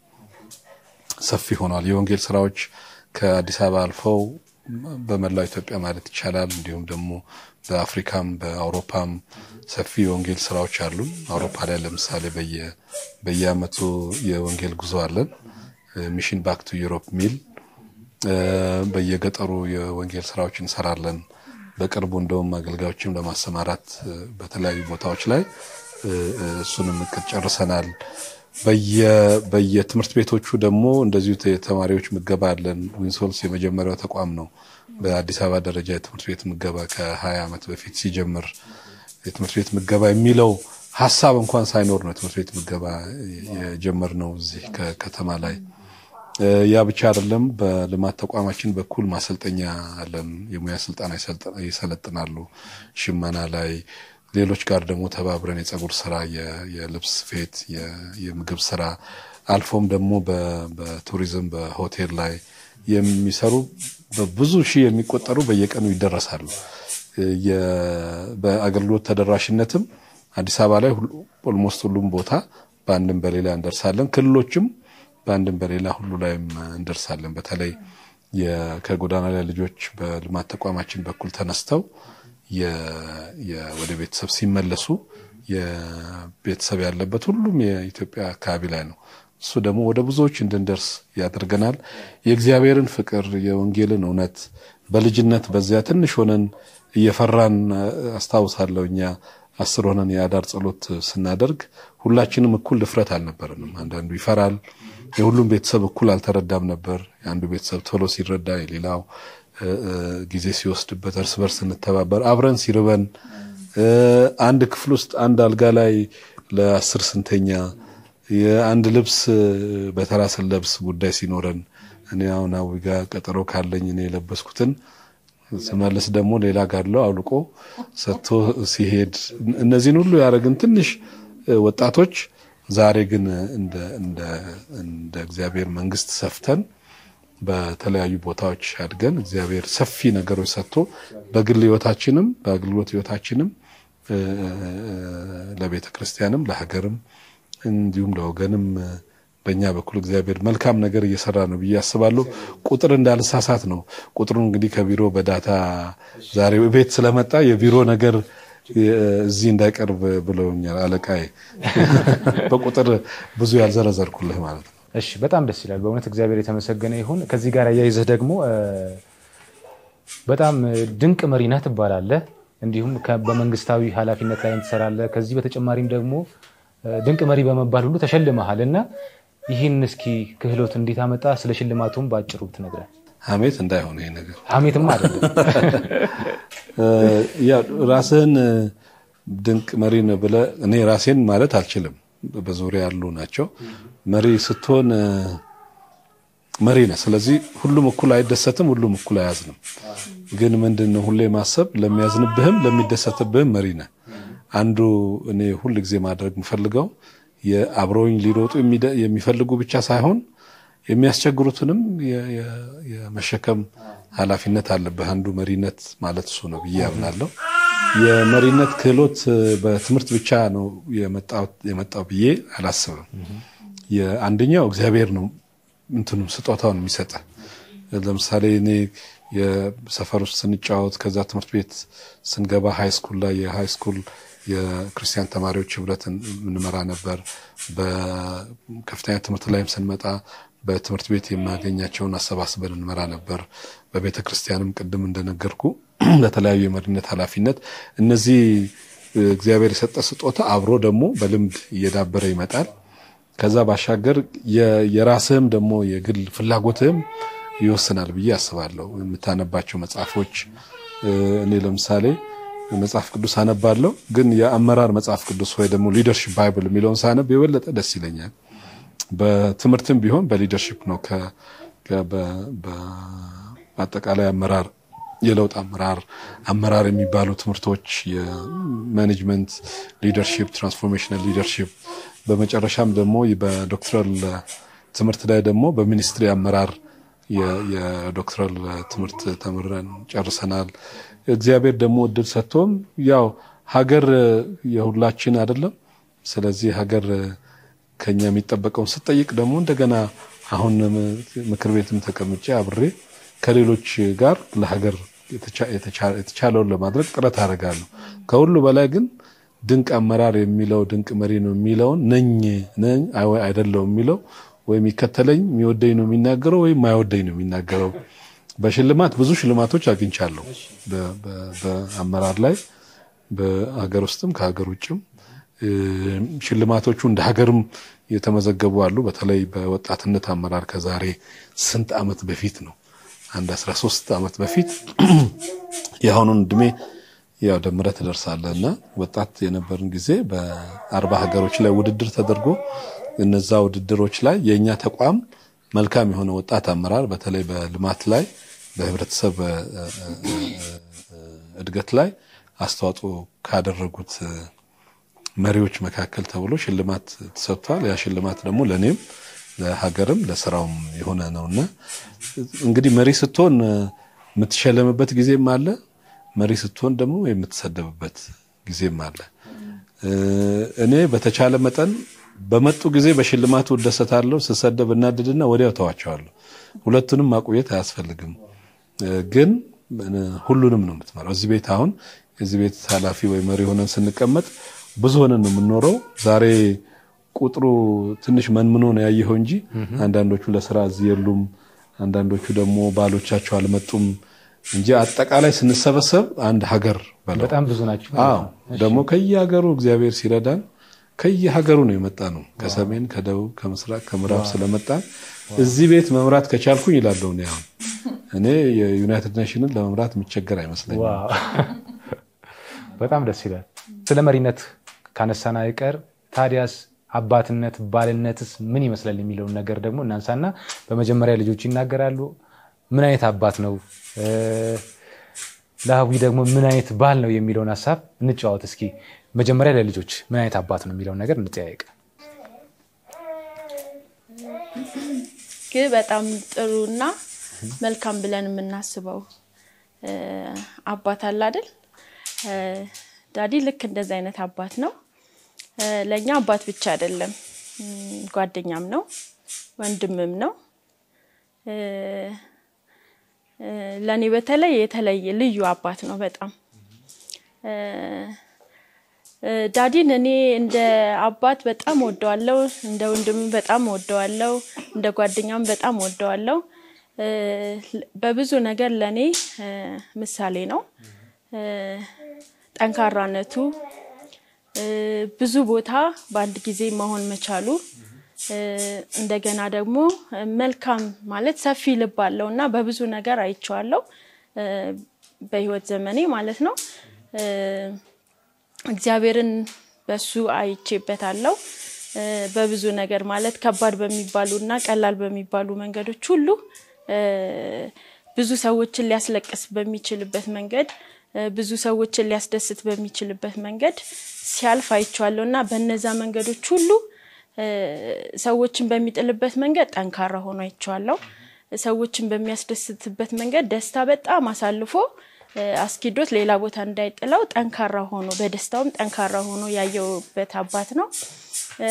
ሰፊ ሆኗል። የወንጌል ስራዎች ከአዲስ አበባ አልፈው በመላው ኢትዮጵያ ማለት ይቻላል እንዲሁም ደግሞ በአፍሪካም በአውሮፓም ሰፊ የወንጌል ስራዎች አሉ። አውሮፓ ላይ ለምሳሌ በየ በየአመቱ የወንጌል ጉዞ አለን። ሚሽን ባክ ቱ ዩሮፕ ሚል እ፣ በየገጠሩ የወንጌል ስራዎች እንሰራለን። በቅርቡ እንደውም አገልጋዮችም ለማሰማራት እ፣ በተለያዩ ቦታዎች ላይ እ፣ እ፣ እሱንም እቅድ ጨርሰናል። በየ- በየትምህርት ቤቶቹ ደግሞ እንደዚሁ የተማሪዎች ምገባ አለን። ዊንሶልስ የመጀመሪያው ተቋም ነው በአዲስ አበባ ደረጃ የትምህርት ቤት ምገባ ከ20 ዓመት በፊት ሲጀምር የትምህርት ቤት ምገባ የሚለው ሀሳብ እንኳን ሳይኖር ነው የትምህርት ቤት ምገባ የጀመርነው እዚህ ከከተማ ላይ። እ፣ ያ ብቻ አይደለም። በልማት ተቋማችን በኩል ማሰልጠኛ አለን። የሙያ ስልጠና ይሰልጥ- ይሰለጥናሉ። ሽመና ላይ ሌሎች ጋር ደግሞ ተባብረን የጸጉር ስራ፣ የ- የልብስ ስፌት፣ የ- የምግብ ስራ አልፎም ደግሞ በ- በቱሪዝም በሆቴል ላይ የሚሰሩ በብዙ ሺህ የሚቆጠሩ በየቀኑ ይደረሳሉ። የ- በአገልግሎት ተደራሽነትም አዲስ አበባ ላይ ኦልሞስት ሁሉም ቦታ በአንድም በሌላ እንደርሳለን። ክልሎችም በአንድም በሌላ ሁሉ ላይም እንደርሳለን። በተለይ የ- ከጎዳና ላይ ልጆች በልማት ተቋማችን በኩል ተነስተው የ- የ- ወደ ቤተሰብ ሲመለሱ የቤተሰብ ያለበት ሁሉም የኢትዮጵያ አካባቢ ላይ ነው። እሱ ደግሞ ወደ ብዙዎች እንድንደርስ ያደርገናል። የእግዚአብሔርን ፍቅር የወንጌልን እውነት በልጅነት በዚያ ትንሽ ሆነን እየፈራን እ፣ አስታውሳለሁ እኛ አስር ሆነን የአዳር ጸሎት ስናደርግ ሁላችንም እኩል ድፍረት አልነበረንም። አንዳንዱ ይፈራል። የሁሉም ቤተሰብ እኩል አልተረዳም ነበር። የአንዱ ቤተሰብ ቶሎ ሲረዳ የሌላው እ፣ እ፣ ጊዜ ሲወስድበት እርስ በርስ ስንተባበር አብረን ሲርበን እ፣ አንድ ክፍል ውስጥ አንድ አልጋ ላይ ለአስር ስንተኛ የአንድ ልብስ በተራ ስንለብስ ጉዳይ ሲኖረን እኔ አሁን አዊ ጋር ቀጠሮ ካለኝ እኔ የለበስኩትን ስመልስ ደግሞ ሌላ ጋለው አውልቆ ሰጥቶ ሲሄድ እነዚህን ሁሉ ያደረግን ትንሽ ወጣቶች ዛሬ ግን እንደ እንደ እንደ እግዚአብሔር መንግስት ሰፍተን በተለያዩ ቦታዎች አድገን እግዚአብሔር ሰፊ ነገሮች ሰጥቶ በግል ህይወታችንም በአገልግሎት ህይወታችንም ለቤተ ክርስቲያንም ለሀገርም እንዲሁም ለወገንም በእኛ በኩል እግዚአብሔር መልካም ነገር እየሰራ ነው ብዬ አስባለሁ። ቁጥር እንዳልሳሳት ነው። ቁጥሩ እንግዲህ ከቢሮ በዳታ ዛሬ ቤት ስለመጣ የቢሮ ነገር እዚህ እንዳይቀርብ ብለውኛል አለቃዬ። በቁጥር ብዙ ያልዘረዘርኩልህ ማለት ነው። እሺ፣ በጣም ደስ ይላል። በእውነት እግዚአብሔር የተመሰገነ ይሁን። ከዚህ ጋር አያይዘህ ደግሞ በጣም ድንቅ መሪ ነህ ትባላለህ። እንዲሁም በመንግስታዊ ኃላፊነት ላይ ትሰራለህ። ከዚህ በተጨማሪም ደግሞ ድንቅ መሪ በመባል ሁሉ ተሸልመሃል እና ይህን እስኪ ክህሎት እንዴት አመጣ? ስለ ሽልማቱም በአጭሩ ብትነግረን። ሀሜት እንዳይሆን ይሄ ነገር ሀሜትም አይደለም። ያው ራስህን ድንቅ መሪ ነህ ብለህ እኔ ራሴን ማለት አልችልም። በዙሪያ ያሉ ናቸው። መሪ ስትሆን መሪ ነህ። ስለዚህ ሁሉም እኩል አይደሰትም፣ ሁሉም እኩል አያዝንም። ግን ምንድን ነው ሁሌ ማሰብ ለሚያዝንብህም ለሚደሰትብህም መሪ ነህ። አንዱ እኔ ሁል ጊዜ ማድረግ የምፈልገው የአብረውኝ ሊሮጡ የሚፈልጉ ብቻ ሳይሆን የሚያስቸግሩትንም የመሸከም ኃላፊነት አለብህ። አንዱ መሪነት ማለት እሱ ነው ብዬ አምናለሁ። የመሪነት ክህሎት በትምህርት ብቻ ነው የመጣው ብዬ አላስብም። አንደኛው እግዚአብሔር ነው እንትኑም ስጦታውን የሚሰጠ ለምሳሌ እኔ የሰፈር ውስጥ ስንጫወት ከዛ ትምህርት ቤት ስንገባ ሃይ ስኩል ላይ የሃይ ስኩል የክርስቲያን ተማሪዎች ህብረትን እንመራ ነበር። በከፍተኛ ትምህርት ላይም ስንመጣ በትምህርት ቤት የማገኛቸውን አሰባስበን እንመራ ነበር። በቤተ ክርስቲያንም ቅድም እንደነገርኩ ለተለያዩ የመሪነት ኃላፊነት እነዚህ እግዚአብሔር የሰጠ ስጦታ አብሮ ደግሞ በልምድ እየዳበረ ይመጣል። ከዛ ባሻገር የራስህም ደግሞ የግል ፍላጎትህም ይወስናል ብዬ አስባለሁ። የምታነባቸው መጽሐፎች እኔ ለምሳሌ መጽሐፍ ቅዱስ አነባለሁ፣ ግን የአመራር መጽሐፍ ቅዱስ ወይ ደግሞ ሊደርሽፕ ባይብል የሚለውን ሳነብ የበለጠ ደስ ይለኛል። በትምህርትም ቢሆን በሊደርሽፕ ነው። በአጠቃላይ አመራር፣ የለውጥ አመራር አመራር የሚባሉ ትምህርቶች የማኔጅመንት ሊደርሽፕ፣ ትራንስፎርሜሽናል ሊደርሽፕ በመጨረሻም ደግሞ በዶክትራል ትምህርት ላይ ደግሞ በሚኒስትሪ አመራር የዶክትራል ትምህርት ተምረን ጨርሰናል። እግዚአብሔር ደግሞ እድል ሰጥቶም ያው ሀገር የሁላችን አይደለም። ስለዚህ ሀገር ከኛ የሚጠበቀውን ስጠይቅ ደግሞ እንደገና አሁን ምክር ቤትም ተቀምጬ አብሬ ከሌሎች ጋር ለሀገር የተቻለውን ለማድረግ ጥረት አደርጋለሁ። ከሁሉ በላይ ግን ድንቅ አመራር የሚለው ድንቅ መሪ ነው የሚለውን ነኝ ነኝ አይደለውም የሚለው ወይም የሚከተለኝ የሚወደኝ ነው የሚናገረው ወይም የማይወደኝ ነው የሚናገረው። በሽልማት ብዙ ሽልማቶች አግኝቻለሁ። በአመራር ላይ በሀገር ውስጥም ከሀገር ውጭም ሽልማቶቹ እንደ ሀገርም የተመዘገቡ አሉ። በተለይ በወጣትነት አመራር ከዛሬ ስንት ዓመት በፊት ነው? አንድ 13 ዓመት በፊት የአሁኑን እድሜ ያው ደምረህ ትደርሳለህ እና ወጣት የነበርን ጊዜ በአርባ ሀገሮች ላይ ውድድር ተደርጎ እነዛ ውድድሮች ላይ የእኛ ተቋም መልካም የሆነ ወጣት አመራር በተለይ በልማት ላይ በህብረተሰብ እድገት ላይ አስተዋጽኦ ካደረጉት መሪዎች መካከል ተብሎ ሽልማት ተሰጥቷል። ያ ሽልማት ደግሞ ለእኔም ለሀገርም ለስራውም የሆነ ነውና እንግዲህ መሪ ስትሆን የምትሸለምበት ጊዜም አለ። መሪ ስትሆን ደግሞ የምትሰደብበት ጊዜም አለ። እኔ በተቻለ መጠን በመጡ ጊዜ በሽልማቱ እደሰታለሁ። ስሰደብ እናድድና ወዲያው ተዋቸዋለሁ። ሁለቱንም ማቆየት አያስፈልግም። ግን ሁሉንም ነው የምትመራው። እዚህ ቤት አሁን የዚህ ቤት ኃላፊ ወይ መሪ ሆነን ስንቀመጥ ብዙ ሆነን ነው የምንኖረው። ዛሬ ቁጥሩ ትንሽ መንምኖ ነው ያየኸው እንጂ አንዳንዶቹ ለስራ እዚህ የሉም፣ አንዳንዶቹ ደግሞ ባሎቻቸው አልመጡም እንጂ አጠቃላይ ስንሰበሰብ አንድ ሀገር በለው በጣም ብዙ ናቸው። አዎ ደግሞ ከየሀገሩ እግዚአብሔር ሲረዳን ከየሀገሩ ነው የመጣ ነው። ከሰሜን፣ ከደቡብ፣ ከምስራቅ፣ ከምዕራብ ስለመጣን እዚህ ቤት መምራት ከቻልኩኝ ይላለሁ እኔ አሁን እኔ የዩናይትድ ኔሽንን ለመምራት የሚቸገር አይመስለኝም። ዋው በጣም ደስ ይላል። ስለ መሪነት ካነሳን አይቀር ታዲያስ አባትነት ባልነትስ ምን ይመስላል የሚለውን ነገር ደግሞ እናንሳና በመጀመሪያ ልጆች ይናገራሉ። ምን አይነት አባት ነው እ፣ ለሀዊ ደግሞ ምን አይነት ባል ነው የሚለውን ሀሳብ እንጨዋወት እስኪ። መጀመሪያ ለልጆች ምን አይነት አባት ነው የሚለውን ነገር እንጠያየቅ። ግን በጣም ጥሩና መልካም ብለን የምናስበው እ፣ አባት አለ አይደል? እ፣ ዳዲ ልክ እንደዚህ አይነት አባት ነው። እ፣ ለእኛ አባት ብቻ አይደለም፣ እም፣ ጓደኛም ነው፣ ወንድምም ነው። እ፣ እ፣ ለእኔ በተለይ የተለየ ልዩ አባት ነው በጣም እ፣ እ፣ ዳዲን እኔ እንደ አባት በጣም ወደዋለው፣ እንደ ወንድም በጣም ወደዋለው፣ እንደ ጓደኛም በጣም ወደዋለው። እ፣ በብዙ ነገር ለእኔ እ፣ ምሳሌ ነው። እ፣ ጠንካራነቱ፣ እ፣ ብዙ ቦታ በአንድ ጊዜ መሆን መቻሉ፣ እ፣ እንደገና ደግሞ እ፣ መልካም ማለት ሰፊ ልብ አለው እና በብዙ ነገር አይቼዋለሁ እ፣ በህይወት ዘመኔ ማለት ነው። እ፣ እግዚአብሔርን በሱ አይቼበታለሁ እ፣ በብዙ ነገር ማለት ከባድ በሚባሉ እና ቀላል በሚባሉ መንገዶች ሁሉ እ፣ ብዙ ሰዎችን ሊያስለቅስ በሚችልበት መንገድ እ፣ ብዙ ሰዎችን ሊያስደስት በሚችልበት መንገድ ሲያልፍ አይቼዋለሁ እና በነዛ መንገዶች ሁሉ እ፣ ሰዎችን በሚጥልበት መንገድ ጠንካራ ሆኖ አይቼዋለሁ። ሰዎችን በሚያስደስትበት መንገድ ደስታ በጣም አሳልፎ እ፣ አስኪዶት ሌላ ቦታ እንዳይጥለው ጠንካራ ሆኖ በደስታውም ጠንካራ ሆኖ ያየውበት አባት ነው። እ፣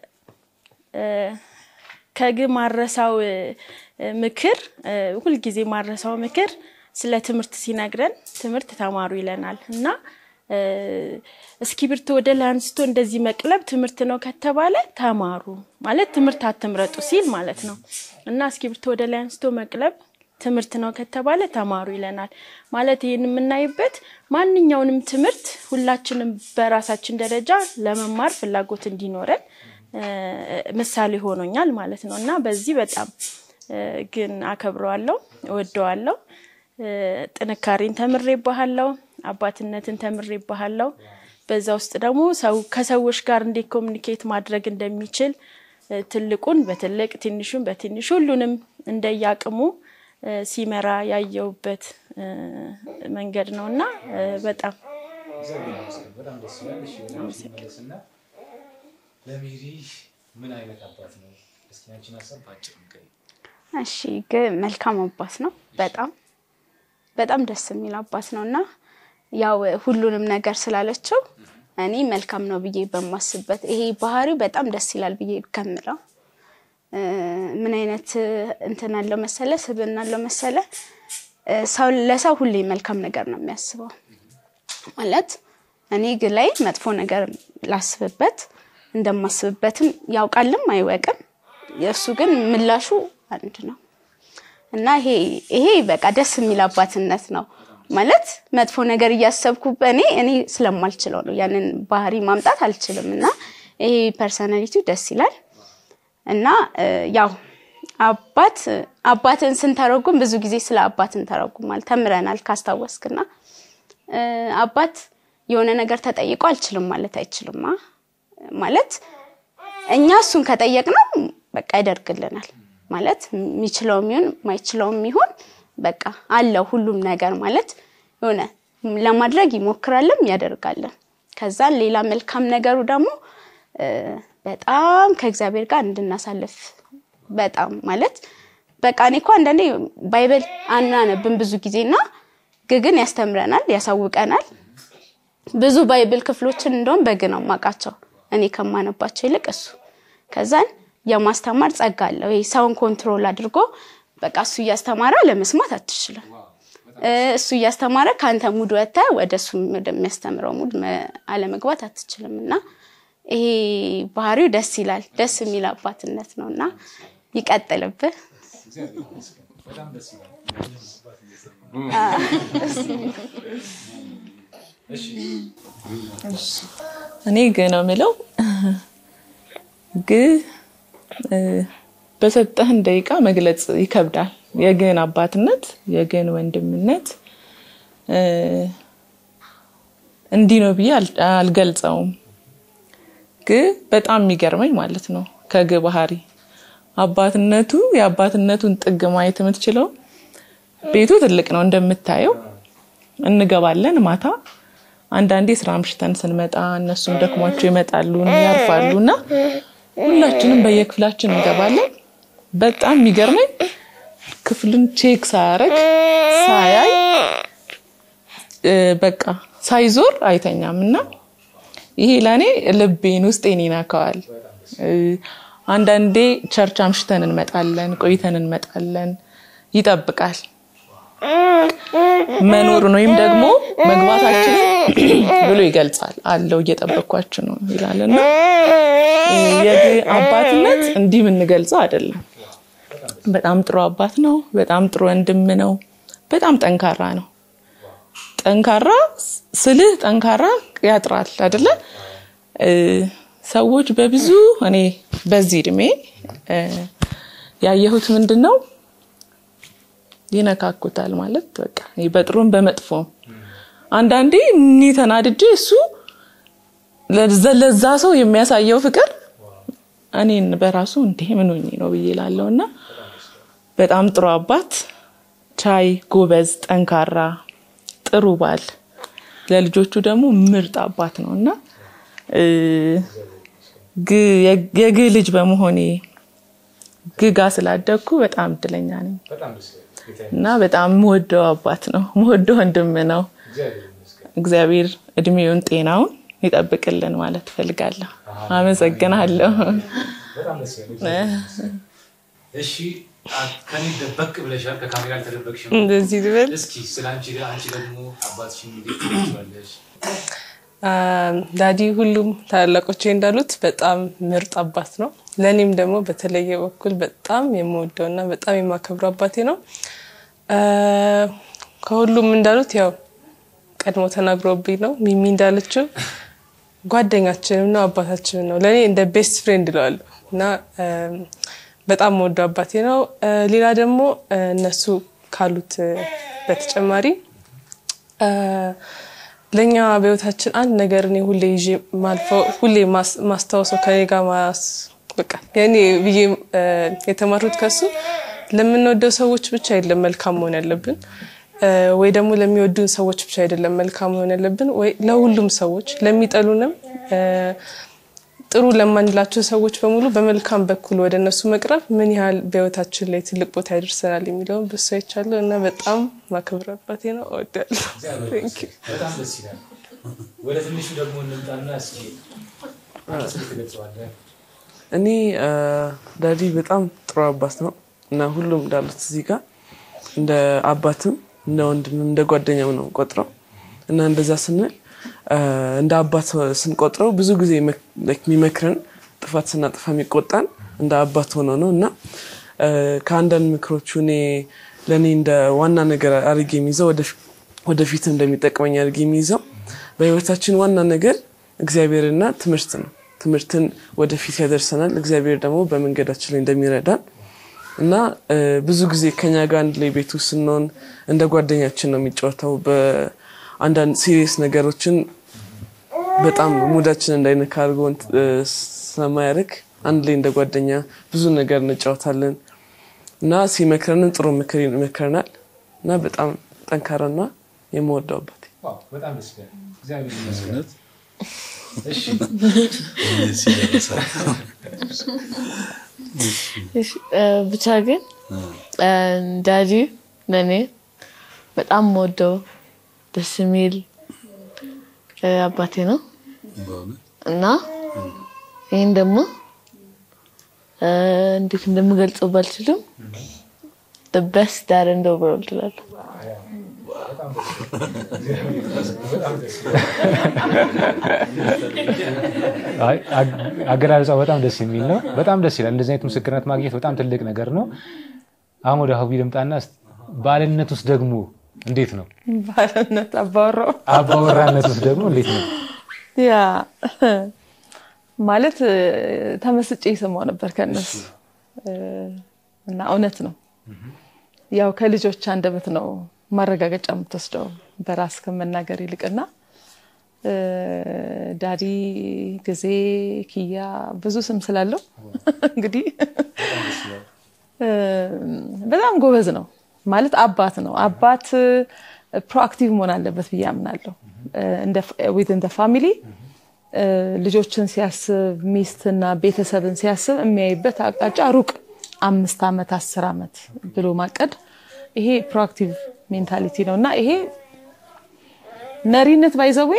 እ፣ ከግብ ማረሳው እ፣ ምክር እ፣ ሁልጊዜ ማረሳው ምክር ስለ ትምህርት ሲነግረን ትምህርት ተማሩ ይለናል እና እ፣ እስክሪብቶ ወደ ላይ አንስቶ እንደዚህ መቅለብ ትምህርት ነው ከተባለ ተማሩ ማለት ትምህርት አትምረጡ ሲል ማለት ነው እና እስክሪብቶ ወደ ላይ አንስቶ መቅለብ ትምህርት ነው ከተባለ ተማሩ ይለናል። ማለት ይህን የምናይበት ማንኛውንም ትምህርት ሁላችንም በራሳችን ደረጃ ለመማር ፍላጎት እንዲኖረን እ፣ ምሳሌ ሆኖኛል ማለት ነው እና በዚህ በጣም እ፣ ግን አከብረዋለሁ፣ እወደዋለሁ። እ፣ ጥንካሬን ተምሬባሃለሁ፣ አባትነትን ተምሬባሃለሁ። በዛ ውስጥ ደግሞ ሰው ከሰዎች ጋር እንዴት ኮሚኒኬት ማድረግ እንደሚችል እ፣ ትልቁን በትልቅ ትንሹን በትንሽ ሁሉንም እንደያቅሙ እ፣ ሲመራ ያየውበት እ፣ መንገድ ነው እና እ፣ በጣም ለሜሪ ምን አይነት አባት ነው? እስኪ አንቺን ሀሳብ በአጭር ንገሪኝ። እሺ ግን መልካም አባት ነው። በጣም በጣም ደስ የሚል አባት ነው እና ያው ሁሉንም ነገር ስላለችው እኔ መልካም ነው ብዬ በማስበት ይሄ ባህሪው በጣም ደስ ይላል ብዬ ከምለው እ፣ ምን አይነት እንትን አለው መሰለ ስብዕና አለው መሰለ እ፣ ሰው ለሰው ሁሌ መልካም ነገር ነው የሚያስበው ማለት እኔ ግን ላይ መጥፎ ነገር ላስብበት እንደማስብበትም ያውቃልም አይወቅም። የእሱ ግን ምላሹ አንድ ነው እና ይሄ ይሄ በቃ ደስ የሚል አባትነት ነው ማለት መጥፎ ነገር እያሰብኩ በእኔ እኔ ስለማልችለው ነው ያንን ባህሪ ማምጣት አልችልም እና ይሄ ፐርሰናሊቲው ደስ ይላል እና እ፣ ያው አባት አባትን ስንተረጉም ብዙ ጊዜ ስለ አባት እንተረጉማል ተምረናል ካስታወስክና እ፣ አባት የሆነ ነገር ተጠይቆ አልችልም ማለት አይችልማ ማለት እኛ እሱን ከጠየቅነው በቃ ያደርግልናል ማለት የሚችለውም ይሁን ማይችለውም ይሁን በቃ አለው ሁሉም ነገር ማለት የሆነ ለማድረግ ይሞክራልም ያደርጋለን። ከዛ ሌላ መልካም ነገሩ ደግሞ እ፣ በጣም ከእግዚአብሔር ጋር እንድናሳልፍ በጣም ማለት በቃ እኔ እኮ አንዳንዴ ባይብል አናነብን ብዙ ጊዜና ግን ያስተምረናል፣ ያሳውቀናል። ብዙ ባይብል ክፍሎችን እንደውም በግ ነው ማቃቸው እኔ ከማነባቸው ይልቅ እሱ ከዛን የማስተማር ጸጋ አለው። ይሄ ሰውን ኮንትሮል አድርጎ በቃ እሱ እያስተማረ ለመስማት አትችልም። እ፣ እሱ እያስተማረ ከአንተ ሙድ ወጥተህ ወደ እሱ ወደሚያስተምረው ሙድ መ- አለመግባት አትችልም እና ይሄ ባህሪው ደስ ይላል። ደስ የሚል አባትነት ነው እና ይቀጥልብህ። እኔ ግ ነው የምለው ግ እ፣ በሰጠህን ደቂቃ መግለጽ ይከብዳል። የግን አባትነት የግን ወንድምነት እ፣ እንዲህ ነው ብዬ አል- አልገልጸውም። ግን በጣም የሚገርመኝ ማለት ነው ከግ ባህሪ አባትነቱ የአባትነቱን ጥግ ማየት የምትችለው ቤቱ ትልቅ ነው እንደምታየው እንገባለን ማታ አንዳንዴ ስራ አምሽተን ስንመጣ እነሱም ደክሟቸው ይመጣሉ ያርፋሉ እና ሁላችንም በየክፍላችን እንገባለን በጣም የሚገርመኝ ክፍሉን ቼክ ሳያረግ ሳያይ እ፣ በቃ ሳይዞር አይተኛም እና ይሄ ለእኔ ልቤን ውስጤን ይነካዋል እ፣ አንዳንዴ ቸርች አምሽተን እንመጣለን ቆይተን እንመጣለን ይጠብቃል መኖሩን ወይም ደግሞ መግባታችንን ብሎ ይገልጻል አለው እየጠበቅኳችሁ ነው ይላል እና የግ አባትነት እንዲህ የምንገልጸው አይደለም በጣም ጥሩ አባት ነው በጣም ጥሩ ወንድም ነው በጣም ጠንካራ ነው ጠንካራ ስልህ ጠንካራ ያጥራል አይደለ እ፣ ሰዎች በብዙ እኔ በዚህ እድሜ እ፣ ያየሁት ምንድን ነው ይነካኩታል ማለት በቃ ይሄ በጥሩም በመጥፎም አንዳንዴ እኔ ተናድጄ እሱ ለዛ- ለዛ ሰው የሚያሳየው ፍቅር እኔን በራሱ እንዴ ምን ሆኜ ነው ብዬ ላለው እና በጣም ጥሩ አባት ቻይ ጎበዝ ጠንካራ ጥሩ ባል ለልጆቹ ደግሞ ምርጥ አባት ነው እና እ፣ ግ- የ- የግ ልጅ በመሆኔ ግጋ ስላደግኩ በጣም እድለኛ ነኝ እና በጣም የምወደው አባት ነው የምወደው ወንድም ነው እግዚአብሔር እድሜውን ጤናውን ይጠብቅልን ማለት እፈልጋለሁ አመሰግናለሁ እሺ ከኔ ደበቅ ብለሻል፣ ከካሜራ አልተደበቅሽም። እንደዚህ ልበል እስኪ ስለ አንቺ አንቺ ደግሞ አባትሽን እንዴት ትገልጪዋለሽ? አ፣ ዳዲ ሁሉም ታላላቆቼ እንዳሉት በጣም ምርጥ አባት ነው። ለእኔም ደግሞ በተለየ በኩል በጣም የምወደው እና በጣም የማከብረው አባቴ ነው። አ፣ ከሁሉም እንዳሉት ያው ቀድሞ ተናግሮብኝ ነው። ሚሚ እንዳለችው ጓደኛችንም ነው አባታችንም ነው። ለእኔ እንደ ቤስት ፍሬንድ እለዋለሁ እና አ፣ በጣም የምወደው አባቴ ነው። አ፣ ሌላ ደግሞ አ፣ እነሱ ካሉት አ፣ በተጨማሪ አ፣ ለእኛ በህይወታችን አንድ ነገር እኔ ሁሌ ይዤ ማልፈው ሁሌ ማስ- ማስታወሰው ከኔ ጋር ማስ በቃ የኔ ብዬ አ፣ የተማርኩት ከሱ ለምንወደው ሰዎች ብቻ አይደለም መልካም መሆን ያለብን አ፣ ወይ ደግሞ ለሚወዱን ሰዎች ብቻ አይደለም መልካም መሆን ያለብን ወይ ለሁሉም ሰዎች ለሚጠሉንም አ፣ ጥሩ ለማንላቸው ሰዎች በሙሉ በመልካም በኩል ወደ እነሱ መቅረብ ምን ያህል በህይወታችን ላይ ትልቅ ቦታ ያደርሰናል የሚለውን ብሶ አይቻለሁ እና በጣም ማክበር አባቴ ነው። እወዳለሁ። Thank you። በጣም ደስ ይላል። ወደ ትንሹ ደግሞ እንምጣና እስኪ አንተስ እንዴት ትገልጸዋለህ? እኔ አ፣ ዳዲ በጣም ጥሩ አባት ነው እና ሁሉም እንዳሉት እዚህ ጋር እንደ አባትም እንደ ወንድምም እንደ ጓደኛም ነው ቆጥረው እና እንደዛ ስንል አ፣ እንደ አባት ስንቆጥረው ብዙ ጊዜ መክ- like የሚመክረን ጥፋት ስናጠፋ የሚቆጣን እንደ አባት ሆኖ ነው እና አ፣ ከአንዳንድ ምክሮቹ እኔ ለእኔ እንደ ዋና ነገር አድርጌ የሚይዘው ወደፊ- ወደፊት እንደሚጠቅመኝ አድርጌ የሚይዘው በህይወታችን ዋና ነገር እግዚአብሔርና ትምህርት ነው። ትምህርትን ወደፊት ያደርሰናል። እግዚአብሔር ደግሞ በመንገዳችን ላይ እንደሚረዳን እና እ፣ ብዙ ጊዜ ከኛ ጋር አንድ ላይ ቤት ውስጥ ስንሆን እንደ ጓደኛችን ነው የሚጫወተው። በአንዳንድ ሲሪየስ ነገሮችን በጣም ሙዳችን እንዳይነካ አድርጎ እንት- እ፣ ስለማያደርግ አንድ ላይ እንደ ጓደኛ ብዙ ነገር እንጫወታለን እና ሲመክረንም ጥሩ ምክር ይመክረናል እና በጣም ጠንካራና የምወደው አባቴ ዋው በጣም ደስ ይላል። እግዚአብሔር ይመስገን። እሺ እሺ፣ እ፣ ብቻ ግን እ፣ ዳዲ ለእኔ በጣም ወደው ደስ የሚል እ፣ አባቴ ነው እና ይህን ደግሞ እ፣ እንዴት እንደምገልጸው ባልችልም በስት ዳር እንደ ወርልድ እላለሁ። አይ፣ አግ- አገላለጿ በጣም ደስ የሚል ነው። በጣም ደስ ይላል። እንደዚህ አይነት ምስክርነት ማግኘት በጣም ትልቅ ነገር ነው። አሁን ወደ ሀዊ ልምጣና እስኪ ባልነት ውስጥ ደግሞ እንዴት ነው? ባልነት አባወራው አባወራነት ውስጥ ደግሞ እንዴት ነው? ያ ማለት እ፣ ተመስጬ የሰማው ነበር ከእነሱ እ፣ እና እውነት ነው። ያው ከልጆች አንደበት ነው ማረጋገጫ የምትወስደው በራስ ከመናገር ይልቅና እ፣ ዳዲ፣ ጊዜ፣ ኪያ ብዙ ስም ስላለው እንግዲህ እ፣ በጣም ጎበዝ ነው ማለት አባት ነው። አባት ፕሮአክቲቭ መሆን አለበት ብዬ አምናለሁ። ዊዝን ፋሚሊ ልጆችን ሲያስብ ሚስትና ቤተሰብን ሲያስብ የሚያይበት አቅጣጫ ሩቅ አምስት ዓመት አስር ዓመት ብሎ ማቀድ ይሄ ፕሮአክቲቭ ሜንታሊቲ ነው እና ይሄ መሪነት ባይዘዌ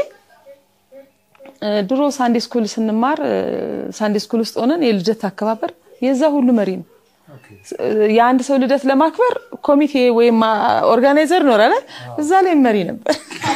ድሮ ሳንዴ ስኩል ስንማር ሳንዴ ስኩል ውስጥ ሆነን የልደት አከባበር የዛ ሁሉ መሪ ነው። የአንድ ሰው ልደት ለማክበር ኮሚቴ ወይም ኦርጋናይዘር ኖራለ እዛ ላይ መሪ ነበር።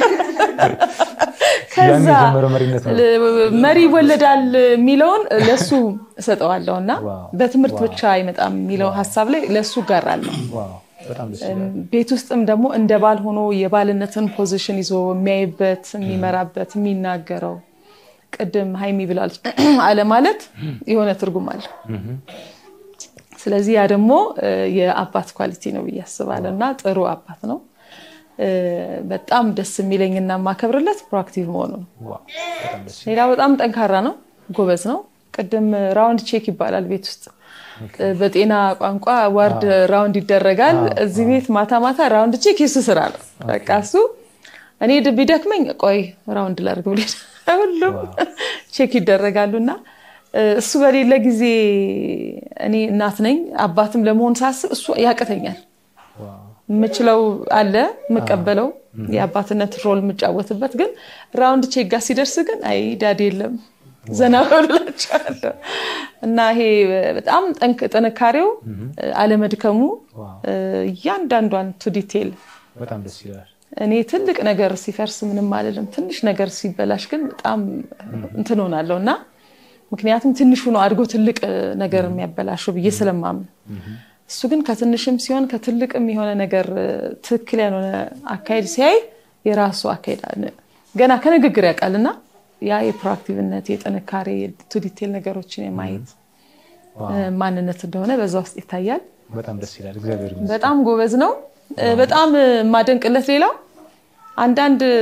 ከዛ የጀመረው መሪነት ነው። መሪ ይወለዳል የሚለውን ለሱ እሰጠዋለሁ እና በትምህርት ብቻ አይመጣም የሚለው ሀሳብ ላይ ለሱ እጋራለሁ። ዋው በጣም ደስ ይላል። ቤት ውስጥም ደግሞ እንደ ባል ሆኖ የባልነትን ፖዚሽን ይዞ የሚያይበት፣ የሚመራበት፣ የሚናገረው ቅድም ሀይሚ ብላለች አለ ማለት የሆነ ትርጉም አለ። ስለዚህ ያ ደግሞ እ፣ የአባት ኳሊቲ ነው ብዬ አስባለሁ እና ጥሩ አባት ነው። እ፣ በጣም ደስ የሚለኝና የማከብርለት ፕሮአክቲቭ መሆኑ ነው። ዋው በጣም ደስ ሌላ በጣም ጠንካራ ነው፣ ጎበዝ ነው። ቅድም ራውንድ ቼክ ይባላል ቤት ውስጥ እ፣ በጤና ቋንቋ ዋርድ ራውንድ ይደረጋል። እዚህ ቤት ማታ ማታ ራውንድ ቼክ የሱ ስራ ነው። በቃ እሱ እኔ ድ- ቢደክመኝ ቆይ ራውንድ ላድርግ ብሎ ሁሉም ቼክ ይደረጋሉና እ፣ እሱ በሌለ ጊዜ እኔ እናት ነኝ አባትም ለመሆን ሳስብ እሱ ያቅተኛል። የምችለው አለ የምቀበለው የአባትነት ሮል የምጫወትበት ግን ራውንድ ቼክ ጋር ሲደርስ ግን አይ ዳድ የለም ዘና በሉላቸዋለሁ እና ይሄ በጣም ጠንክ- ጥንካሬው አለመድከሙ እ፣ እያንዳንዷን ቱ ዲቴል በጣም ደስ ይላል። እኔ ትልቅ ነገር ሲፈርስ ምንም አልልም። ትንሽ ነገር ሲበላሽ ግን በጣም እንትን ሆናለሁ እና ምክንያቱም ትንሹ ነው አድጎ ትልቅ ነገር የሚያበላሸው ብዬ ስለማምን እሱ ግን ከትንሽም ሲሆን ከትልቅም የሆነ ነገር እ፣ ትክክል ያልሆነ አካሄድ ሲያይ የራሱ አካሄድ አለ። ገና ከንግግር ያውቃልና ያ የፕሮአክቲቭነት የጥንካሬ ቱ ዲቴል ነገሮችን የማየት እ፣ ማንነት እንደሆነ በዛ ውስጥ ይታያል። በጣም ደስ ይላል። እግዚአብሔር ይመስገን። በጣም ጎበዝ ነው። እ፣ በጣም እ፣ የማደንቅለት ሌላው አንዳንድ እ፣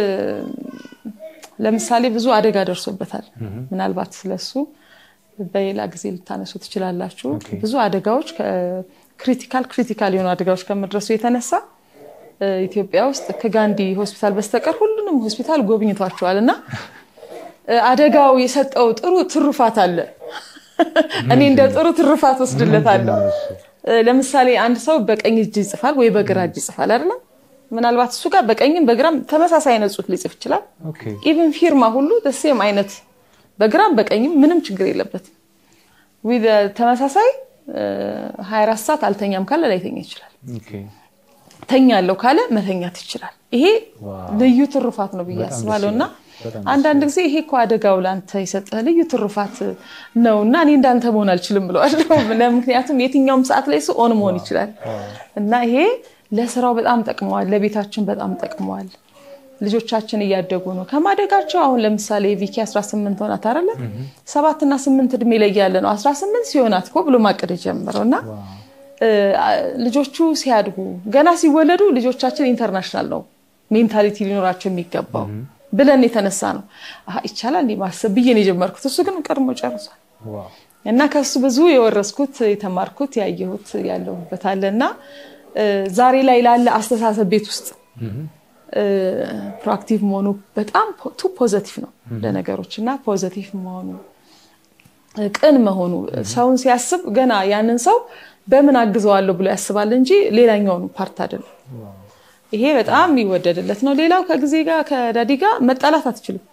ለምሳሌ ብዙ አደጋ ደርሶበታል። ምናልባት ስለሱ በሌላ ጊዜ ልታነሱ ትችላላችሁ። ብዙ አደጋዎች ክሪቲካል ክሪቲካል የሆኑ አደጋዎች ከመድረሱ የተነሳ እ፣ ኢትዮጵያ ውስጥ ከጋንዲ ሆስፒታል በስተቀር ሁሉንም ሆስፒታል ጎብኝቷቸዋል እና እ፣ አደጋው የሰጠው ጥሩ ትሩፋት አለ። እኔ እንደ ጥሩ ትሩፋት ወስድለታለሁ። እ፣ ለምሳሌ አንድ ሰው በቀኝ እጅ ይጽፋል ወይ በግራ እጅ ይጽፋል አይደለም? ምናልባት እሱ ጋር በቀኝም በግራም ተመሳሳይ አይነት ጽሁፍ ሊጽፍ ይችላል። ኦኬ ኢቭን ፊርማ ሁሉ ደሴም አይነት በግራም በቀኝም ምንም ችግር የለበትም። ዊዝ ተመሳሳይ እ፣ 24 ሰዓት አልተኛም ካለ ላይተኛ ይችላል። ኦኬ ተኛለሁ ካለ መተኛት ይችላል። ይሄ ልዩ ትሩፋት ነው ብዬ በጣም ደስ አስባለሁ እና ይላል። በጣም አንዳንድ ጊዜ ይሄ እኮ አደጋው ለአንተ የሰጠህ ልዩ ትሩፋት ነው እና እኔ እንዳንተ መሆን አልችልም ብለዋለሁ። ምክንያቱም የትኛውም ሰዓት ላይ ሰው ኦን መሆን ይችላል እና ይሄ ለስራው በጣም ጠቅመዋል፣ ለቤታችን በጣም ጠቅመዋል። ልጆቻችን እያደጉ ነው ከማደጋቸው። አሁን ለምሳሌ ቪኪ 18 ሆናት አይደለ? ሰባትና ስምንት እድሜ ላይ ያለ ነው 18 ሲሆናት እኮ ብሎ ማቀድ የጀመረው እና እ፣ ልጆቹ ሲያድጉ ገና ሲወለዱ ልጆቻችን ኢንተርናሽናል ነው ሜንታሊቲ ሊኖራቸው የሚገባው ብለን የተነሳ ነው አሀ፣ ይቻላል እንዲህ ማሰብ ብዬ ነው የጀመርኩት። እሱ ግን ቀድሞ ጨርሷል። ዋው እና ከሱ ብዙ የወረስኩት የተማርኩት ያየሁት ያለሁበት አለ እና እ፣ ዛሬ ላይ ላለ አስተሳሰብ ቤት ውስጥ እ፣ ፕሮአክቲቭ መሆኑ በጣም ቱ ፖዘቲቭ ነው ለነገሮች እና ፖዘቲቭ መሆኑ እ፣ ቅን መሆኑ ሰውን ሲያስብ ገና ያንን ሰው በምን አግዘዋለሁ ብሎ ያስባል እንጂ ሌላኛውን ፓርት አይደለም። ይሄ በጣም የሚወደድለት ነው። ሌላው ከጊዜ ጋር ከዳዲ ጋር መጣላት አትችልም።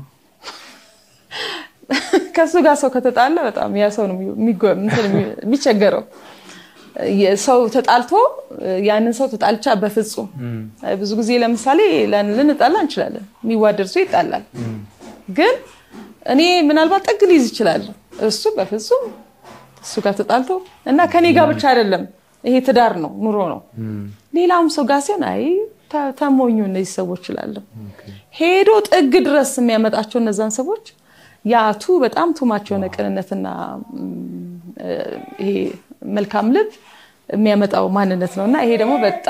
ከሱ ጋር ሰው ከተጣላ በጣም ያ ሰው ነው የሚጎ- እንትን የሚ- የሚቸገረው። ሰው ተጣልቶ ያንን ሰው ተጣልቻ በፍጹም ብዙ ጊዜ ለምሳሌ ለን- ልንጣላ እንችላለን። የሚዋደድ ሰው ይጣላል። ግን እኔ ምናልባት ጥግ ሊይዝ ይችላል። እሱ በፍጹም እሱ ጋር ተጣልቶ እና ከኔ ጋር ብቻ አይደለም። ይሄ ትዳር ነው፣ ኑሮ ነው። ሌላውም ሰው ጋር ሲሆን አይ ተ- ተሞኙ እነዚህ ሰዎች እላለሁ። ሄዶ ጥግ ድረስ የሚያመጣቸው እነዛን ሰዎች ያቱ በጣም ቱማቸው የሆነ ቅንነትና ም፣ እ፣ ይሄ መልካም ልብ የሚያመጣው ማንነት ነው እና ይሄ ደግሞ በጣም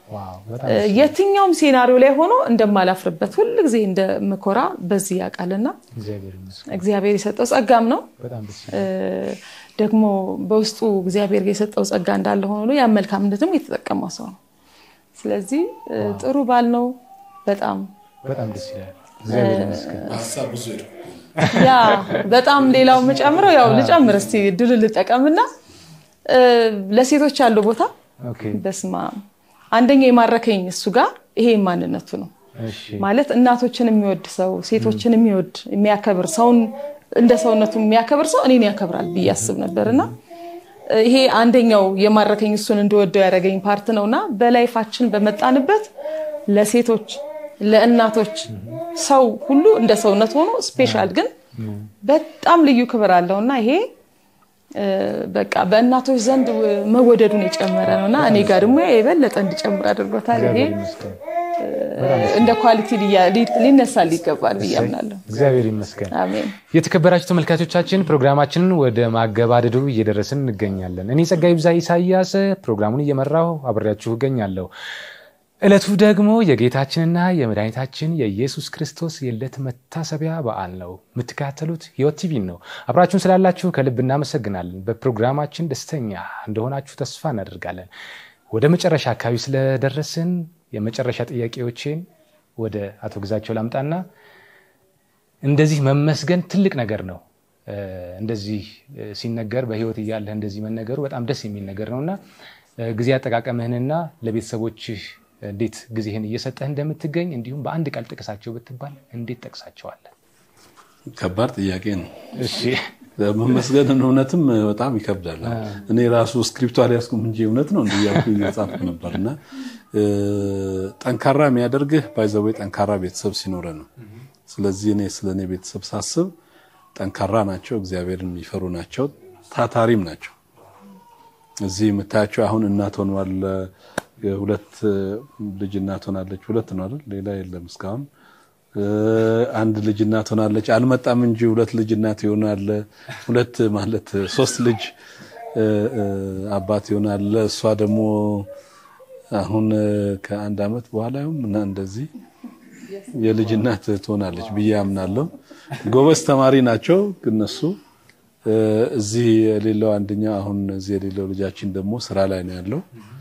የትኛውም ሴናሪዮ ላይ ሆኖ እንደማላፍርበት ሁል ጊዜ እንደምኮራ በዚህ ያውቃልና እግዚአብሔር የሰጠው ጸጋም ነው። ደግሞ በውስጡ እግዚአብሔር የሰጠው ጸጋ እንዳለ ሆኖ ያን መልካምነትም የተጠቀመው ሰው ነው። ስለዚህ ጥሩ ባል ነው። በጣም በጣም ደስ ይላል። እግዚአብሔር ይመስገን። ሀሳብ ብዙ ሄዱ። ያ በጣም ሌላው የምጨምረው ያው ልጨምር እስቲ ድል ልጠቀምና ለሴቶች ያለው ቦታ በስማ አንደኛ የማረከኝ እሱ ጋር ይሄ ማንነቱ ነው ማለት እናቶችን የሚወድ ሰው ሴቶችን የሚወድ የሚያከብር ሰውን እንደ ሰውነቱ የሚያከብር ሰው እኔን ያከብራል ብዬ አስብ ነበር እና ይሄ አንደኛው የማረከኝ እሱን እንድወደው ያደረገኝ ፓርት ነው እና በላይፋችን በመጣንበት ለሴቶች ለእናቶች ሰው ሁሉ እንደ ሰውነት ሆኖ ስፔሻል ግን በጣም ልዩ ክብር አለው እና ይሄ በቃ በእናቶች ዘንድ መወደዱን የጨመረ ነው እና እኔ ጋር ደግሞ የበለጠ እንዲጨምር አድርጎታል። ይሄ እንደ ኳሊቲ ሊነሳል ይገባል ብዬ አምናለሁ። እግዚአብሔር ይመስገን። አሜን። የተከበራችሁ ተመልካቾቻችን ፕሮግራማችንን ወደ ማገባደዱ እየደረስን እንገኛለን። እኔ ጸጋይ ብዛ ኢሳያስ ፕሮግራሙን እየመራሁ አብሬያችሁ እገኛለሁ። ዕለቱ ደግሞ የጌታችንና የመድኃኒታችን የኢየሱስ ክርስቶስ የልደት መታሰቢያ በዓል ነው። የምትከታተሉት ሕይወት ቲቪን ነው። አብራችሁን ስላላችሁ ከልብ እናመሰግናለን። በፕሮግራማችን ደስተኛ እንደሆናችሁ ተስፋ እናደርጋለን። ወደ መጨረሻ አካባቢ ስለደረስን የመጨረሻ ጥያቄዎቼን ወደ አቶ ግዛቸው ላምጣና እንደዚህ መመስገን ትልቅ ነገር ነው። እንደዚህ ሲነገር በሕይወት እያለህ እንደዚህ መነገሩ በጣም ደስ የሚል ነገር ነው እና ጊዜ አጠቃቀምህንና ለቤተሰቦችህ እንዴት ጊዜህን እየሰጠህ እንደምትገኝ እንዲሁም በአንድ ቃል ጥቀሳቸው ብትባል እንዴት ጠቅሳቸዋለን? ከባድ ጥያቄ ነው። እሺ መመስገን እውነትም በጣም ይከብዳል። እኔ ራሱ ስክሪፕቱ አልያዝኩም እንጂ እውነት ነው እንዲያልኩ እየጻፍኩ ነበር እና ጠንካራ የሚያደርግህ ባይዘዌ ጠንካራ ቤተሰብ ሲኖረ ነው። ስለዚህ እኔ ስለ እኔ ቤተሰብ ሳስብ ጠንካራ ናቸው፣ እግዚአብሔርን የሚፈሩ ናቸው፣ ታታሪም ናቸው። እዚህ የምታያቸው አሁን እናት ሆኗል። ሁለት ልጅ እናት ሆናለች። ሁለት ነው አይደል? ሌላ የለም እስካሁን። አንድ ልጅ እናት ሆናለች። አልመጣም እንጂ ሁለት ልጅ እናት ይሆናል። ሁለት ማለት ሶስት ልጅ አባት ይሆናል። እሷ ደግሞ አሁን ከአንድ አመት በኋላ ይሁን እና እንደዚህ የልጅ እናት ትሆናለች ብዬ አምናለሁ። ጎበዝ ተማሪ ናቸው እነሱ። እዚህ የሌለው አንደኛው አሁን እዚህ የሌለው ልጃችን ደግሞ ስራ ላይ ነው ያለው።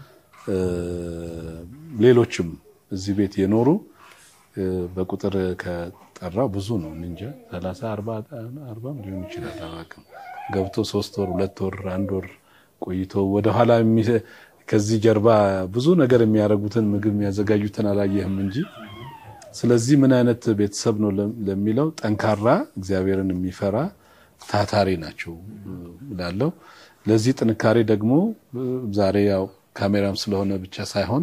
ሌሎችም እዚህ ቤት የኖሩ በቁጥር ከጠራው ብዙ ነው እንጃ ሰላሳ አርባም ሊሆን ይችላል አላውቅም። ገብቶ ሶስት ወር ሁለት ወር አንድ ወር ቆይቶ ወደኋላ ከዚህ ጀርባ ብዙ ነገር የሚያደርጉትን ምግብ የሚያዘጋጁትን አላየህም እንጂ ስለዚህ ምን አይነት ቤተሰብ ነው ለሚለው ጠንካራ እግዚአብሔርን የሚፈራ ታታሪ ናቸው እላለሁ። ለዚህ ጥንካሬ ደግሞ ዛሬ ያው ካሜራም ስለሆነ ብቻ ሳይሆን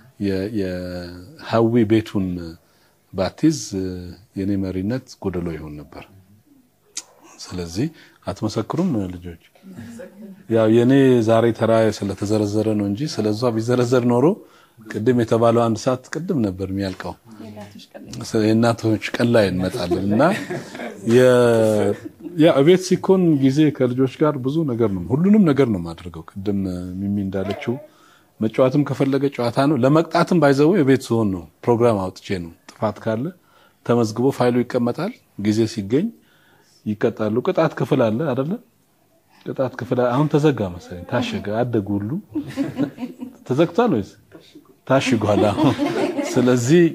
የሀዊ ቤቱን ባቲዝ የኔ መሪነት ጎደሎ ይሆን ነበር። ስለዚህ አትመሰክሩም ልጆች? ያው የኔ ዛሬ ተራ ስለተዘረዘረ ነው እንጂ ስለዛ ቢዘረዘር ኖሮ ቅድም የተባለው አንድ ሰዓት ቅድም ነበር የሚያልቀው። የእናቶች ቀን ላይ እንመጣለን እና ቤት ሲኮን ጊዜ ከልጆች ጋር ብዙ ነገር ነው፣ ሁሉንም ነገር ነው የማደርገው። ቅድም ሚሚ እንዳለችው መጫወትም ከፈለገ ጨዋታ ነው። ለመቅጣትም ባይዘው የቤት ሲሆን ነው ፕሮግራም አውጥቼ ነው። ጥፋት ካለ ተመዝግቦ ፋይሉ ይቀመጣል። ጊዜ ሲገኝ ይቀጣሉ። ቅጣት ክፍል አለ አይደለ? ቅጣት ክፍል አሁን ተዘጋ መሰለኝ፣ ታሸገ። አደጉ ሁሉ ተዘግቷል ወይስ ታሽጓል? አሁን ስለዚህ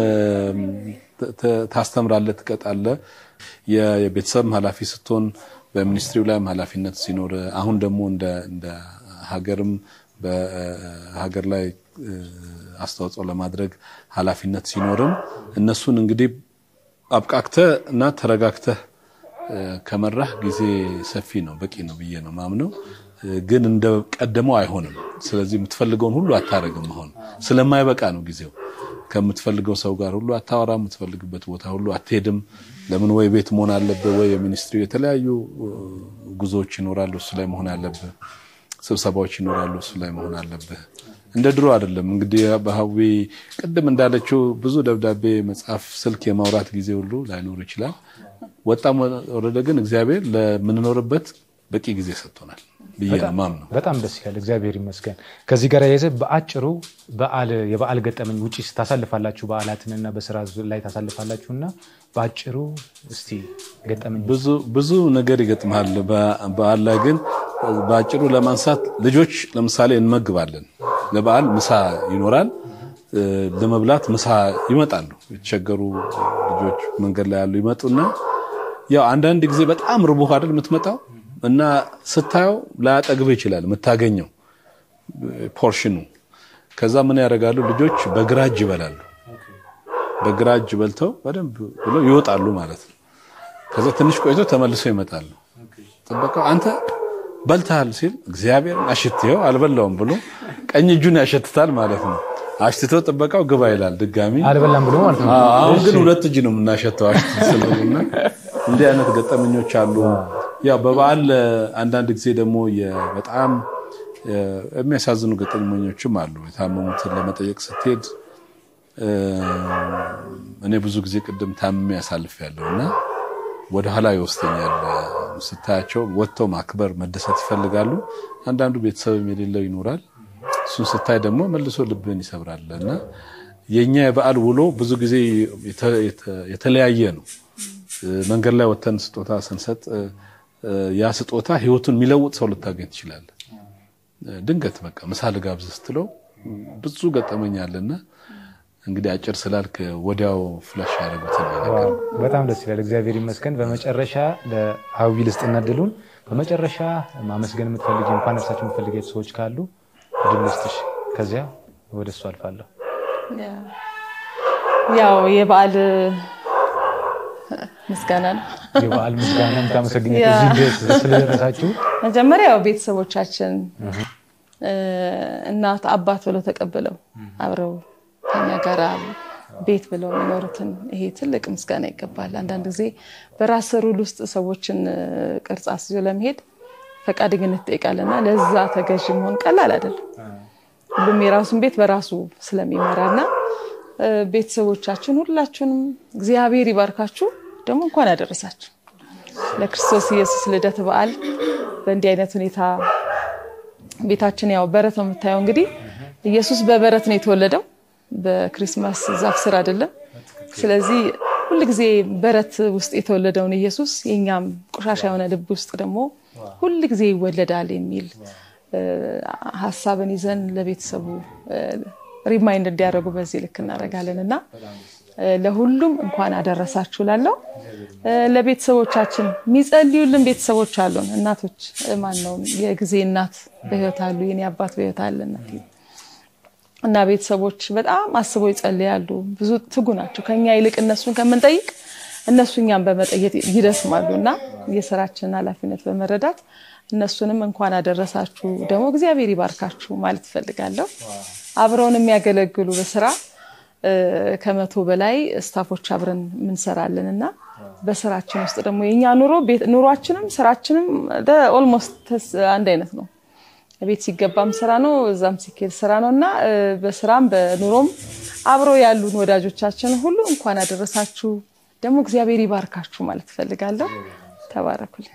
ታስተምራለህ፣ ትቀጣለህ። የቤተሰብ ኃላፊ ስትሆን በሚኒስትሪው ላይም ኃላፊነት ሲኖር አሁን ደግሞ እንደ ሀገርም በሀገር ላይ አስተዋጽኦ ለማድረግ ኃላፊነት ሲኖርም እነሱን እንግዲህ አብቃቅተህ እና ተረጋግተህ ከመራህ ጊዜ ሰፊ ነው፣ በቂ ነው ብዬ ነው ማምነው። ግን እንደ ቀደመው አይሆንም። ስለዚህ የምትፈልገውን ሁሉ አታረግም። አሁን ስለማይበቃ ነው ጊዜው። ከምትፈልገው ሰው ጋር ሁሉ አታወራ፣ የምትፈልግበት ቦታ ሁሉ አትሄድም። ለምን ወይ ቤት መሆን አለብህ፣ ወይ የሚኒስትሪ የተለያዩ ጉዞዎች ይኖራሉ፣ እሱ ላይ መሆን አለብህ። ስብሰባዎች ይኖራሉ፣ እሱ ላይ መሆን አለብህ። እንደ ድሮ አይደለም። እንግዲህ በሀዊ ቅድም እንዳለችው ብዙ ደብዳቤ መጻፍ፣ ስልክ የማውራት ጊዜ ሁሉ ላይኖር ይችላል። ወጣም ወረደ ግን እግዚአብሔር ለምንኖርበት በቂ ጊዜ ሰጥቶናል ብዬ ነው የማምነው። በጣም ደስ ይላል። እግዚአብሔር ይመስገን። ከዚህ ጋር የያዘ በአጭሩ በዓል የበዓል ገጠመኝ ውጭ ታሳልፋላችሁ፣ በዓላትንና በስራ ላይ ታሳልፋላችሁ እና በአጭሩ እስቲ ገጠመኝ ብዙ ብዙ ነገር ይገጥማል። በዓል ላይ ግን በአጭሩ ለማንሳት ልጆች ለምሳሌ እንመግባለን። ለበዓል ምሳ ይኖራል። ለመብላት ምሳ ይመጣሉ። የተቸገሩ ልጆች መንገድ ላይ ያሉ ይመጡና ያው አንዳንድ ጊዜ በጣም ርቦህ አይደል የምትመጣው እና ስታየው ላያጠግብ ይችላል የምታገኘው ፖርሽኑ። ከዛ ምን ያደርጋሉ ልጆች በግራ እጅ ይበላሉ። በግራ እጅ በልተው በደንብ ብለው ይወጣሉ ማለት ነው። ከዛ ትንሽ ቆይቶ ተመልሰው ይመጣሉ። ጥበቃው አንተ በልተሃል ሲል እግዚአብሔር አሽትየው አልበላውም ብሎ ቀኝ እጁን ያሸትታል ማለት ነው። አሽትቶ ጥበቃው ግባ ይላል ድጋሚ አልበላም ብሎ ማለት ነው። አሁን ግን ሁለት እጅ ነው የምናሸተው አሽትት ስለሆነ እንዲህ አይነት ገጠመኞች አሉ። ያው በበዓል አንዳንድ ጊዜ ደግሞ በጣም የሚያሳዝኑ ገጠመኞችም አሉ። የታመሙትን ለመጠየቅ ስትሄድ እኔ ብዙ ጊዜ ቅድም ታምሜ ያሳልፍ ያለው እና ወደ ኋላ ይወስደኛል። ስታያቸው ወጥተው ማክበር መደሰት ይፈልጋሉ። አንዳንዱ ቤተሰብም የሌለው ይኖራል። እሱን ስታይ ደግሞ መልሶ ልብን ይሰብራል እና የእኛ የበዓል ውሎ ብዙ ጊዜ የተለያየ ነው። መንገድ ላይ ወተን ስጦታ ስንሰጥ ያ ስጦታ ህይወቱን የሚለውጥ ሰው ልታገኝ ትችላለህ። ድንገት በቃ ምሳ ልጋብዝ ስትለው ብዙ ገጠመኝ አለና እንግዲህ አጭር ስላልክ ወዲያው ፍላሽ ያደረጉትን ነገር በጣም ደስ ይላል። እግዚአብሔር ይመስገን። በመጨረሻ ለሀዊ ልስጥና እድሉን በመጨረሻ ማመስገን የምትፈልጊ እንኳን እርሳቸው የምትፈልጊ ሰዎች ካሉ እድል ልስጥሽ። ከዚያ ወደ እሱ አልፋለሁ። ያው የበዓል ምስጋና ነው። የበዓል ምስጋና የምታመሰግኝ እዚህ ድረስ ስለደረሳችሁ መጀመሪያ ያው ቤተሰቦቻችን እናት አባት ብለው ተቀብለው አብረው ከኛ ጋር ቤት ብለው የሚኖሩትን ይሄ ትልቅ ምስጋና ይገባል። አንዳንድ ጊዜ በራስ ሩል ውስጥ ሰዎችን ቅርጽ አስይዞ ለመሄድ ፈቃደኝነት ይጠይቃልና ለዛ ተገዥ መሆን ቀላል አይደለም። ሁሉም የራሱን ቤት በራሱ ስለሚመራና ቤተሰቦቻችን ሁላችሁንም እግዚአብሔር ይባርካችሁ። ደግሞ እንኳን ያደረሳችሁ ለክርስቶስ ኢየሱስ ልደት በዓል በእንዲህ አይነት ሁኔታ ቤታችን ያው በረት ነው የምታየው። እንግዲህ ኢየሱስ በበረት ነው የተወለደው፣ በክሪስማስ ዛፍ ስር አይደለም። ስለዚህ ሁልጊዜ በረት ውስጥ የተወለደውን ኢየሱስ የእኛም ቆሻሻ የሆነ ልብ ውስጥ ደግሞ ሁልጊዜ ይወለዳል የሚል ሀሳብን ይዘን ለቤተሰቡ ሪማይንድ እንዲያደርጉ በዚህ ልክ እናደርጋለን እና ለሁሉም እንኳን አደረሳችሁ ላለው ለቤተሰቦቻችን የሚጸልዩልን ቤተሰቦች አሉን። እናቶች ማን ነው የጊዜ እናት በህይወት አሉ። የኔ አባት በህይወት አለ እናቴ እና ቤተሰቦች በጣም አስበው ይጸልያሉ። ብዙ ትጉ ናቸው። ከኛ ይልቅ እነሱን ከምንጠይቅ እነሱ እኛን በመጠየቅ ይደስማሉ እና የስራችንን ኃላፊነት በመረዳት እነሱንም እንኳን አደረሳችሁ ደግሞ እግዚአብሔር ይባርካችሁ ማለት እፈልጋለሁ። አብረውን የሚያገለግሉ በስራ ከመቶ በላይ ስታፎች አብረን ምንሰራለን እና በስራችን ውስጥ ደግሞ የኛ ኑሮ ኑሯችንም ስራችንም ኦልሞስት አንድ አይነት ነው። ቤት ሲገባም ስራ ነው፣ እዛም ሲኬድ ስራ ነው እና በስራም በኑሮም አብሮ ያሉን ወዳጆቻችን ሁሉ እንኳን አደረሳችሁ ደግሞ እግዚአብሔር ይባርካችሁ ማለት እፈልጋለሁ። ተባረኩልኝ።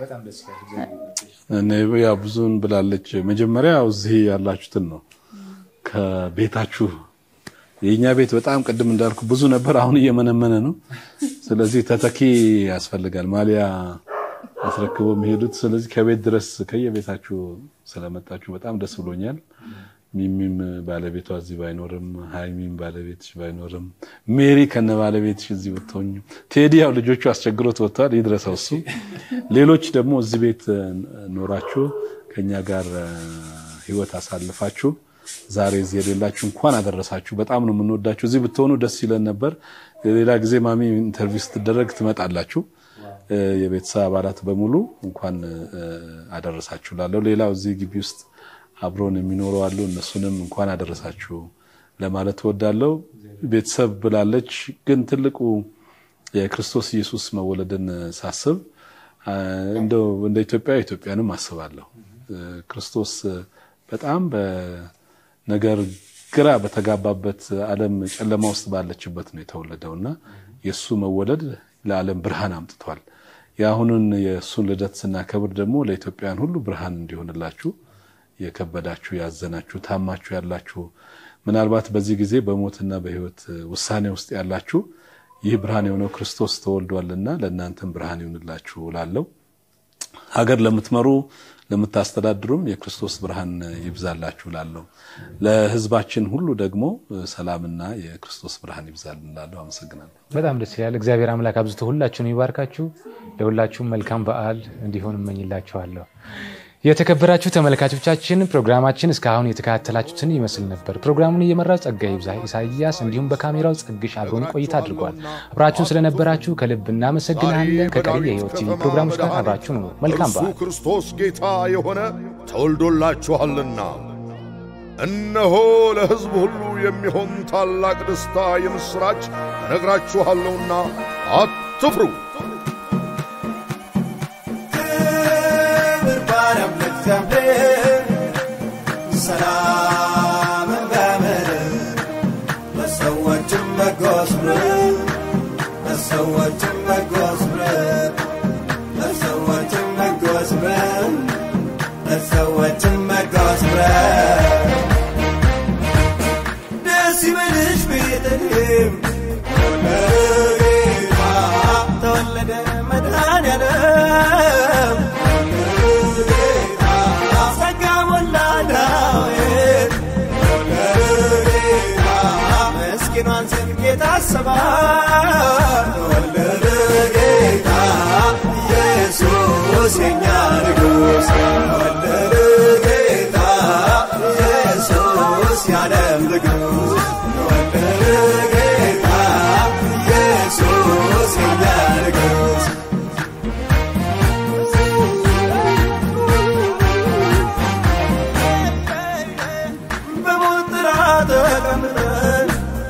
ያው ብዙን ብላለች። መጀመሪያ እዚህ ያላችሁትን ነው ከቤታችሁ የእኛ ቤት በጣም ቅድም እንዳልኩ ብዙ ነበር፣ አሁን እየመነመነ ነው። ስለዚህ ተተኪ ያስፈልጋል፣ ማሊያ አስረክቦ የሚሄዱት። ስለዚህ ከቤት ድረስ ከየቤታችሁ ስለመጣችሁ በጣም ደስ ብሎኛል። ሚሚም ባለቤቷ እዚህ ባይኖርም፣ ሀይሚም ባለቤትሽ ባይኖርም፣ ሜሪ ከነ ባለቤትሽ እዚህ ብትሆኝ፣ ቴዲ ያው ልጆቹ አስቸግሮት ወጥተዋል፣ ይድረሰው እሱ። ሌሎች ደግሞ እዚህ ቤት ኖራችሁ ከኛ ጋር ህይወት አሳልፋችሁ ዛሬ እዚህ የሌላችሁ እንኳን አደረሳችሁ። በጣም ነው የምንወዳችሁ። እዚህ ብትሆኑ ደስ ይለን ነበር። ሌላ ጊዜ ማሚ ኢንተርቪው ስትደረግ ትመጣላችሁ። የቤተሰብ አባላት በሙሉ እንኳን አደረሳችሁ ላለው ሌላው እዚህ ግቢ ውስጥ አብሮን የሚኖሩ አሉ። እነሱንም እንኳን አደረሳችሁ ለማለት እወዳለሁ። ቤተሰብ ብላለች፣ ግን ትልቁ የክርስቶስ ኢየሱስ መወለድን ሳስብ እንደው እንደ ኢትዮጵያ ኢትዮጵያንም አስባለሁ። ክርስቶስ በጣም በነገር ግራ በተጋባበት ዓለም ጨለማ ውስጥ ባለችበት ነው የተወለደው እና የእሱ መወለድ ለዓለም ብርሃን አምጥቷል። የአሁኑን የእሱን ልደት ስናከብር ደግሞ ለኢትዮጵያውያን ሁሉ ብርሃን እንዲሆንላችሁ የከበዳችሁ፣ ያዘናችሁ፣ ታማችሁ ያላችሁ ምናልባት በዚህ ጊዜ በሞትና በሕይወት ውሳኔ ውስጥ ያላችሁ ይህ ብርሃን የሆነው ክርስቶስ ተወልዷልና ለእናንተም ብርሃን ይሆንላችሁ ላለው ሀገር ለምትመሩ ለምታስተዳድሩም የክርስቶስ ብርሃን ይብዛላችሁ ላለው ለሕዝባችን ሁሉ ደግሞ ሰላምና የክርስቶስ ብርሃን ይብዛልን ላለው አመሰግናለሁ። በጣም ደስ ይላል። እግዚአብሔር አምላክ አብዝቶ ሁላችሁን ይባርካችሁ። ለሁላችሁም መልካም በዓል እንዲሆን እመኝላችኋለሁ። የተከበራችሁ ተመልካቾቻችን ፕሮግራማችን እስካሁን የተከታተላችሁትን ይመስል ነበር። ፕሮግራሙን እየመራው ጸጋዬ ይብዛ ኢሳያስ እንዲሁም በካሜራው ጸግሽ አብሮን ቆይታ አድርጓል። አብራችሁን ስለነበራችሁ ከልብ እናመሰግናለን። ከቀሪ የህይወት ቲቪ ፕሮግራሞች ጋር አብራችሁ ነው። መልካም እርሱ በዓል። ክርስቶስ ጌታ የሆነ ተወልዶላችኋልና እነሆ ለሕዝብ ሁሉ የሚሆን ታላቅ ደስታ የምሥራች እነግራችኋለሁና አትፍሩ። ክብር ባሪያም ለእግዚአብሔር ሰላምን በምድር ለሰዎችም በጎ ስምረት ለሰዎችም በጎ ስምረት ለሰዎችም በጎ ስምረት ለሰዎችም በጎ ስምረት ደስ ይበልሽ ቤተልሔም ለጌታ ተወለደ መድኃኔዓለም ለጌታ ጸጋ ሞላ ዳዊት ለጌታ ምስኪኗን ሴት ጌታ አሰባት ተወለደ ጌታ ኢየሱስ የኛ ንጉሥ ተወለደ ጌታ ኢየሱስ የዓለም ንጉሥ ተወለደ ጌታ ኢየሱስ የኛ ንጉሥ በሞት ጥላ ተቀምጠን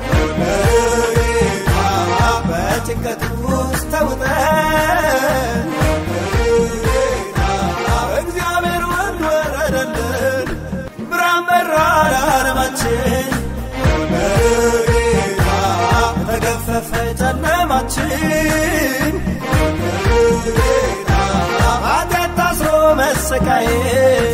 ለጌታ በጭንቀት ውስጥ ተውጠን ለጌታ እግዚአብሔር ወልድ ወረደልን ብርሃን በራ ለዓለማችን ለጌታ ተገፈፈ ጨለማችን ለጌታ ኃጢአት ታስሮ መሰቃየት